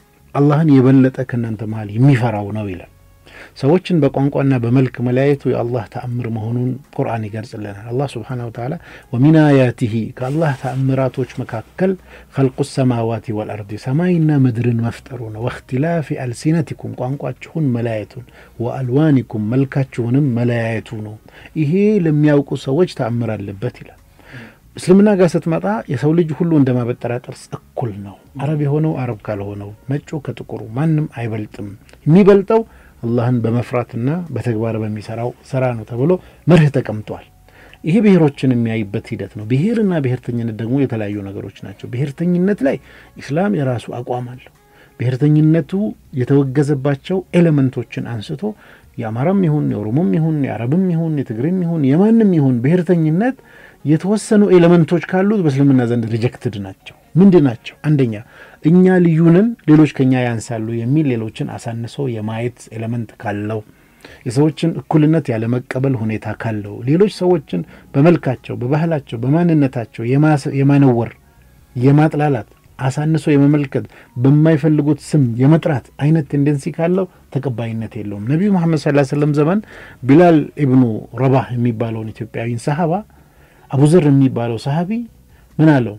አላህን የበለጠ ከእናንተ መሀል የሚፈራው ነው ይላል። ሰዎችን በቋንቋና በመልክ መለያየቱ የአላህ ተአምር መሆኑን ቁርአን ይገልጽልናል። አላህ ስብሓነ ወተዓላ ወሚን አያቲሂ ከአላህ ተአምራቶች መካከል ኸልቁ ሰማዋቲ ወልአርዲ ሰማይና ምድርን መፍጠሩ ነው። ወእክትላፊ አልሲነቲኩም ቋንቋችሁን መለያየቱን፣ ወአልዋኒኩም መልካችሁንም መለያየቱ ነው። ይሄ ለሚያውቁ ሰዎች ተአምር አለበት ይላል። እስልምና ጋር ስትመጣ የሰው ልጅ ሁሉ እንደ ማበጠሪያ ጥርስ እኩል ነው። አረብ የሆነው አረብ ካልሆነው፣ ነጩ ከጥቁሩ ማንም አይበልጥም። የሚበልጠው አላህን በመፍራትና በተግባር በሚሰራው ስራ ነው ተብሎ መርህ ተቀምጧል። ይሄ ብሔሮችን የሚያይበት ሂደት ነው። ብሔርና ብሔርተኝነት ደግሞ የተለያዩ ነገሮች ናቸው። ብሔርተኝነት ላይ ኢስላም የራሱ አቋም አለው። ብሔርተኝነቱ የተወገዘባቸው ኤሌመንቶችን አንስቶ የአማራም ይሁን የኦሮሞም ይሁን የአረብም ይሁን የትግሬም ይሁን የማንም ይሁን ብሔርተኝነት የተወሰኑ ኤሌመንቶች ካሉት በእስልምና ዘንድ ሪጀክትድ ናቸው። ምንድን ናቸው? አንደኛ እኛ ልዩንን ሌሎች ከኛ ያንሳሉ የሚል ሌሎችን አሳንሶ የማየት ኤሌመንት ካለው፣ የሰዎችን እኩልነት ያለመቀበል ሁኔታ ካለው፣ ሌሎች ሰዎችን በመልካቸው፣ በባህላቸው፣ በማንነታቸው የማነወር የማጥላላት አሳንሶ የመመልከት በማይፈልጉት ስም የመጥራት አይነት ቴንደንሲ ካለው ተቀባይነት የለውም። ነቢዩ መሐመድ ሰለላሁ ዐለይሂ ወሰለም ዘመን ቢላል ኢብኑ ረባህ የሚባለውን ኢትዮጵያዊን ሰሃባ አቡዘር የሚባለው ሰሃቢ ምን አለው?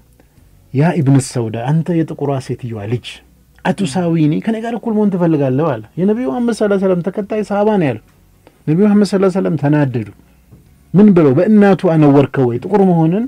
ያ ኢብን ሰውዳ አንተ የጥቁሯ ሴትዮዋ ልጅ አቱሳዊኒ ከኔ ጋር እኩል መሆን ትፈልጋለሁ አለ። የነቢዩ መሐመድ ሰለላሁ ዐለይሂ ወሰለም ተከታይ ሰሃባ ነው ያለው። ነቢዩ መሐመድ ሰለላሁ ዐለይሂ ወሰለም ተናደዱ። ምን ብለው በእናቱ አነወርከው ወይ ጥቁር መሆንን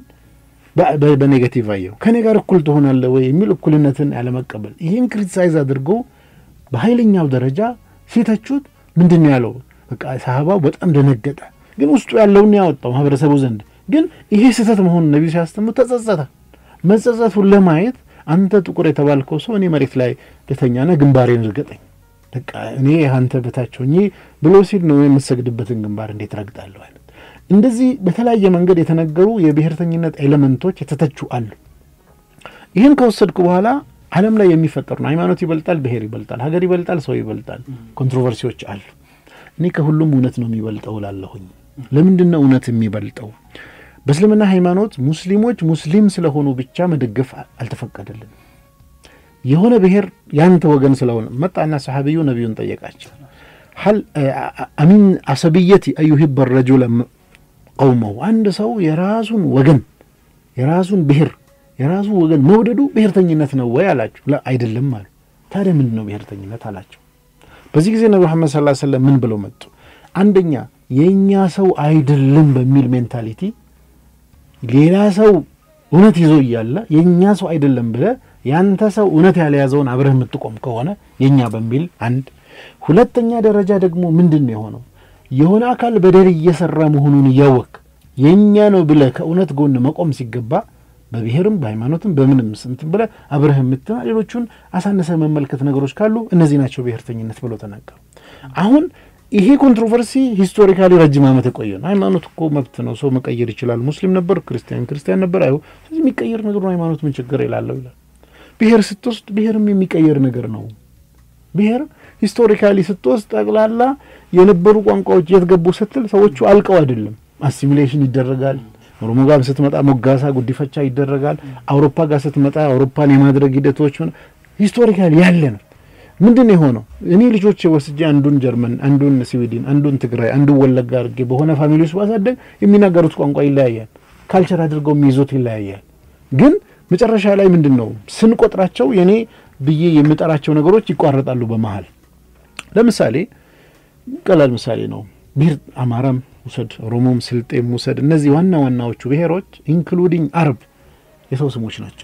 በኔጋቲቭ አየው። ከኔ ጋር እኩል ትሆናለህ ወይ የሚል እኩልነትን ያለመቀበል ይህን ክሪቲሳይዝ አድርጎ በኃይለኛው ደረጃ ሲተቹት ምንድን ነው ያለው? በቃ ሰሃባው በጣም ደነገጠ። ግን ውስጡ ያለውን ያወጣው ማህበረሰቡ ዘንድ ግን ይሄ ስህተት መሆኑን ነቢዩ ሲያስተምሩ ተጸጸተ። መጸጸቱን ለማየት አንተ ጥቁር የተባልከው ሰው እኔ መሬት ላይ ልተኛና ግንባሬን እርገጠኝ፣ በቃ እኔ አንተ በታች ሆኜ ብሎ ሲል ነው የምሰግድበትን ግንባር እንዴት ረግጣለሁ አይነት እንደዚህ በተለያየ መንገድ የተነገሩ የብሔርተኝነት ኤሌመንቶች የተተቹ አሉ። ይህን ከወሰድኩ በኋላ ዓለም ላይ የሚፈጠሩ ነው። ሃይማኖት ይበልጣል፣ ብሔር ይበልጣል፣ ሀገር ይበልጣል፣ ሰው ይበልጣል፣ ኮንትሮቨርሲዎች አሉ። እኔ ከሁሉም እውነት ነው የሚበልጠው ላለሁኝ። ለምንድን ነው እውነት የሚበልጠው? በእስልምና ሃይማኖት ሙስሊሞች ሙስሊም ስለሆኑ ብቻ መደገፍ አልተፈቀደልንም። የሆነ ብሔር ያንተ ወገን ስለሆነ መጣና ሰሓቢዩ ነቢዩን ጠየቃቸው። ሀል አሚን አሰብየቲ አዩሂበ ረጁለ ቀውመው አንድ ሰው የራሱን ወገን የራሱን ብሔር የራሱ ወገን መውደዱ ብሔርተኝነት ነው ወይ አላቸው። አይደለም አሉ። ታዲያ ምንድን ነው ብሔርተኝነት አላቸው። በዚህ ጊዜ ነቢ መሐመድ ሰለላሁ ዐለይሂ ወሰለም ምን ብለው መጡ? አንደኛ የእኛ ሰው አይደለም በሚል ሜንታሊቲ ሌላ ሰው እውነት ይዞ እያለ የእኛ ሰው አይደለም ብለ ያንተ ሰው እውነት ያልያዘውን አብረህ የምትቆም ከሆነ የእኛ በሚል አንድ። ሁለተኛ ደረጃ ደግሞ ምንድን ነው የሆነው? የሆነ አካል በደል እየሰራ መሆኑን እያወቅ የእኛ ነው ብለ ከእውነት ጎን መቆም ሲገባ በብሔርም በሃይማኖትም በምንም ስንት ብለ አብረህ የምትና ሌሎቹን አሳነሰ መመልከት ነገሮች ካሉ እነዚህ ናቸው ብሔርተኝነት ብለው ተናገሩ። አሁን ይሄ ኮንትሮቨርሲ ሂስቶሪካሊ ረጅም ዓመት የቆየ ነው። ሃይማኖት እኮ መብት ነው፣ ሰው መቀየር ይችላል። ሙስሊም ነበር፣ ክርስቲያን ክርስቲያን ነበር። አይ ስለዚህ የሚቀየር ነገር ነው ሃይማኖት ምን ችግር ይላለው ይላል። ብሔር ስትወስድ ብሔርም የሚቀየር ነገር ነው። ብሔር ሂስቶሪካሊ ስትወስድ ጠቅላላ የነበሩ ቋንቋዎች የት ገቡ ስትል ሰዎቹ አልቀው አይደለም፣ አሲሚሌሽን ይደረጋል። ኦሮሞ ጋር ስትመጣ ሞጋሳ፣ ጉዲፈቻ ይደረጋል። አውሮፓ ጋር ስትመጣ አውሮፓን የማድረግ ሂደቶች ሂስቶሪካሊ ያለ ነው። ምንድን ነው የሆነው? እኔ ልጆች ወስጄ አንዱን ጀርመን፣ አንዱን ስዊድን፣ አንዱን ትግራይ፣ አንዱን ወለጋ አድርጌ በሆነ ፋሚሊ ውስጥ ባሳደግ የሚናገሩት ቋንቋ ይለያያል። ካልቸር አድርገው የሚይዙት ይለያያል። ግን መጨረሻ ላይ ምንድን ነው ስንቆጥራቸው የኔ ብዬ የምጠራቸው ነገሮች ይቋረጣሉ በመሀል። ለምሳሌ ቀላል ምሳሌ ነው ብሔር አማራም ውሰድ፣ ኦሮሞም፣ ስልጤም ውሰድ። እነዚህ ዋና ዋናዎቹ ብሔሮች ኢንክሉዲንግ አረብ የሰው ስሞች ናቸው።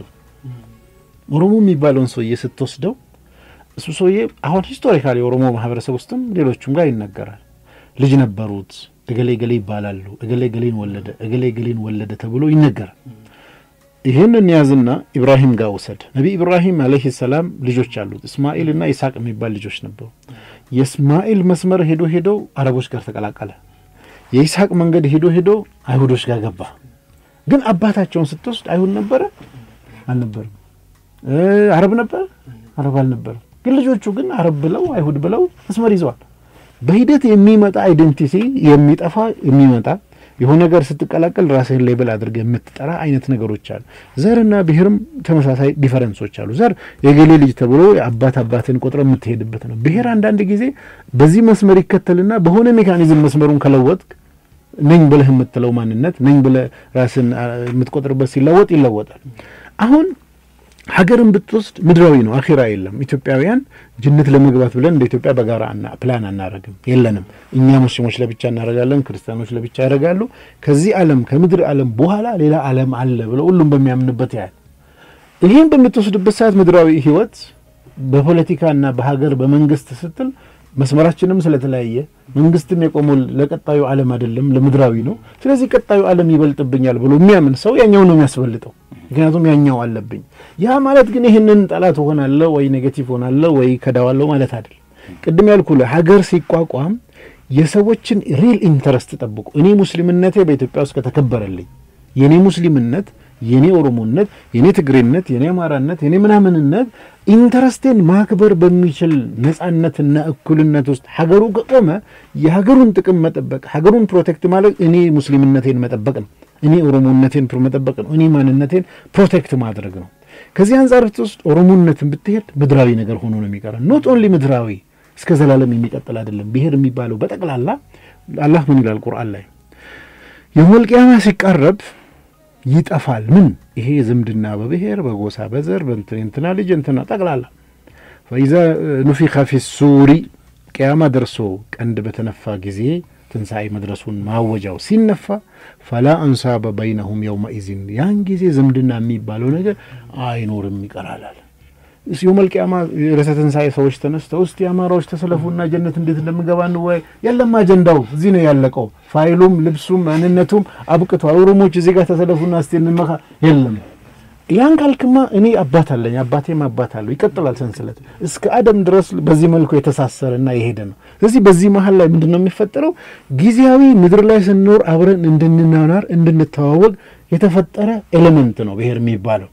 ኦሮሞ የሚባለውን ሰውዬ ስትወስደው እሱ ሰውዬ አሁን ሂስቶሪካሊ የኦሮሞ ማህበረሰብ ውስጥም ሌሎቹም ጋር ይነገራል። ልጅ ነበሩት፣ እገሌ ገሌ ይባላሉ፣ እገሌ ገሌን ወለደ፣ እገሌ ገሌን ወለደ ተብሎ ይነገራል። ይህንን ያዝና ኢብራሂም ጋር ውሰድ። ነቢ ኢብራሂም አለይሂ ሰላም ልጆች አሉት። እስማኤል እና ይስሐቅ የሚባል ልጆች ነበሩ። የእስማኤል መስመር ሄዶ ሄዶ አረቦች ጋር ተቀላቀለ። የይስሐቅ መንገድ ሄዶ ሄዶ አይሁዶች ጋር ገባ። ግን አባታቸውን ስትወስድ አይሁድ ነበረ አልነበርም? አረብ ነበር አረብ አልነበርም? ግን ልጆቹ ግን አረብ ብለው አይሁድ ብለው መስመር ይዘዋል። በሂደት የሚመጣ አይደንቲቲ የሚጠፋ የሚመጣ የሆነ ነገር ስትቀላቀል ራስህን ሌብል አድርገህ የምትጠራ አይነት ነገሮች አሉ። ዘርና ብሔርም ተመሳሳይ ዲፈረንሶች አሉ። ዘር የገሌ ልጅ ተብሎ የአባት አባትን ቆጥረ የምትሄድበት ነው። ብሔር አንዳንድ ጊዜ በዚህ መስመር ይከተልና በሆነ ሜካኒዝም መስመሩን ከለወጥክ ነኝ ብለህ የምትለው ማንነት ነኝ ብለህ ራስን የምትቆጥርበት ሲለወጥ ይለወጣል። አሁን ሀገርን ብትወስድ ምድራዊ ነው፣ አኺራ የለም። ኢትዮጵያውያን ጅነት ለመግባት ብለን እንደ ኢትዮጵያ በጋራ ፕላን አናረግም፣ የለንም። እኛ ሙስሊሞች ለብቻ እናደርጋለን፣ ክርስቲያኖች ለብቻ ያደርጋሉ። ከዚህ ዓለም ከምድር ዓለም በኋላ ሌላ ዓለም አለ ብለው ሁሉም በሚያምንበት ያህል ይህን በምትወስድበት ሰዓት ምድራዊ ህይወት በፖለቲካና በሀገር በመንግስት ስትል መስመራችንም ስለተለያየ መንግስትም የቆመው ለቀጣዩ ዓለም አይደለም ለምድራዊ ነው። ስለዚህ ቀጣዩ ዓለም ይበልጥብኛል ብሎ የሚያምን ሰው ያኛው ነው የሚያስበልጠው። ምክንያቱም ያኛው አለብኝ። ያ ማለት ግን ይህንን ጠላት ሆናለሁ ወይ ኔጌቲቭ ሆናለሁ ወይ ከዳዋለሁ ማለት አይደለም። ቅድም ያልኩ ሀገር ሲቋቋም የሰዎችን ሪል ኢንተረስት ጠብቁ። እኔ ሙስሊምነቴ በኢትዮጵያ ውስጥ ከተከበረልኝ የእኔ ሙስሊምነት የኔ ኦሮሞነት፣ የኔ ትግሬነት፣ የኔ አማራነት፣ የኔ ምናምንነት ኢንተረስቴን ማክበር በሚችል ነጻነትና እኩልነት ውስጥ ሀገሩ ከቆመ የሀገሩን ጥቅም መጠበቅ ሀገሩን ፕሮቴክት ማለት እኔ ሙስሊምነቴን መጠበቅ ነው። እኔ ኦሮሞነቴን መጠበቅ ነው። እኔ ማንነቴን ፕሮቴክት ማድረግ ነው። ከዚህ አንጻር ብትወስድ ኦሮሞነትን ብትሄድ ምድራዊ ነገር ሆኖ ነው የሚቀረው። ኖት ኦንሊ ምድራዊ እስከ ዘላለም የሚቀጥል አይደለም። ብሔር የሚባለው በጠቅላላ አላህ ምን ይላል ቁርአን ላይ የውመል ቂያማ ሲቃረብ ይጠፋል። ምን ይሄ ዝምድና በብሔር በጎሳ በዘር በእንትን እንትና ልጅ እንትና ጠቅላላ ፈኢዛ ኑፊኸ ፊ ሱሪ ቅያማ ደርሶ ቀንድ በተነፋ ጊዜ ትንሣኤ መድረሱን ማወጃው ሲነፋ ፈላ አንሳበ በይነሁም የውመኢዝን ያን ጊዜ ዝምድና የሚባለው ነገር አይኖርም ይቀራላል። የውመል ቂያማ ርዕሰ ትንሣኤ ሰዎች ተነስተው እስቲ አማራዎች ተሰለፉና ጀነት እንዴት እንደምገባ እንወያይ። የለም አጀንዳው እዚህ ነው ያለቀው። ፋይሉም ልብሱም ማንነቱም አብቅቷል። ኦሮሞች እዚህ ጋር ተሰለፉና እስቲ እንመካ የለም። ያን ካልክማ እኔ አባት አለኝ፣ አባቴም አባት አለው። ይቀጥላል ሰንሰለት እስከ አደም ድረስ በዚህ መልኩ የተሳሰረና የሄደ ነው። ስለዚህ በዚህ መሀል ላይ ምንድን ነው የሚፈጠረው? ጊዜያዊ ምድር ላይ ስንኖር አብረን እንድንናናር እንድንተዋወቅ የተፈጠረ ኤሌመንት ነው ብሔር የሚባለው።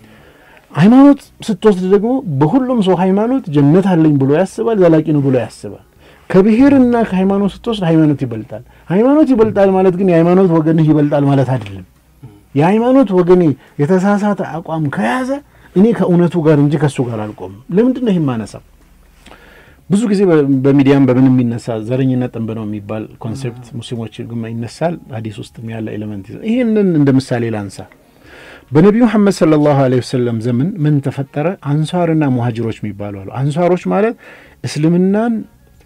ሃይማኖት ስትወስድ ደግሞ በሁሉም ሰው ሃይማኖት ጀነት አለኝ ብሎ ያስባል፣ ዘላቂ ነው ብሎ ያስባል። ከብሔርና ከሃይማኖት ስትወስድ ሃይማኖት ይበልጣል። ሃይማኖት ይበልጣል ማለት ግን የሃይማኖት ወገንህ ይበልጣል ማለት አይደለም። የሃይማኖት ወገኔ የተሳሳተ አቋም ከያዘ እኔ ከእውነቱ ጋር እንጂ ከእሱ ጋር አልቆምም። ለምንድን ነው ይህ ማነሳው? ብዙ ጊዜ በሚዲያም በምን የሚነሳ ዘረኝነት ጥንብ ነው የሚባል ኮንሴፕት ሙስሊሞች ግማ ይነሳል። ሀዲስ ውስጥም ያለ ኤሌመንት ይዘ ይህንን እንደ ምሳሌ ላንሳ። በነቢዩ መሐመድ ሰለላሁ ዐለይሂ ወሰለም ዘመን ምን ተፈጠረ? አንሷርና ሙሀጅሮች የሚባሉ አሉ። አንሷሮች ማለት እስልምናን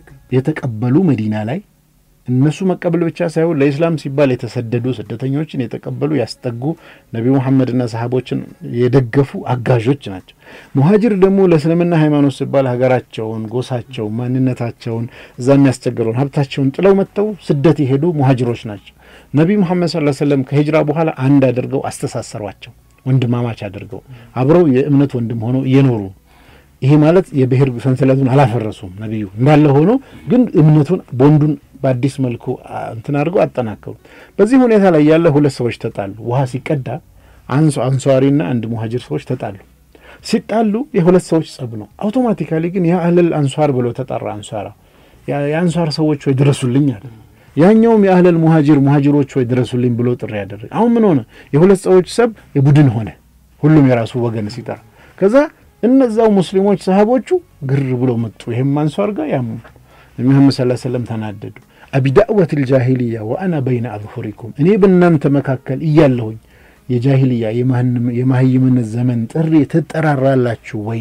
የተቀበሉ መዲና ላይ እነሱ መቀበል ብቻ ሳይሆን ለኢስላም ሲባል የተሰደዱ ስደተኞችን የተቀበሉ ያስጠጉ ነቢዩ መሐመድና ሰሃቦችን የደገፉ አጋዦች ናቸው። ሙሀጅር ደግሞ ለእስልምና ሃይማኖት ሲባል ሀገራቸውን፣ ጎሳቸውን፣ ማንነታቸውን እዛ የሚያስቸግረውን ሀብታቸውን ጥለው መጥተው ስደት የሄዱ ሙሀጅሮች ናቸው። ነቢዩ መሐመድ ሰለላሁ ዐለይሂ ወሰለም ከሂጅራ በኋላ አንድ አድርገው አስተሳሰሯቸው፣ ወንድማማች አድርገው አብረው የእምነት ወንድም ሆነው እየኖሩ ይሄ ማለት የብሔር ሰንሰለቱን አላፈረሱም። ነቢዩ እንዳለ ሆኖ ግን እምነቱን ቦንዱን በአዲስ መልኩ እንትን አድርገው አጠናከሩ። በዚህ ሁኔታ ላይ ያለ ሁለት ሰዎች ተጣሉ። ውሃ ሲቀዳ አንሷ አንሷሪና አንድ ሙሀጅር ሰዎች ተጣሉ። ሲጣሉ የሁለት ሰዎች ጸብ ነው። አውቶማቲካሊ ግን የአህለል አንሷር ብሎ ተጠራ። አንሷራ የአንሷር ሰዎች ወይ ድረሱልኝ አለ። ያኛውም የአህለል ሙሀጅር ሙሀጅሮች ወይ ድረሱልኝ ብሎ ጥሪ ያደረገ። አሁን ምን ሆነ? የሁለት ሰዎች ጸብ የቡድን ሆነ። ሁሉም የራሱ ወገን ሲጠራ ከዛ እነዛው ሙስሊሞች ሰሃቦቹ ግር ብሎ መጡ። ይህም አንሷር ጋር ያሙ ነቢዩ ሰለላሁ ዐለይሂ ወሰለም ተናደዱ። አቢዳዕወት ልጃሂልያ ወአና በይነ አዝሁሪኩም እኔ በእናንተ መካከል እያለሁኝ የጃሂልያ የማህይምነት ዘመን ጥሪ ትጠራራላችሁ ወይ?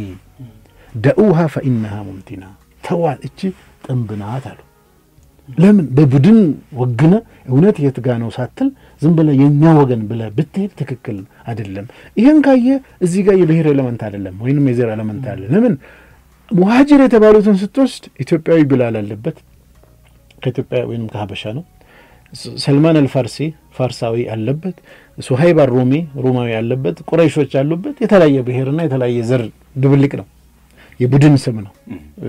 ደኡሃ ፈኢነሃ ሙምቲና ተዋል፣ እቺ ጥንብ ናት አሉ። ለምን በቡድን ወግነ እውነት የት ጋ ነው ሳትል ዝም ብለ የእኛ ወገን ብለ ብትሄድ ትክክል አይደለም። ይህን ካየ እዚህ ጋር የብሔር ኤለመንት አይደለም ወይንም የዘር ኤለመንት አለ። ለምን ሙሀጅር የተባሉትን ስትወስድ ኢትዮጵያዊ ብላል አለበት ከኢትዮጵያ ወይም ከሀበሻ ነው። ሰልማን አልፋርሲ ፋርሳዊ አለበት። ሱሀይብ አሮሚ ሮማዊ አለበት። ቁረይሾች አሉበት። የተለያየ ብሔርና የተለያየ ዘር ድብልቅ ነው። የቡድን ስም ነው።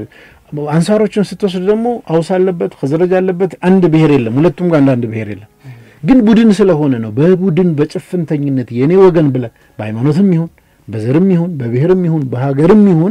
አንሳሮችን ስትወስድ ደግሞ አውስ አለበት፣ ከዘረጅ አለበት። አንድ ብሔር የለም። ሁለቱም ጋር አንዳንድ ብሔር የለም። ግን ቡድን ስለሆነ ነው። በቡድን በጭፍንተኝነት የእኔ ወገን ብለ በሃይማኖትም ይሁን በዘርም ይሁን በብሔርም ይሁን በሀገርም ይሁን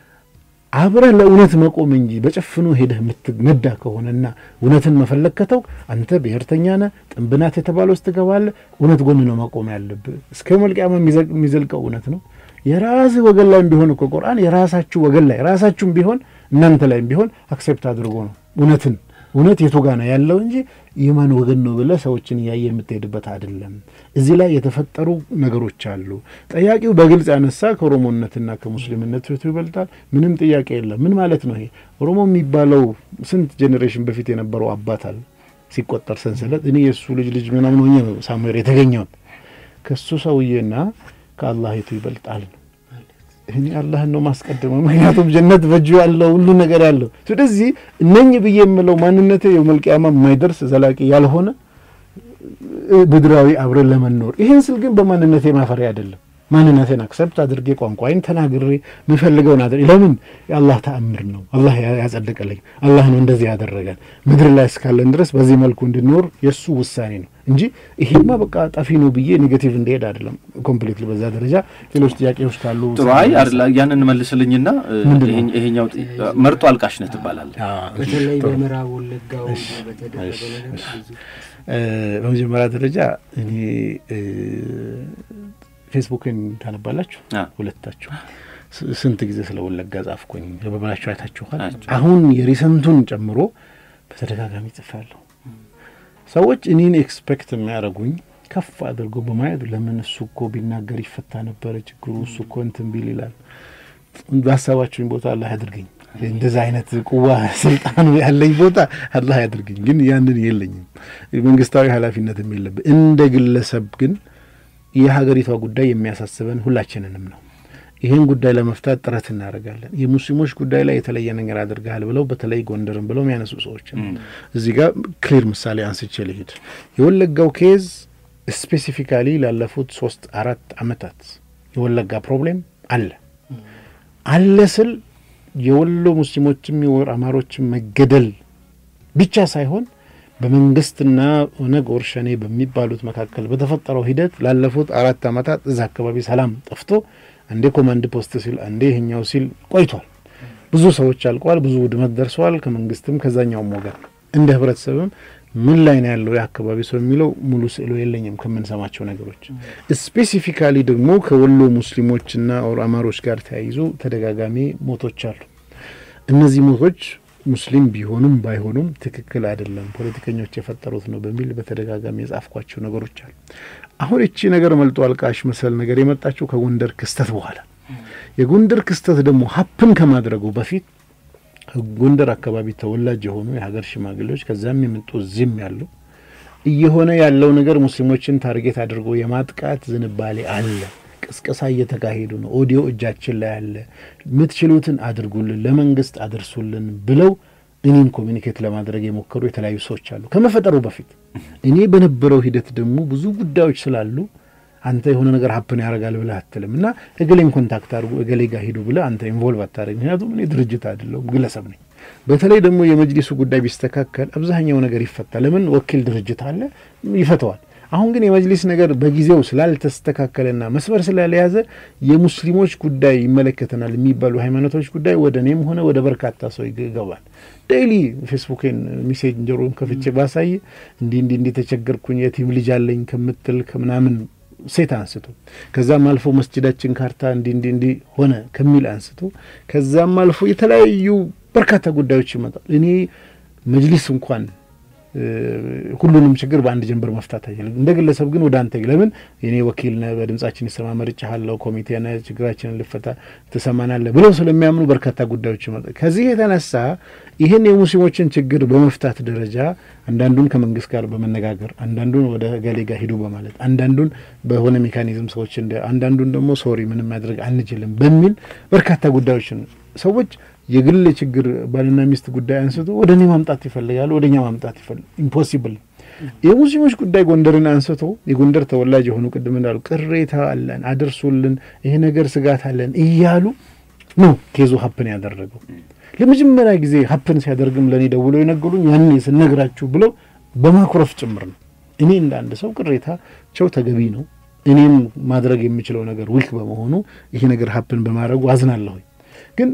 አብረህ ለእውነት መቆም እንጂ በጭፍኑ ሄደህ የምትነዳ ከሆነና እውነትን መፈለግ ከተው አንተ ብሔርተኛ ነህ፣ ጥንብናት የተባለ ውስጥ ትገባለህ። እውነት ጎን ነው መቆም ያለብህ። እስከ መልቅያማ የሚዘልቀው እውነት ነው። የራስህ ወገን ላይም ቢሆን እኮ ቁርአን የራሳችሁ ወገን ላይ ራሳችሁም ቢሆን እናንተ ላይም ቢሆን አክሴፕት አድርጎ ነው እውነትን እውነት የቱ ጋ ነው ያለው እንጂ የማን ወገን ነው ብለህ ሰዎችን እያየ የምትሄድበት አይደለም። እዚህ ላይ የተፈጠሩ ነገሮች አሉ። ጠያቂው በግልጽ ያነሳ ከኦሮሞነትና ከሙስሊምነት የቱ ይበልጣል? ምንም ጥያቄ የለም። ምን ማለት ነው ይሄ? ኦሮሞ የሚባለው ስንት ጄኔሬሽን በፊት የነበረው አባት አለ ሲቆጠር ሰንሰለት። እኔ የእሱ ልጅ ልጅ ምናምን ሆኜ ነው ሳሙኤል የተገኘውን ከእሱ ሰውዬና ከአላህ የቱ ይበልጣል ነው እኔ አላህን ነው ማስቀድመው። ምክንያቱም ጀነት በእጁ ያለው ሁሉ ነገር ያለው። ስለዚህ እነኝ ብዬ የምለው ማንነቴ የውመል ቂያማ የማይደርስ ዘላቂ ያልሆነ ምድራዊ አብረን ለመኖር ይህን ስል ግን በማንነቴ ማፈሪያ አይደለም። ማንነቴን አክሰፕት አድርጌ ቋንቋይን ተናግሬ የምፈልገውን አድርጌ ለምን የአላህ ተአምር ነው። አላህ ያጸደቀልኝ አላህ ነው እንደዚህ ያደረገን። ምድር ላይ እስካለን ድረስ በዚህ መልኩ እንድኖር የእሱ ውሳኔ ነው እንጂ ይሄማ በቃ ጠፊ ነው ብዬ ኔጌቲቭ እንደሄድ አይደለም። ኮምፕሊትሊ በዛ ደረጃ ሌሎች ጥያቄዎች ካሉ ጥሩ። አይ ያንን መልስልኝና ይሄኛው መርጦ አልቃሽ ነህ ትባላለህ። በተለይ በምዕራብ ወለጋው በተደረገ ነገር በመጀመሪያ ደረጃ እኔ ፌስቡክን ታነባላችሁ ሁለታችሁ? ስንት ጊዜ ስለ ወለጋ ጻፍኩኝ በበላችሁ አይታችኋል። አሁን የሪሰንቱን ጨምሮ በተደጋጋሚ ጽፋለሁ። ሰዎች እኔን ኤክስፔክት የሚያደርጉኝ ከፍ አድርጎ በማየት ለምን እሱ እኮ ቢናገር ይፈታ ነበረ ችግሩ፣ እሱ እኮ እንትን ቢል ይላል። በሀሳባችሁኝ ቦታ አላህ ያድርገኝ። እንደዛ አይነት ቁዋ ስልጣኑ ያለኝ ቦታ አላህ ያድርገኝ። ግን ያንን የለኝም፣ መንግስታዊ ኃላፊነትም የለብን። እንደ ግለሰብ ግን የሀገሪቷ ጉዳይ የሚያሳስበን ሁላችንንም ነው። ይህን ጉዳይ ለመፍታት ጥረት እናደርጋለን። የሙስሊሞች ጉዳይ ላይ የተለየ ነገር አድርገሃል ብለው በተለይ ጎንደርን ብለው የሚያነሱ ሰዎች እዚህ ጋር ክሊር ምሳሌ አንስቼ ልሂድ። የወለጋው ኬዝ ስፔሲፊካሊ ላለፉት ሶስት አራት አመታት የወለጋ ፕሮብሌም አለ አለ ስል የወሎ ሙስሊሞችም የወር አማሮችም መገደል ብቻ ሳይሆን በመንግስትና ኦነግ ኦርሸኔ በሚባሉት መካከል በተፈጠረው ሂደት ላለፉት አራት አመታት እዛ አካባቢ ሰላም ጠፍቶ አንዴ ኮማንድ ፖስት ሲል አንዴ ይሄኛው ሲል ቆይቷል። ብዙ ሰዎች አልቀዋል። ብዙ ውድመት ደርሰዋል። ከመንግስትም ከዛኛውም ወገን እንደ ህብረተሰብም ምን ላይ ነው ያለው የአካባቢ ሰው የሚለው ሙሉ ስዕሉ የለኝም ከምንሰማቸው ነገሮች። ስፔሲፊካሊ ደግሞ ከወሎ ሙስሊሞችና ኦር አማሮች ጋር ተያይዞ ተደጋጋሚ ሞቶች አሉ። እነዚህ ሞቶች ሙስሊም ቢሆኑም ባይሆኑም ትክክል አይደለም፣ ፖለቲከኞች የፈጠሩት ነው በሚል በተደጋጋሚ የጻፍኳቸው ነገሮች አሉ። አሁን እቺ ነገር መልጦ አልቃሽ መሰል ነገር የመጣችው ከጎንደር ክስተት በኋላ የጎንደር ክስተት ደግሞ ሀፕን ከማድረጉ በፊት ጎንደር አካባቢ ተወላጅ የሆኑ የሀገር ሽማግሌዎች ከዚያም የመጡ እዚህም ያሉ እየሆነ ያለው ነገር ሙስሊሞችን ታርጌት አድርጎ የማጥቃት ዝንባሌ አለ። ቅስቀሳ እየተካሄዱ ነው። ኦዲዮ እጃችን ላይ አለ። የምትችሉትን አድርጉልን፣ ለመንግስት አድርሱልን ብለው እኔም ኮሚኒኬት ለማድረግ የሞከሩ የተለያዩ ሰዎች አሉ ከመፈጠሩ በፊት። እኔ በነበረው ሂደት ደግሞ ብዙ ጉዳዮች ስላሉ አንተ የሆነ ነገር ሀፕን ያደርጋል ብለህ አትልም እና እገሌን ኮንታክት አድርጉ እገሌ ጋር ሂዱ ብለህ አንተ ኢንቮልቭ አታደርግ። ምክንያቱም እኔ ድርጅት አይደለሁም ግለሰብ ነኝ። በተለይ ደግሞ የመጅሊሱ ጉዳይ ቢስተካከል አብዛኛው ነገር ይፈታል። ለምን ወኪል ድርጅት አለ ይፈተዋል። አሁን ግን የመጅሊስ ነገር በጊዜው ስላልተስተካከለና መስመር ስላልያዘ የሙስሊሞች ጉዳይ ይመለከተናል የሚባሉ ሃይማኖቶች ጉዳይ ወደ እኔም ሆነ ወደ በርካታ ሰው ይገባል። ዴይሊ ፌስቡኬን ሜሴንጀሩን ከፍቼ ባሳይ እንዲህ እንዲህ እንዲህ ተቸገርኩኝ የቲም ልጅ አለኝ ከምትል ከምናምን ሴት አንስቶ ከዛም አልፎ መስጅዳችን ካርታ እንዲህ እንዲህ እንዲህ ሆነ ከሚል አንስቶ ከዛም አልፎ የተለያዩ በርካታ ጉዳዮች ይመጣል። እኔ መጅሊስ እንኳን ሁሉንም ችግር በአንድ ጀንበር መፍታት አይችልም። እንደ ግለሰብ ግን ወደ አንተ ለምን የኔ ወኪል ነህ፣ በድምጻችን ይሰማ መርጬሃለሁ፣ ኮሚቴ ነህ፣ ችግራችንን ልፈታ ትሰማናለህ ብለው ስለሚያምኑ በርካታ ጉዳዮች ይመጣል። ከዚህ የተነሳ ይህን የሙስሊሞችን ችግር በመፍታት ደረጃ አንዳንዱን ከመንግስት ጋር በመነጋገር አንዳንዱን ወደ ገሌ ጋር ሂዱ በማለት አንዳንዱን በሆነ ሜካኒዝም ሰዎች እንደ አንዳንዱን ደግሞ ሶሪ ምንም ማድረግ አንችልም በሚል በርካታ ጉዳዮችን ሰዎች የግል ችግር ባልና ሚስት ጉዳይ አንስቶ ወደ እኔ ማምጣት ይፈልጋሉ፣ ወደ እኛ ማምጣት ይፈልግ ኢምፖሲብል። የሙስሊሞች ጉዳይ ጎንደርን አንስቶ የጎንደር ተወላጅ የሆኑ ቅድም እንዳሉ ቅሬታ አለን አድርሱልን፣ ይሄ ነገር ስጋት አለን እያሉ ነው ኬዙ ሀፕን ያደረገው። ለመጀመሪያ ጊዜ ሀፕን ሲያደርግም ለእኔ ደውለው የነገሩኝ ያኔ ስነግራችሁ ብለው በማኩረፍ ጭምር ነው። እኔ እንደ አንድ ሰው ቅሬታቸው ተገቢ ነው። እኔም ማድረግ የምችለው ነገር ዊክ በመሆኑ ይሄ ነገር ሀፕን በማድረጉ አዝናለሁኝ ግን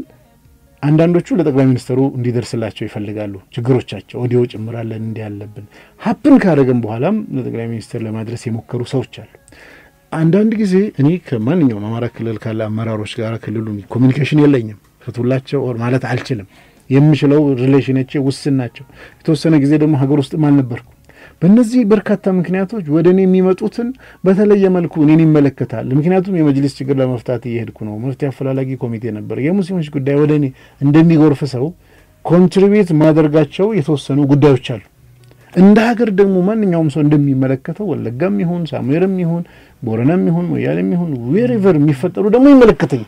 አንዳንዶቹ ለጠቅላይ ሚኒስትሩ እንዲደርስላቸው ይፈልጋሉ። ችግሮቻቸው ኦዲዮ ጭምራለን እንዲህ ያለብን ሀፕን ካደረገን በኋላም ለጠቅላይ ሚኒስትር ለማድረስ የሞከሩ ሰዎች አሉ። አንዳንድ ጊዜ እኔ ከማንኛውም አማራ ክልል ካለ አመራሮች ጋር ክልሉ ኮሚኒኬሽን የለኝም ፍቱላቸው ኦር ማለት አልችልም። የምችለው ሪሌሽኖቼ ውስን ናቸው። የተወሰነ ጊዜ ደግሞ ሀገር ውስጥም አልነበርኩ። በእነዚህ በርካታ ምክንያቶች ወደ እኔ የሚመጡትን በተለየ መልኩ እኔን ይመለከታል። ምክንያቱም የመጅሊስ ችግር ለመፍታት እየሄድኩ ነው። መፍትሄ አፈላላጊ ኮሚቴ ነበር። የሙስሊሞች ጉዳይ ወደ እኔ እንደሚጎርፍ ሰው ኮንትሪቢዩት ማደርጋቸው የተወሰኑ ጉዳዮች አሉ። እንደ ሀገር ደግሞ ማንኛውም ሰው እንደሚመለከተው ወለጋም ይሁን ሳሙኤርም ይሁን ቦረናም ይሁን ሞያሌም ይሁን ዌሬቨር የሚፈጠሩ ደግሞ ይመለከተኝ።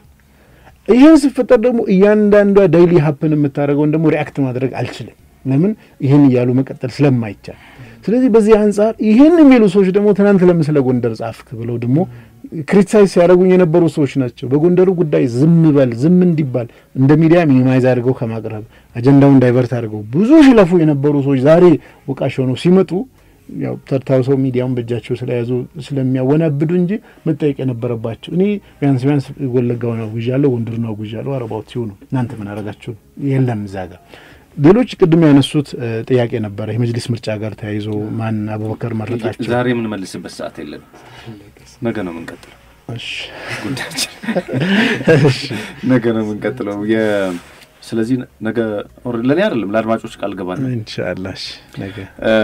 ይህን ሲፈጠር ደግሞ እያንዳንዷ ዳይሊ ሀፕን የምታደርገውን ደግሞ ሪአክት ማድረግ አልችልም። ለምን ይህን እያሉ መቀጠል ስለማይቻል ስለዚህ በዚህ አንጻር ይህን የሚሉ ሰዎች ደግሞ ትናንት ለምን ስለ ጎንደር ጻፍክ ብለው ደግሞ ክሪቲሳይዝ ሲያደርጉኝ የነበሩ ሰዎች ናቸው። በጎንደሩ ጉዳይ ዝም በል ዝም እንዲባል እንደ ሚዲያ ሚኒማይዝ አድርገው ከማቅረብ አጀንዳውን ዳይቨርት አድርገው ብዙ ሲለፉ የነበሩ ሰዎች ዛሬ ወቃሽ ሆነው ሲመጡ ያው ተርታውሰው ሚዲያውን በእጃቸው ስለያዙ ስለሚያወናብዱ እንጂ መጠየቅ የነበረባቸው እኔ ቢያንስ ቢያንስ ወለጋውን አውግዣለሁ፣ ጎንደርን አውግዣለሁ። አረባውት ሲሆኑ እናንተ ምን አረጋችሁ? የለም እዛ ጋር ሌሎች ቅድም ያነሱት ጥያቄ ነበረ የመጅሊስ ምርጫ ጋር ተያይዞ ማን አቡበከር መረጣቸው። ዛሬ የምንመልስበት ሰዓት የለም። ነገ ነው የምንቀጥለው ጉዳያችን፣ ነገ ነው የምንቀጥለው። ስለዚህ ነገ ለእኔ አይደለም ለአድማጮች ቃል ገባ ነው ኢንሻላህ ነገ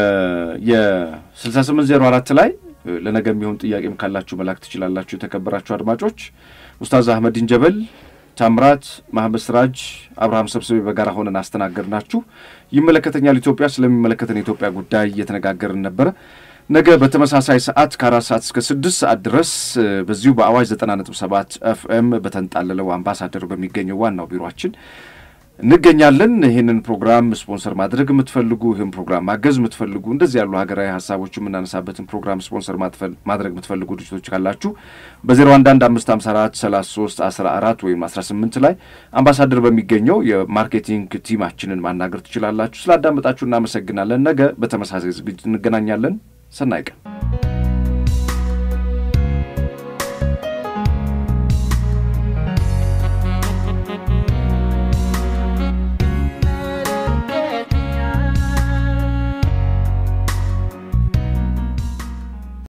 የስልሳ ስምንት ዜሮ አራት ላይ ለነገ የሚሆን ጥያቄም ካላችሁ መላክ ትችላላችሁ። የተከበራችሁ አድማጮች ኡስታዝ አህመዲን ጀበል ታምራት መሐመድ ስራጅ አብርሃም ሰብስቤ በጋራ ሆነን አስተናገድ ናችሁ። ይመለከተኛል ኢትዮጵያ ስለሚመለከተን የኢትዮጵያ ጉዳይ እየተነጋገርን ነበረ። ነገ በተመሳሳይ ሰዓት ከአራት ሰዓት እስከ ስድስት ሰዓት ድረስ በዚሁ በአዋጅ ዘጠና ነጥብ ሰባት ኤፍኤም በተንጣለለው አምባሳደር በሚገኘው ዋናው ቢሮችን እንገኛለን። ይህንን ፕሮግራም ስፖንሰር ማድረግ የምትፈልጉ ይህን ፕሮግራም ማገዝ የምትፈልጉ እንደዚህ ያሉ ሀገራዊ ሀሳቦች የምናነሳበትን ፕሮግራም ስፖንሰር ማድረግ የምትፈልጉ ድርጅቶች ካላችሁ በዜሮ አንድ አንድ አምስት ሀምሳ አራት ሰላሳ ሶስት አስራ አራት ወይም አስራ ስምንት ላይ አምባሳደር በሚገኘው የማርኬቲንግ ቲማችንን ማናገር ትችላላችሁ። ስላዳመጣችሁ እናመሰግናለን። ነገ በተመሳሳይ ዝግጅት እንገናኛለን። ሰናይ ቀን